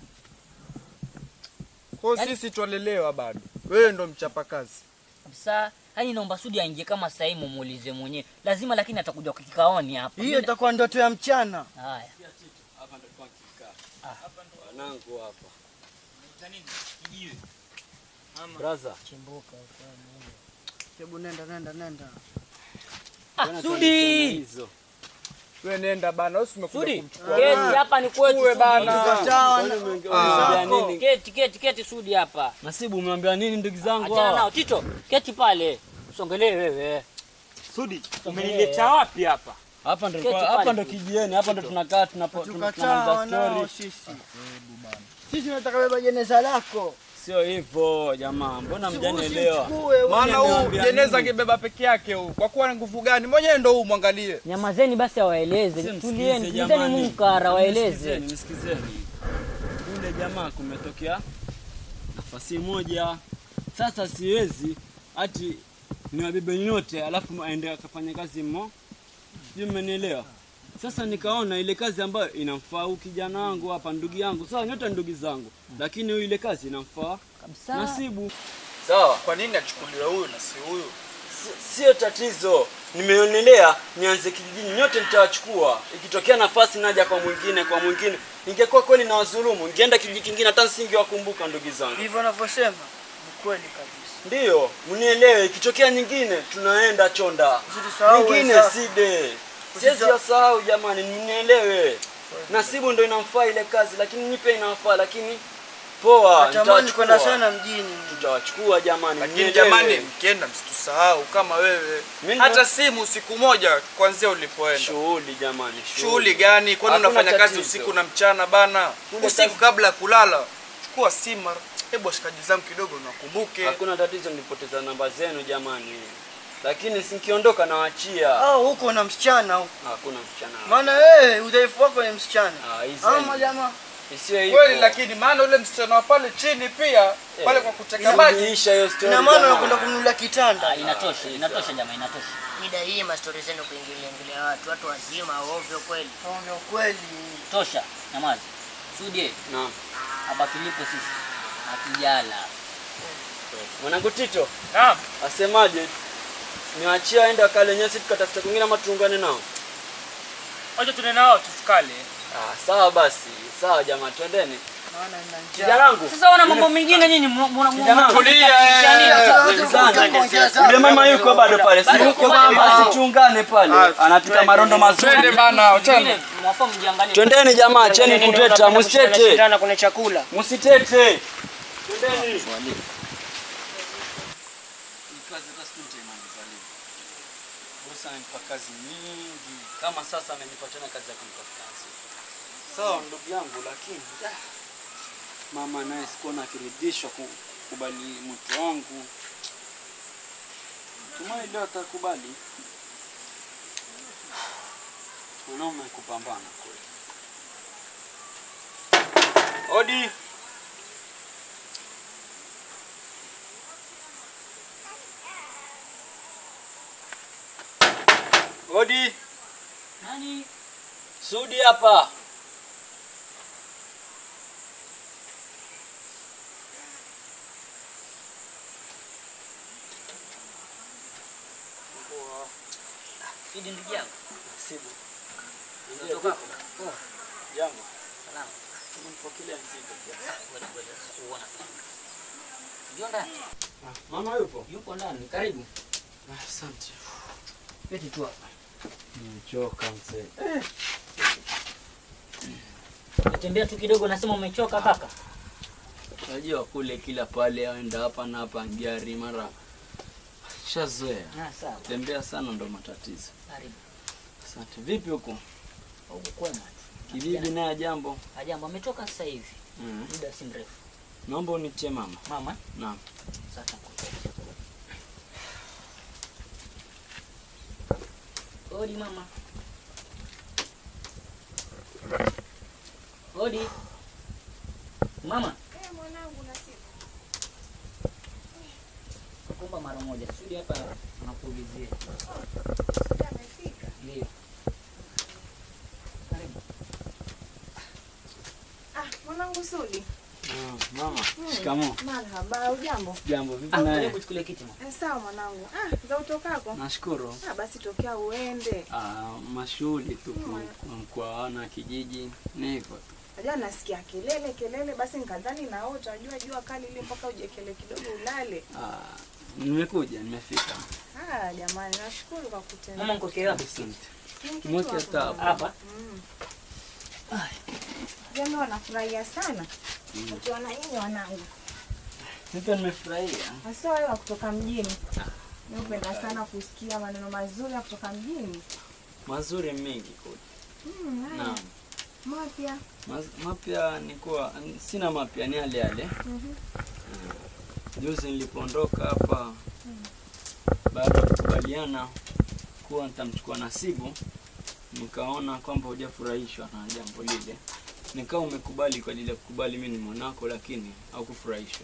Kwa hiyo sisi twalelewa bado. Wewe ndo mchapakazi. kabisa. Yaani naomba Sudi aingie kama sasa hivi mumuulize mwenyewe, lazima lakini atakuja kwa kikaoni hapa. Hiyo itakuwa ndoto ya mchana. Haya. Hapa ndo kwa kikaa. Wanangu hapa. Brother. Chimbuka. Hebu nenda nenda nenda. Ah, Sudi! Hizo. Wewe nenda bana, wewe umekuja Sudi, kumchukua. keti hapa ni kwetu. Chukue Sudi. bana. Umeambia nini? Keti, keti, keti Sudi hapa. Nasibu umeambia nini ndugu zangu Achana hawa? nao Tito, keti pale. Usongelee wewe. Sudi, umenileta wapi hapa? Hapa ndo Keti hapa pale. ndo kijieni, hapa ndo tunakaa tunapo Tukataa tunamaliza wanao story. sisi. Sisi tunataka beba jeneza lako. Sio hivyo jamaa, mbona Si mjanielewa? usichukue, Maana huu Mjaniambia jeneza nini? angebeba peke yake huu. Kwa kuwa na nguvu gani? Mwenyewe ndo huu mwangalie. Nyamazeni basi awaeleze. Msikize Tulieni, tulizeni jamani. munkara waeleze. Nisikizeni, nisikizeni. Yule jamaa kumetokea nafasi moja. Sasa siwezi ati niwabebe nyote alafu aende akafanya kazi mmo. Sijui mmenielewa. Sasa nikaona ile kazi ambayo inamfaa huyu kijana wangu hapa, ndugu yangu. Sawa, nyote ni ndugu zangu, lakini huyu ile kazi inamfaa kabisa. Nasibu. Sawa. Kwa nini achukuliwe huyu na si huyu? Si- Sio tatizo, nimeonelea nianze kijijini, nyote nitawachukua. Ikitokea nafasi naja kwa mwingine kwa mwingine, ingekuwa kweli na wadhulumu, ningeenda kijiji kingine, hata nisingewakumbuka ndugu zangu. Hivyo unavyosema ni kweli kabisa. Ndiyo, mnielewe. Ikitokea nyingine, tunaenda chonda, Usisahau nyingine wenzako. side. Siwezi wasahau jamani, mnielewe. Nasibu ndo inamfaa ile kazi, lakini nipe inafaa, lakini poa, Natamani kwenda nitawachukua. sana mjini. Tutawachukua jamani, Lakini mnielewe. jamani, mkienda msitusahau kama wewe. Mimi Hata ndo- simu siku moja kuanzia ulipoenda. Shughuli jamani, Shughuli gani? Kwani Hakuna unafanya kazi tatizo. usiku na mchana bana? Kule Usiku kazi- kabla ya kulala, chukua simu. mara- Hebu washikaji zangu kidogo nakumbuke. Hakuna tatizo, nilipoteza namba zenu jamani, lakini sikiondoka nawaachia. Au huko na msichana huko. Hakuna msichana. Maana wewe udhaifu wako ni msichana. Ah, hizi Ama ni- jamaa. Isiwe hivyo. Kweli, lakini maana ule msichana wa pale chini pia pale kwa kuteka maji. Suluhisha hiyo story. Ina maana jamaa. unakwenda kumnunulia kitanda. Inatosha, inatosha jamaa, inatosha. Mida hii mastori zenu kuingilia ingilia watu, watu wazima ovyo kweli. Ovyo kweli. Tosha, nyamaza. Sudi, Naam. hapa tulipo sisi hatujala. Mwanangu Tito. Naam. Asemaje? Niwaachie aende akale nyasi tukatafuta kwingine ama tuungane nao? Wacha tuende nao tusikale. Ah, sawa basi. Sawa jamaa, twendeni. Naona nina njaa. Kijana wangu. Sasa wana mambo mengine nyinyi mna Kijana wangu, Yule mama yuko bado pale. Si yuko mama, sichungane pale. Anapika marondo mazuri. Twende bana, achana. Mwafaa mjiangalie. Twendeni jamaa, cheni Nini kuteta, ndio msitete. tunashindana kwenye chakula. Msitete. Twendeni. Bosi amenipa kazi nyingi. Kama sasa amenipa tena kazi ya kunitafuta kazi. Sawa ndugu yangu, lakini ah, mama naye sikuona akiridhishwa kukubali mtu wangu. Tumai leo atakubali. Mwanaume kupambana kweli. Odi. Odi. Nani? Sudi hapa. Fidi ndugu yangu. Sibu. Unatoka hapo? Oh, Jambo. salama. Nimempokelea mzigo. Ngoja ngoja uona. Ndio ndani. Mama yupo? Yupo ndani. Karibu. Asante. Keti tu hapa. Nimechoka mzee. Tembea tu kidogo nasema umechoka kaka. Unajua kule kila pale aenda hapa na hapa gari mara shazoea. Ah, sawa. Tembea sana ndo matatizo. Karibu. Asante. Vipi huko? Huko kwema. Kibibi naye jambo. Ajambo ametoka sasa hivi. Mm. Muda si mrefu. Naomba unitie mama. Mama? Naam. Sasa Odi mama. Odi. Mama. Eh, mwanangu nasibu. Kumba mara moja. Sudi hapa nakuulizia. Sudi amefika. Ndio. Karibu. Ah, mwanangu Sudi. Ah, mama. Hmm. Shikamoo. Marhaba, ujambo? Jambo vipi Ah, naye? karibu chukule kiti mama. Eh, sawa mwanangu. Ah, za utokako? Nashukuru. Ah, basi tokea uende. Ah, mashughuli tu ku- mkoana kijiji ni hivyo tu. Najua nasikia kelele kelele, basi nikadhani naota. Jua jua kali ile mpaka ujekele kidogo ulale. Ah, nimekuja, nimefika. Ah, jamani, nashukuru kwa kutenda. Mama mko wapi? Asante. Ni kitu Mweke hapo, hata hapa. mwanangu. Hapa? Mm. Jamani, wanafurahia sana Mm. ukiona nyinyi wanangu, Nipo nimefurahia. hasa wewe wa kutoka mjini. Mimi hupenda sana kusikia maneno mazuri ya kutoka mjini. Mazuri mengi kule. Mm, haya. Naam. Mapya. Maz- Mapya ni kuwa sina mapya, ni yale yale. Mhm. Juzi nilipoondoka hapa baada ya kukubaliana kuwa nitamchukua Nasibu, nikaona kwamba hujafurahishwa na jambo lile, nikawa umekubali kwa ajili ya kukubali mimi ni mwanako, lakini haukufurahishwa.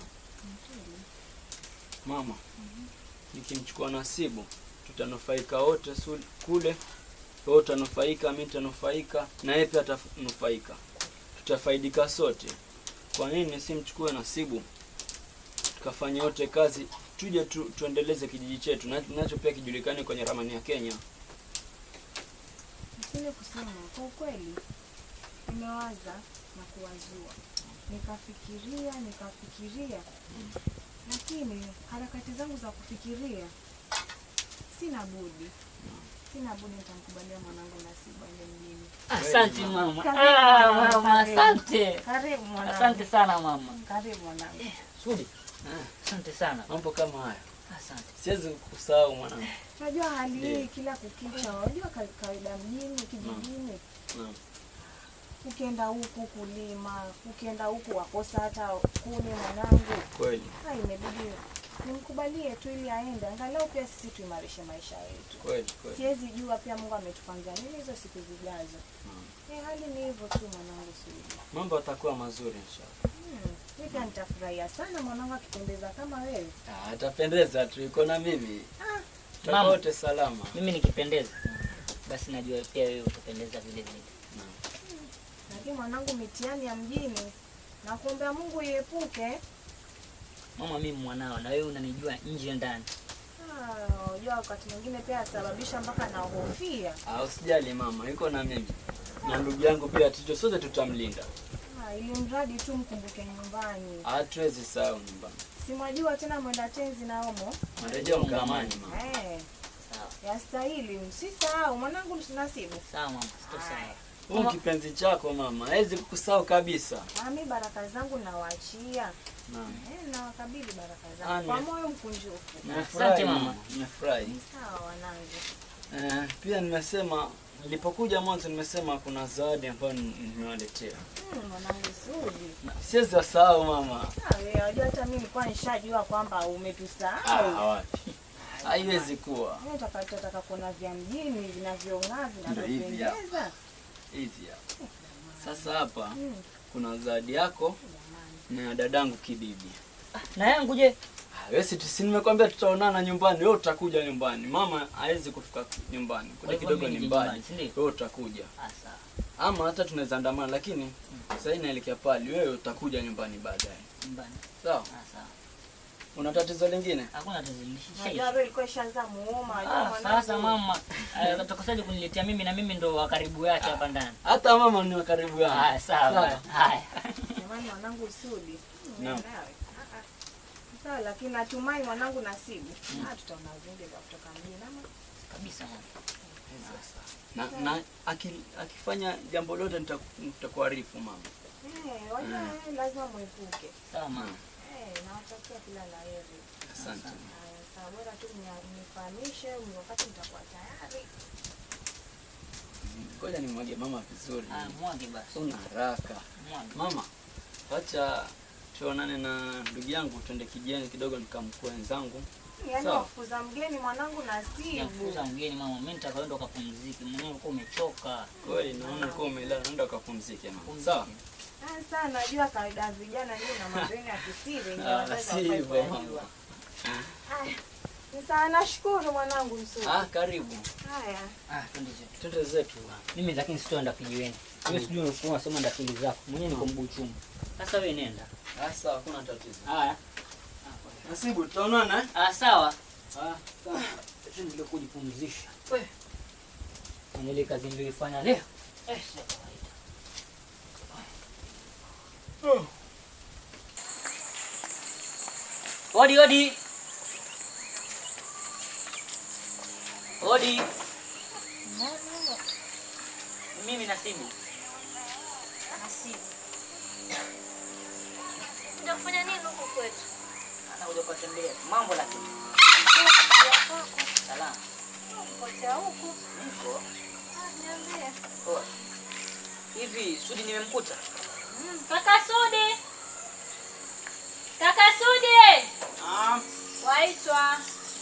Mama, nikimchukua Nasibu tutanufaika wote su- kule, wewe utanufaika, mimi nitanufaika, na yeye pia atanufaika, tutafaidika sote. Kwa nini simchukue Nasibu tukafanya yote kazi, tuje tu, tuendeleze kijiji chetu na- nacho pia kijulikane kwenye ramani ya Kenya. Nisije kusema kwa ukweli, nimewaza na kuwazua, nikafikiria nikafikiria, lakini harakati zangu za kufikiria, sina budi, sina budi, nitamkubalia mwanangu Nasibu aende mjini. Asante mama. Karibu Ah, mwanangu, mama, karibu. asante. Karibu mwanangu. Asante sana mama. Karibu mwanangu. Sudi. Asante sana. Mambo kama haya Asante. siwezi kusahau mwanangu. Unajua hali Ndiyo. hii kila kukicha, unajua ka- kawaida mjini, kijijini, Naam. ukienda huku kulima, ukienda huku wakosa hata kuni mwanangu. Kweli. Ha, imebidi nimkubalie tu ili aende, angalau pia sisi tuimarishe maisha yetu. Kweli, kweli. Siwezi jua pia Mungu ametupangia nini hizo siku zijazo. Eh, hali ni hivyo tu mwanangu Sudi. Mambo yatakuwa mazuri inshallah. Hmm. Mimi pia nitafurahia sana mwanangu akipendeza kama wewe. Ah, atapendeza tu, iko na mimi. Ah, Tutakuwa Mama. wote salama. Mimi nikipendeza basi najua pia wewe utapendeza vile vile. lakini mwanangu mitihani ya mjini nakuombea Mungu iepuke. Mama, mimi mwanao na wewe unanijua nje ndani. Ah, Unajua wakati mwingine pia asababisha mpaka nahofia. Ah, usijali mama, yuko na mimi. Na ndugu yangu pia tucho sote tutamlinda. Ah, ili mradi tu mkumbuke nyumbani. Hatuwezi sahau nyumbani. Si mwajua tena mwenda tenzi na omo. Marejeo mkamani mama. Eh. Yastahili, msisahau mwanangu Nasibu. Sawa mama, sitosahau. Huyu kipenzi chako mama, hawezi kukusahau kabisa. Mami baraka zangu nawaachia. Naam. Eh, nawakabidhi baraka Ah, zangu kwa ni- moyo mkunjufu. Nimefurahi mama, nimefurahi. Sawa wanangu. Eh, pia nimesema nilipokuja mwanzo nimesema kuna zawadi ambayo ni- nimewaletea. Hmm, mwanangu Sudi. Siwezi wasahau mama. Ah, wewe wajua hata mimi nilikuwa nishajua kwamba Ah, umetusahau. wapi? Haiwezi kuwa. Mimi nataka kuona vya mjini vinavyong'aa Ndio hivi vinavyopendeza. Hizi hapa. Sasa hapa Hmm. kuna zawadi yako na dadangu Kibibi. Na yangu je? Ah, Wewe si si nimekwambia tutaonana nyumbani, wewe utakuja nyumbani. Mama hawezi kufika nyumbani. Kwa Kule hivyo kidogo mimi ni nije mbali. nyumbani, si ndio? Wewe utakuja. Ah, sawa. Ama hata tunaweza andamana lakini sasa hii naelekea pale, wewe utakuja nyumbani baadaye. Nyumbani. Sawa? Ah, sawa. Una tatizo lingine? Hakuna tatizo Najua wewe ilikuwa ishaanza muuma. wajua Ah, mwanangu. sasa mama, eh, utakosaje kuniletea mimi na mimi ndo wa karibu yake hapa ndani? Hata mama ni wa karibu yangu. Ah, sawa. Haya. Jamani mwanangu Sudi. Naam. Nawe. Ah, ah. Sawa lakini natumai mwanangu Nasibu. Ah, tutaona vingi vya kutoka mjini ama kabisa mama. Na, na aki- akifanya jambo lote nita- nitakuarifu mama. Eh, wajua Mm. eh, lazima mwepuke. Sawa mama. Eh, nawatakia kila la heri. Asante. Haya, sawa bora tu mnia- mnifahamishe wakati mtakuwa tayari. Ngoja nimwage mama vizuri. Ah, mwage basi. Una haraka. Mwage. Mama, wacha tuonane na ndugu yangu twende kijani kidogo nikamkue wenzangu. Yaani Sawa. wafukuza mgeni mwanangu Nasibu. Nakuza mgeni mama, mimi nitakaenda ukapumzike. Mwenyewe ulikuwa umechoka. Kweli naona ulikuwa umelala, nenda ukapumzike mama. Sawa? Ah, Sasa najua kawaida ya vijana hiyo na mambo yenu ya kisiri ndio Ah, wazazi si hawafai hivyo kuyajua. mama. Haya. Sasa nashukuru mwanangu Msudi. Ah, karibu. Haya. Ah, twende zetu. Twende zetu. Mimi lakini sitoenda kijiweni. Wewe sijui ulikuwa unasema ndakili zako. Mwenyewe niko mguu chuma. Sasa wewe nenda. Ah, sawa, hakuna tatizo. Haya. Nasibu, tutaonana eh? Ah, sawa. Ah, sawa. Tuendelee kujipumzisha. We. Kwenye ile kazi niliyoifanya leo. Eh, sio kawaida. Odi, odi. Odi. Mimi Nasibu. Nasibu. Ndio kufanya nini huku kwetu? Anakuja kuwatembea. Mambo lakini. Salama. Potea huku. Niko. Ah, niambie. Poa. Hivi Sudi nimemkuta? Mm, Kaka Sudi. Kaka Sudi. Ah, Waitwa.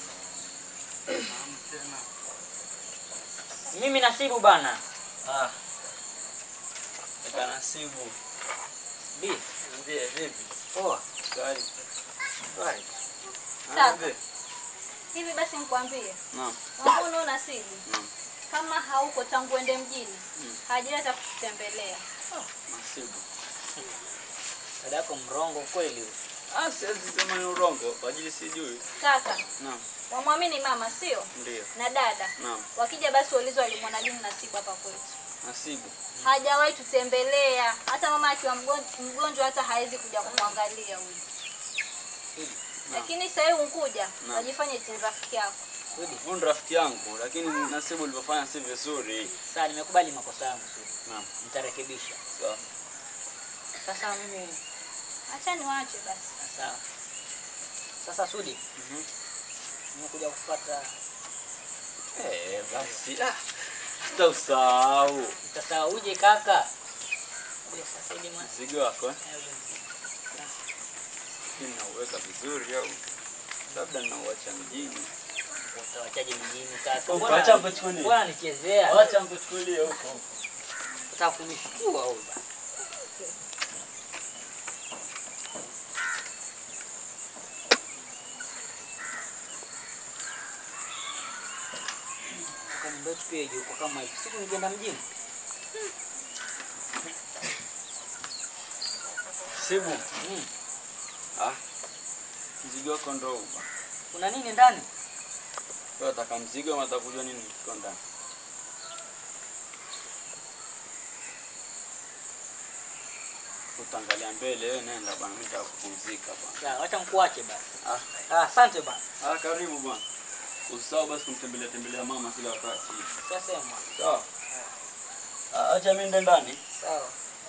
Mimi Nasibu bana. Ah. Kaka Nasibu. Bi, Niambie vipi? poa. Kari. Right. Kaka. Niambie. Hivi basi nikwambie. Naam. Mbona Nasibu? Naam. Kama hauko tangu ende mjini, Mm. hajileta kututembelea. Nasibu. Dada yako mrongo kweli huyu. Ah, siwezi sema ni urongo, kwa ajili sijui. Kaka, Naam, wamwamini mama sio? ndio. Na dada. Naam, Wakija basi waulizwe walimwona lini Nasibu hapa kwetu. Nasibu. Hajawahi tutembelea. Hata mama akiwa mgon- mgonjwa hata hawezi kuja kumwangalia huyu. Lakini sasa hivi unkuja, Naam. wajifanye eti ni rafiki yako. Huyu ni rafiki yangu, lakini Nasibu ulivyofanya si vizuri. Sawa, nimekubali makosa yangu Sudi. Naam. Nitarekebisha. Sawa. Sasa mimi Acha niwache basi. sawa. Sasa Sudi, nimekuja kufuata Eh, basi. Ah, hata usahau. Utasahauje kaka? Ule sasa hivi mwana. Mzigo wako eh? Lakini nauweka vizuri au labda nauacha mjini. Utawachaje mjini kaka? Oh, Mbona- acha mkuchukulie. Mbona nichezea? Acha mkuchukulie huko. Utaka kunishtua huyu bana. Kwa nyumba yetu pia yuko kama hivi. Siku nikienda mjini. Sibu. Mm. Ah. Mzigo wako ndo huu. bwana. Kuna nini ndani? Wewe unataka mzigo ama unataka kujua nini kiko ndani? utaangalia mbele, wewe nenda bwana, mimi nataka kupumzika bwana. Sawa, wacha mkuache basi. Ah, Ah, asante bana. ah, karibu bwana. Usisahau basi kumtembelea tembelea mama kila wakati. Sasema. Sawa. Ah, acha mimi nende ndani. Sawa.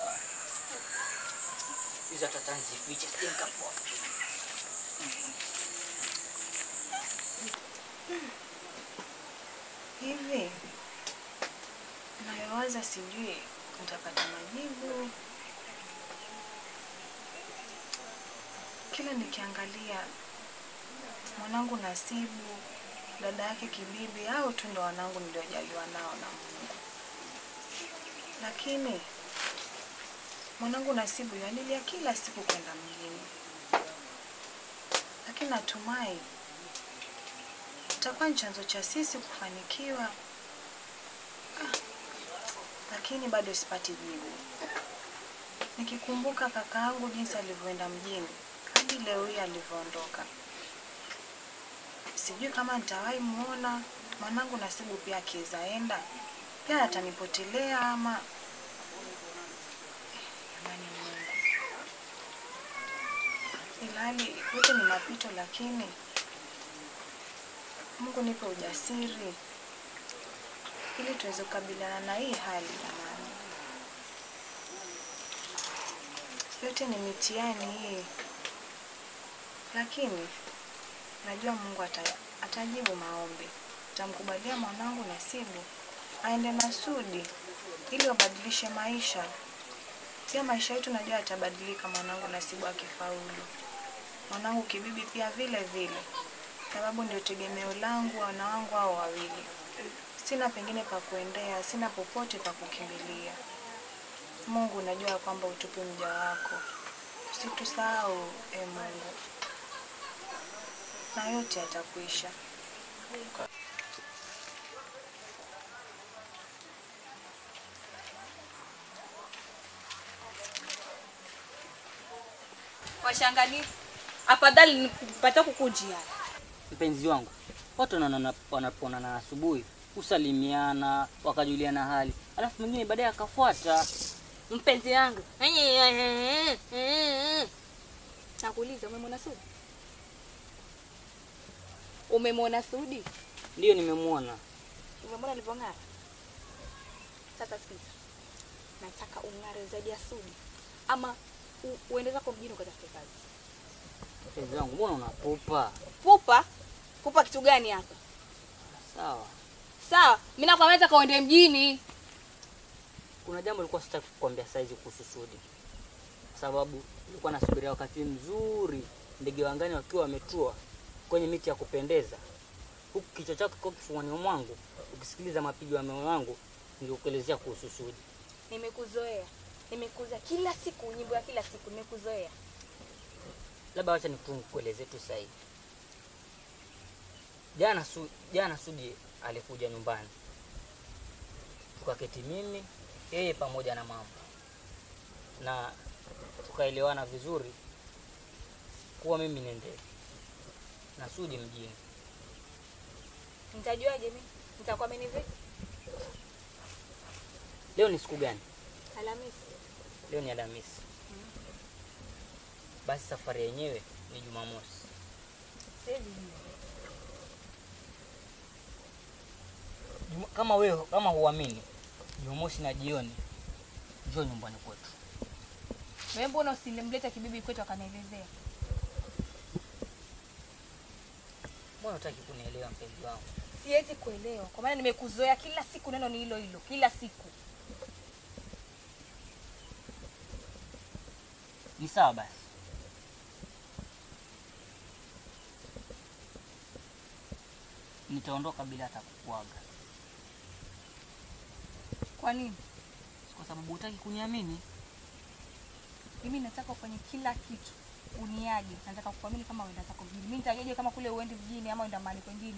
Hizo hata tanzifiche sije nikapoa. Hivi nayowaza, sijui nitapata majibu. Kila nikiangalia mwanangu Nasibu, dada yake Kibibi, hao tu ndo wanangu niliojaliwa nao na Mungu, lakini mwanangu Nasibu yalilia kila siku kwenda mjini, lakini natumai itakuwa ni chanzo cha sisi kufanikiwa. Ah, lakini bado sipati jibu. Nikikumbuka kaka yangu jinsi alivyoenda mjini hadi leo hii alivyoondoka, sijui kama nitawahi muona mwanangu Nasibu pia akiweza enda pia atanipotelea ama Jamani Mungu, ilhali yote ni mapito, lakini Mungu nipe ujasiri ili tuweze kukabiliana na hii hali jamani. Yote ni mitihani hii, lakini najua Mungu ata, atajibu maombi. Tamkubalia mwanangu Nasibu aende na Sudi ili wabadilishe maisha. Pia maisha yetu najua yatabadilika mwanangu Nasibu akifaulu. Mwanangu Kibibi pia vile vile sababu ndio tegemeo langu, wana wangu hao wawili. Sina pengine pa kuendea, sina popote pa kukimbilia. Mungu, najua kwamba utupe mja wako, usitusahau e Mungu, na yote yatakwisha. Washangani, afadhali nipata kukujia. Mpenzi wangu, watu wanaonana- wanapoonana asubuhi husalimiana, wakajuliana hali, alafu mwingine baadaye akafuata. Mpenzi wangu, nakuuliza, umemwona Sudi? Umemwona Sudi? Ndiyo, nimemwona. Umemwona alivyong'ara? Sasa sikiza, nataka ung'are zaidi ya Sudi, ama u- uende zako mjini ukatafute kazi. Mpenzi wangu, mbona unapupa? Pupa pupa kitu gani hapa? Sawa, Sawa, mimi nakwambia nataka uende mjini. kuna jambo lilikuwa sitaki kukwambia saizi kuhusu Sudi, kwa sababu nilikuwa nasubiria wakati mzuri, ndege wa angani wakiwa wametua kwenye miti ya kupendeza, huku kichwa chako kikiwa kifuani mwangu, ukisikiliza mapigo ya moyo wangu, ningekuelezea kuhusu Sudi. Nimekuzoea, nimekuzoea kila siku, nyimbo ya kila siku, nimekuzoea. labda wacha nikueleze tu sasa hivi. Jana su, jana Sudi alikuja nyumbani, tukaketi mimi yeye pamoja na mama, na tukaelewana vizuri kuwa mimi nende na Sudi mjini. Nitajuaje mimi? Nitakuamini vipi? Leo ni siku gani? Alhamisi. Leo ni Alhamisi. Basi safari yenyewe ni Jumamosi. Siwezi jua. Juma, kama wewe kama huamini, Jumamosi na jioni njoo nyumbani kwetu. Wewe mbona usilimleta kibibi kwetu akanielezea? Mbona hutaki kunielewa mpenzi wangu? Siwezi kuelewa kwa maana nimekuzoea, kila siku neno ni hilo hilo, kila siku. Ni sawa basi. Nitaondoka bila hata kukuaga. Kwa nini? Kwa sababu hutaki kuniamini. Mimi nataka ufanye kila kitu uniage. Nataka kukuamini kama uenda zako mjini. Mimi nitajaje kama kule uendi mjini ama uenda mahali kwengine?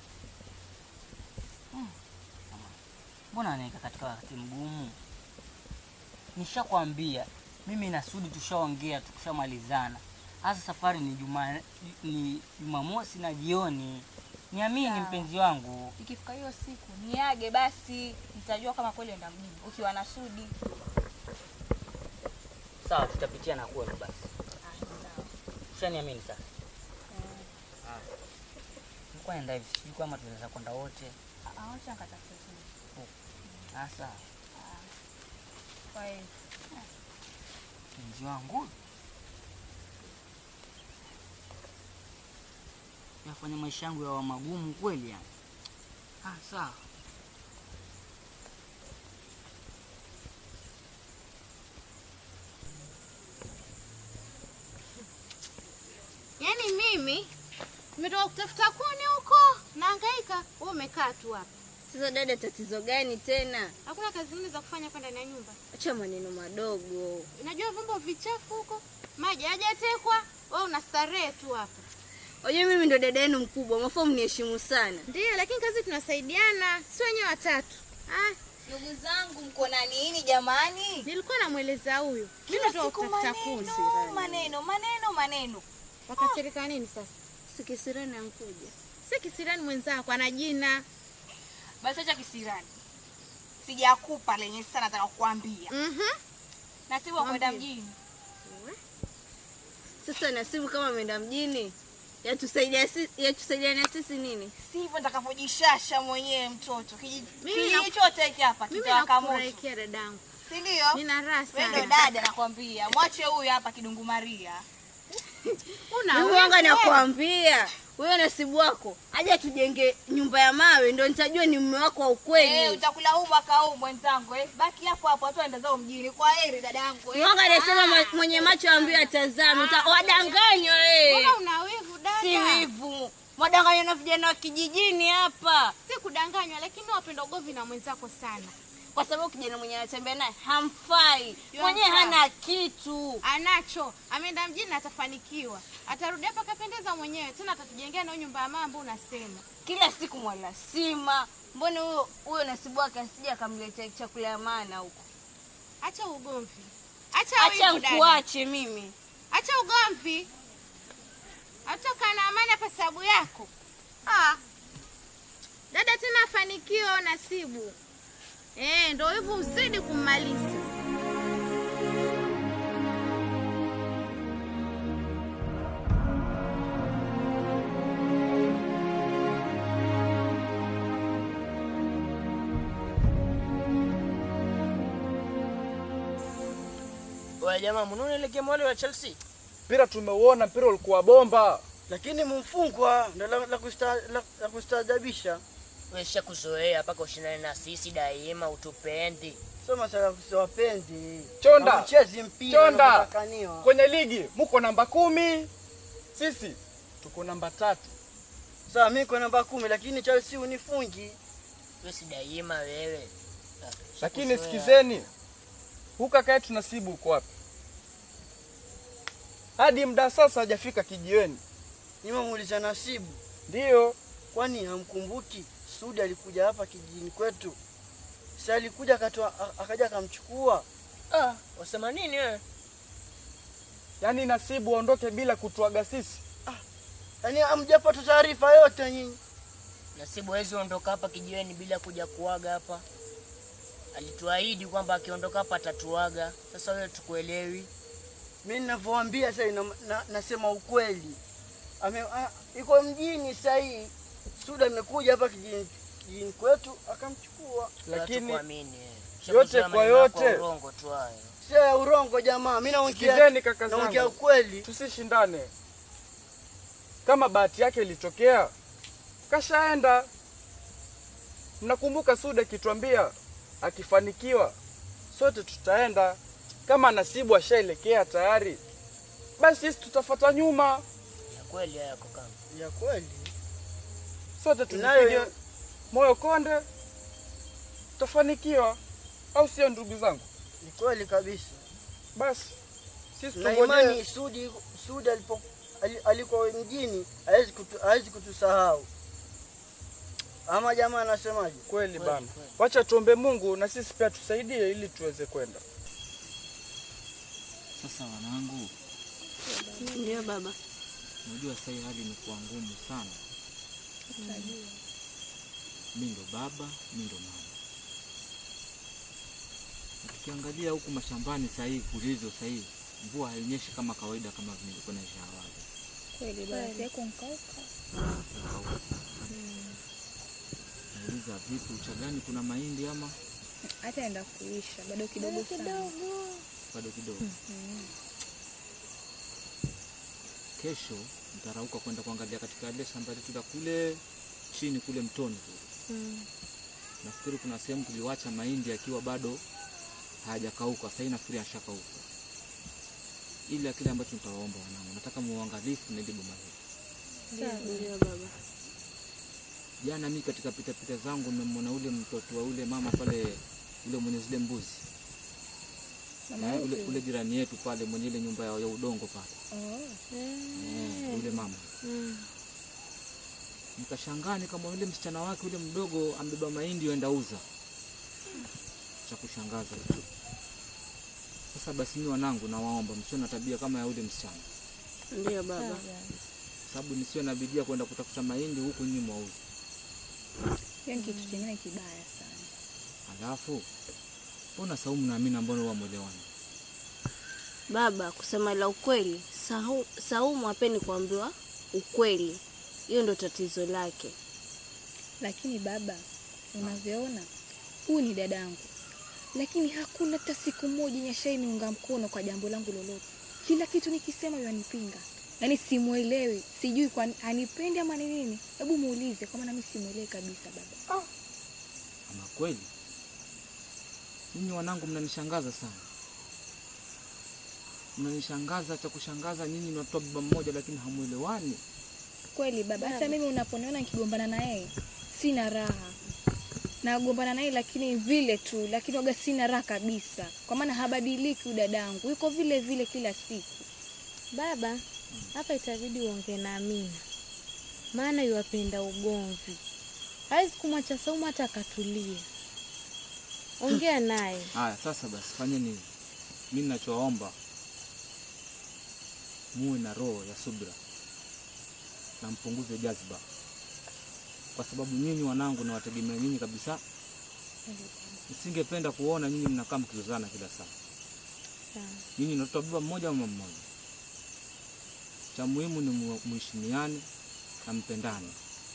Mbona anaeka katika wakati mgumu? Nishakwambia mimi na Sudi tushaongea, tukishamalizana. Hasa safari ni juma ni Jumamosi na jioni. Niamini Sawa. mpenzi wangu. Ikifika hiyo siku niage basi, nitajua kama kweli uenda mjini ukiwa na Sudi. Sawa, tutapitia na kwenu basi. Ushaniamini sasa? Ah. Mko enda hivi, sijui kama tunaweza kwenda wote. Acha nikatafute tena. Ah, sawa. Kwa hiyo Mpenzi wangu yafanya maisha yangu yawa magumu kweli yani. Ah, sawa. Yaani mimi nimetoka kutafuta kuni huko, nahangaika, wewe umekaa tu hapa. Sasa dada, tatizo gani tena? Hakuna kazi zingine za kufanya hapa ndani ya nyumba. Acha maneno madogo. Unajua vyombo vichafu huko, maji hajatekwa, wewe una starehe tu hapa. Unajua mimi ndo dada yenu mkubwa, mafaa mniheshimu sana. Ndiyo, lakini kazi tunasaidiana, si wenyewe watatu. Ah, Ndugu zangu mko na nini jamani? Nilikuwa namweleza huyu. Mimi Kila natoka siku kutafuta kuni. maneno, maneno, maneno, maneno. Wakasirika nini sasa? Si kisirani ankuja. Si kisirani mwenzako, ana jina. Basi acha kisirani. Sijakupa lenye sasa nataka kukuambia. Mhm. Nasibu wa kwenda Mwambie. mjini. Sasa Nasibu kama ameenda mjini, yatusaidia sisi, yatusaidiana sisi nini? Sivyo nitakavyojishasha mwenyewe mtoto. Kijiji Mimi kijiji naku- chote hiki hapa Mimi kitawaka moto. nakufurahikia dadangu. Si ndio? Nina raha Wewe ndo sana. dada nakwambia. Mwache huyu hapa kidungu Maria. Una Mimi wivu wanga wewe. nakwambia wewe Nasibu wako aje tujenge nyumba ya mawe, ndo nitajua ni mume wako wa ukweli. Eh, utakula huu mwaka huu mwenzangu eh. Baki hapo hapo watu waenda zao mjini. Kwa heri dadangu eh. Wanga anasema ma- mwenye macho ambiwe atazame, uta- wadanganywa wewe. Mbona una wivu dada? Si wivu, wadanganywa na vijana wa kijijini hapa, Si kudanganywa, lakini wapenda ugomvi na mwenzako sana. kwa sababu kijana mwenye anatembea naye hamfai, Yeye mwenyewe hamfai. hana kitu. Anacho, ameenda mjini na atafanikiwa. Atarudi hapa kapendeza mwenyewe, tena atatujengea na hiyo nyumba ya mambo unasema. Kila siku mwalasima, mbona huyo huyo Nasibu wake asije akamletea chakula ya maana huko. Acha ugomvi. Acha Acha wivu dada. nkuache mimi. Acha ugomvi. Atoka na amani hapa sababu yako. Ah. Dada tena afanikiwe Nasibu. Eh, ndio hivyo uzidi kummaliza. Wewe jamaa, mnaona ile game wale wa Chelsea? Mpira tumeuona, mpira ulikuwa bomba. lakini mfungwa ndo la, la, kusta, la, la kustaajabisha. Wewe shakuzoea mpaka ushindane na sisi daima, utupendi. Sio masala ya kusiwapendi. Chonda. Hauchezi mpira Chonda. unavyotakaniwa. Kwenye ligi muko namba kumi, sisi tuko namba tatu. Sawa, mimi kwa namba kumi, lakini Chelsea unifungi. Wewe si daima wewe. Ah, Lakini shakuzoea. sikizeni, huyu kaka yetu Nasibu uko wapi? Hadi muda sasa hajafika kijiweni. Nimemuuliza Nasibu, Ndiyo, kwani hamkumbuki Sudi alikuja hapa kijijini kwetu? Si alikuja akatoa a- akaja akamchukua. Ah, wasema nini wewe? yaani Nasibu aondoke bila kutuaga sisi. Yaani hamjapata taarifa yote nyinyi. Nasibu hawezi ondoka hapa kijiweni bila kuja kuaga hapa. Alituahidi kwamba akiondoka hapa atatuaga. Sasa wewe tukuelewi. Mimi ninavyowaambia sasa na, na, nasema ukweli. Ame, a, iko mjini sasa hii. Sudi amekuja hapa kijijini, kijijini kwetu akamchukua. Lakini kuamini yote kwa yote, urongo tu hayo. Sio ya urongo jamaa. Mimi naongea sikizeni kaka naongea zangu, ukweli. tusishindane. Kama bahati yake ilitokea, kashaenda. Mnakumbuka Suda akituambia akifanikiwa sote tutaenda. Kama Nasibu ashaelekea tayari, basi sisi tutafuata nyuma, Ya kweli haya kaka. Ya kweli. sote Tunayo- tujipige moyo konde, tutafanikiwa, au sio ndugu zangu? Ni kweli kabisa. Basi sisi Na tungojee. imani Sudi Sudi alipo ali- aliko mjini hawezi kutu, hawezi kutusahau. Ama jamaa anasemaje? Kweli bana, wacha tuombe Mungu na sisi pia tusaidie ili tuweze kwenda. Sasa wanangu, Ndio baba. unajua sasa hii hali imekuwa ngumu sana. Mi ndo baba, mi ndo mama. Na tukiangalia huku mashambani sasa hii kulivyo sasa hii, mvua haionyeshi kama kawaida kama vilivyokuwa inaisha awali. Kweli basi yako nkauka. Nauliza vipi, uchagani kuna mahindi ama Hata enda kuisha bado kidogo sana. bado kidogo? Mhm. Kesho nitarauka kwenda kuangalia katika ile shamba letu la kule chini kule mtoni kule. Nafikiri kuna sehemu tuliwacha mahindi yakiwa bado hayajakauka, sasa nafikiri yashakauka. Ile kile ambacho nitawaomba wanangu, nataka muangalifu na ile boma hili. Ndio baba. Jana mimi katika pita pita zangu nimemwona ule mtoto wa ule mama pale, ule mwenye zile mbuzi Mama Eh, ule, yupi? ule jirani yetu pale mwenye ile nyumba ya, ya udongo pale Oh. eh, yule mama nikashangaa nikamwona yule msichana wake yule mdogo ambeba mahindi yoenda uza. Cha kushangaza hicho. Sasa basi, mimi wanangu, nawaomba msiwe na tabia kama ya yule msichana, Ndio baba. sababu nisiwe na bidii ya kwenda kutafuta mahindi huku nyinyi mwauza. Hiyo ni kitu kingine kibaya sana. Alafu mbona Saumu na Amina mbona huwa mwelewani? Baba, kusema la ukweli, Sau- Saumu hapendi kuambiwa ukweli. Hiyo ndo tatizo lake. Lakini baba, unavyoona huyu ni dadangu, lakini hakuna hata siku moja yenye ashaniunga mkono kwa jambo langu lolote. Kila kitu nikisema yanipinga, yaani simwelewi, sijui kwa anipendi ama ni nini. Hebu muulize, kwa maana mimi simwelewi kabisa baba. Ama kweli nyinyi wanangu mnanishangaza sana, mnanishangaza. Cha kushangaza nyinyi ni watoto wa baba mmoja, lakini hamwelewani. Kweli baba, hata mimi unaponiona nikigombana na yeye sina raha, nagombana naye lakini vile tu, lakini waga sina raha kabisa, kwa maana habadiliki huyu dadangu, yuko vile vile kila siku. Baba, hapa itabidi uongee na Amina, maana yuwapenda ugomvi. Hawezi kumwacha Saumu hata akatulia. Ongea naye. Haya, sasa basi fanyeni hivi. Mimi ninachowaomba muwe na roho ya subira na mpunguze jazba, kwa sababu nyinyi wanangu nawategemea nyinyi kabisa. Nisingependa kuona nyinyi mnakaa mkizozana kila saa. Nyinyi ni watoto wa baba mmoja mama mmoja. Cha muhimu ni mu- muheshimiane na mpendane.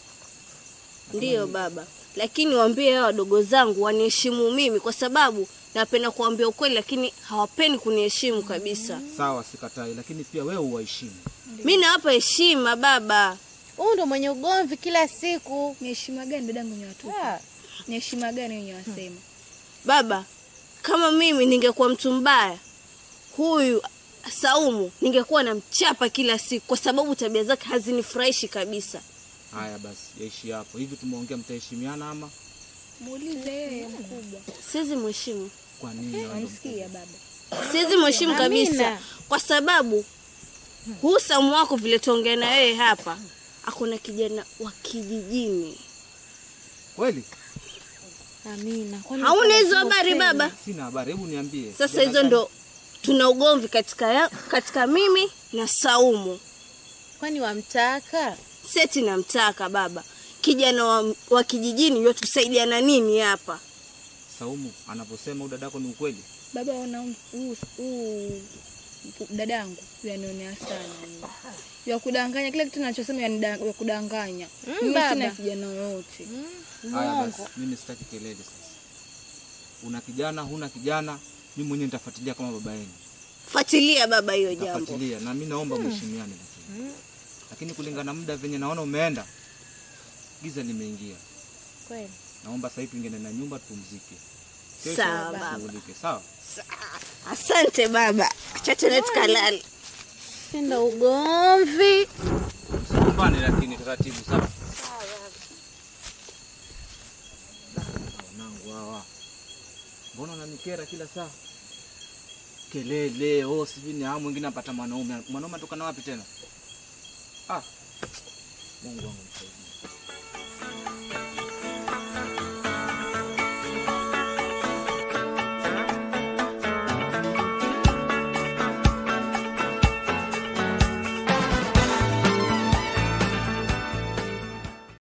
Ndiyo baba, lakini waambie hao wadogo zangu waniheshimu mimi, kwa sababu napenda kuambia ukweli, lakini hawapendi kuniheshimu kabisa. Sawa, sikatai, lakini pia wewe uwaheshimu. Mi nawapa heshima baba. Huyu ndo mwenye ugomvi kila siku. Ni heshima gani dadangu wenye watu? Ni heshima gani wenye wasema? Baba, kama mimi ningekuwa mtu mbaya, huyu Saumu ningekuwa namchapa kila siku, kwa sababu tabia zake hazinifurahishi kabisa. Haya basi, yaishi hapo. Hivi tumeongea, mtaheshimiana ama Muulize yeye mkubwa. Siwezi mheshimu, kwa nini? wewe ndo Namsikia baba. siwezi mheshimu kabisa, Amina. kwa sababu huu Saumu wako vile tuongea na wewe hapa, akona kijana wa kijijini. Kweli? Amina. kwani Hauna hizo kuna habari sema? baba? Sina habari, hebu niambie. Sasa Kijana hizo gani? ndo tuna ugomvi katika, ya, katika mimi na Saumu. Kwani wamtaka? Seti namtaka baba, kijana wa, wa kijijini yotusaidiana nini hapa? Saumu anaposema udadako ni ukweli? Baba ona huu huu dadangu yanionea sana mimi. Ya kudanganya kila kitu ninachosema yanida- ya kudanganya. Mm, Mimi baba. sina kijana yoyote. Haya basi, mimi sitaki kelele sasa. Una kijana, huna kijana, mimi mwenyewe nitafuatilia kama baba yenu. Fuatilia baba hiyo jambo. Nitafuatilia na mimi naomba mheshimiane lakini. Lakini kulingana na muda venye naona umeenda, giza limeingia. Kweli. Naomba sasa hivi tuingie na nyumba tupumzike. Kesho Sawa, baba. tushughulike, sawa? Asante baba, acha tuende tukalale. Penda ugomvi. Msigombane lakini taratibu, sawa? Wanangu hawa. Mbona unanikera kila saa? Kelele, oh sijui ni hamu mwingine apata mwanaume. Mwanaume atokana wapi tena? Ah. Mungu wangu msaidie.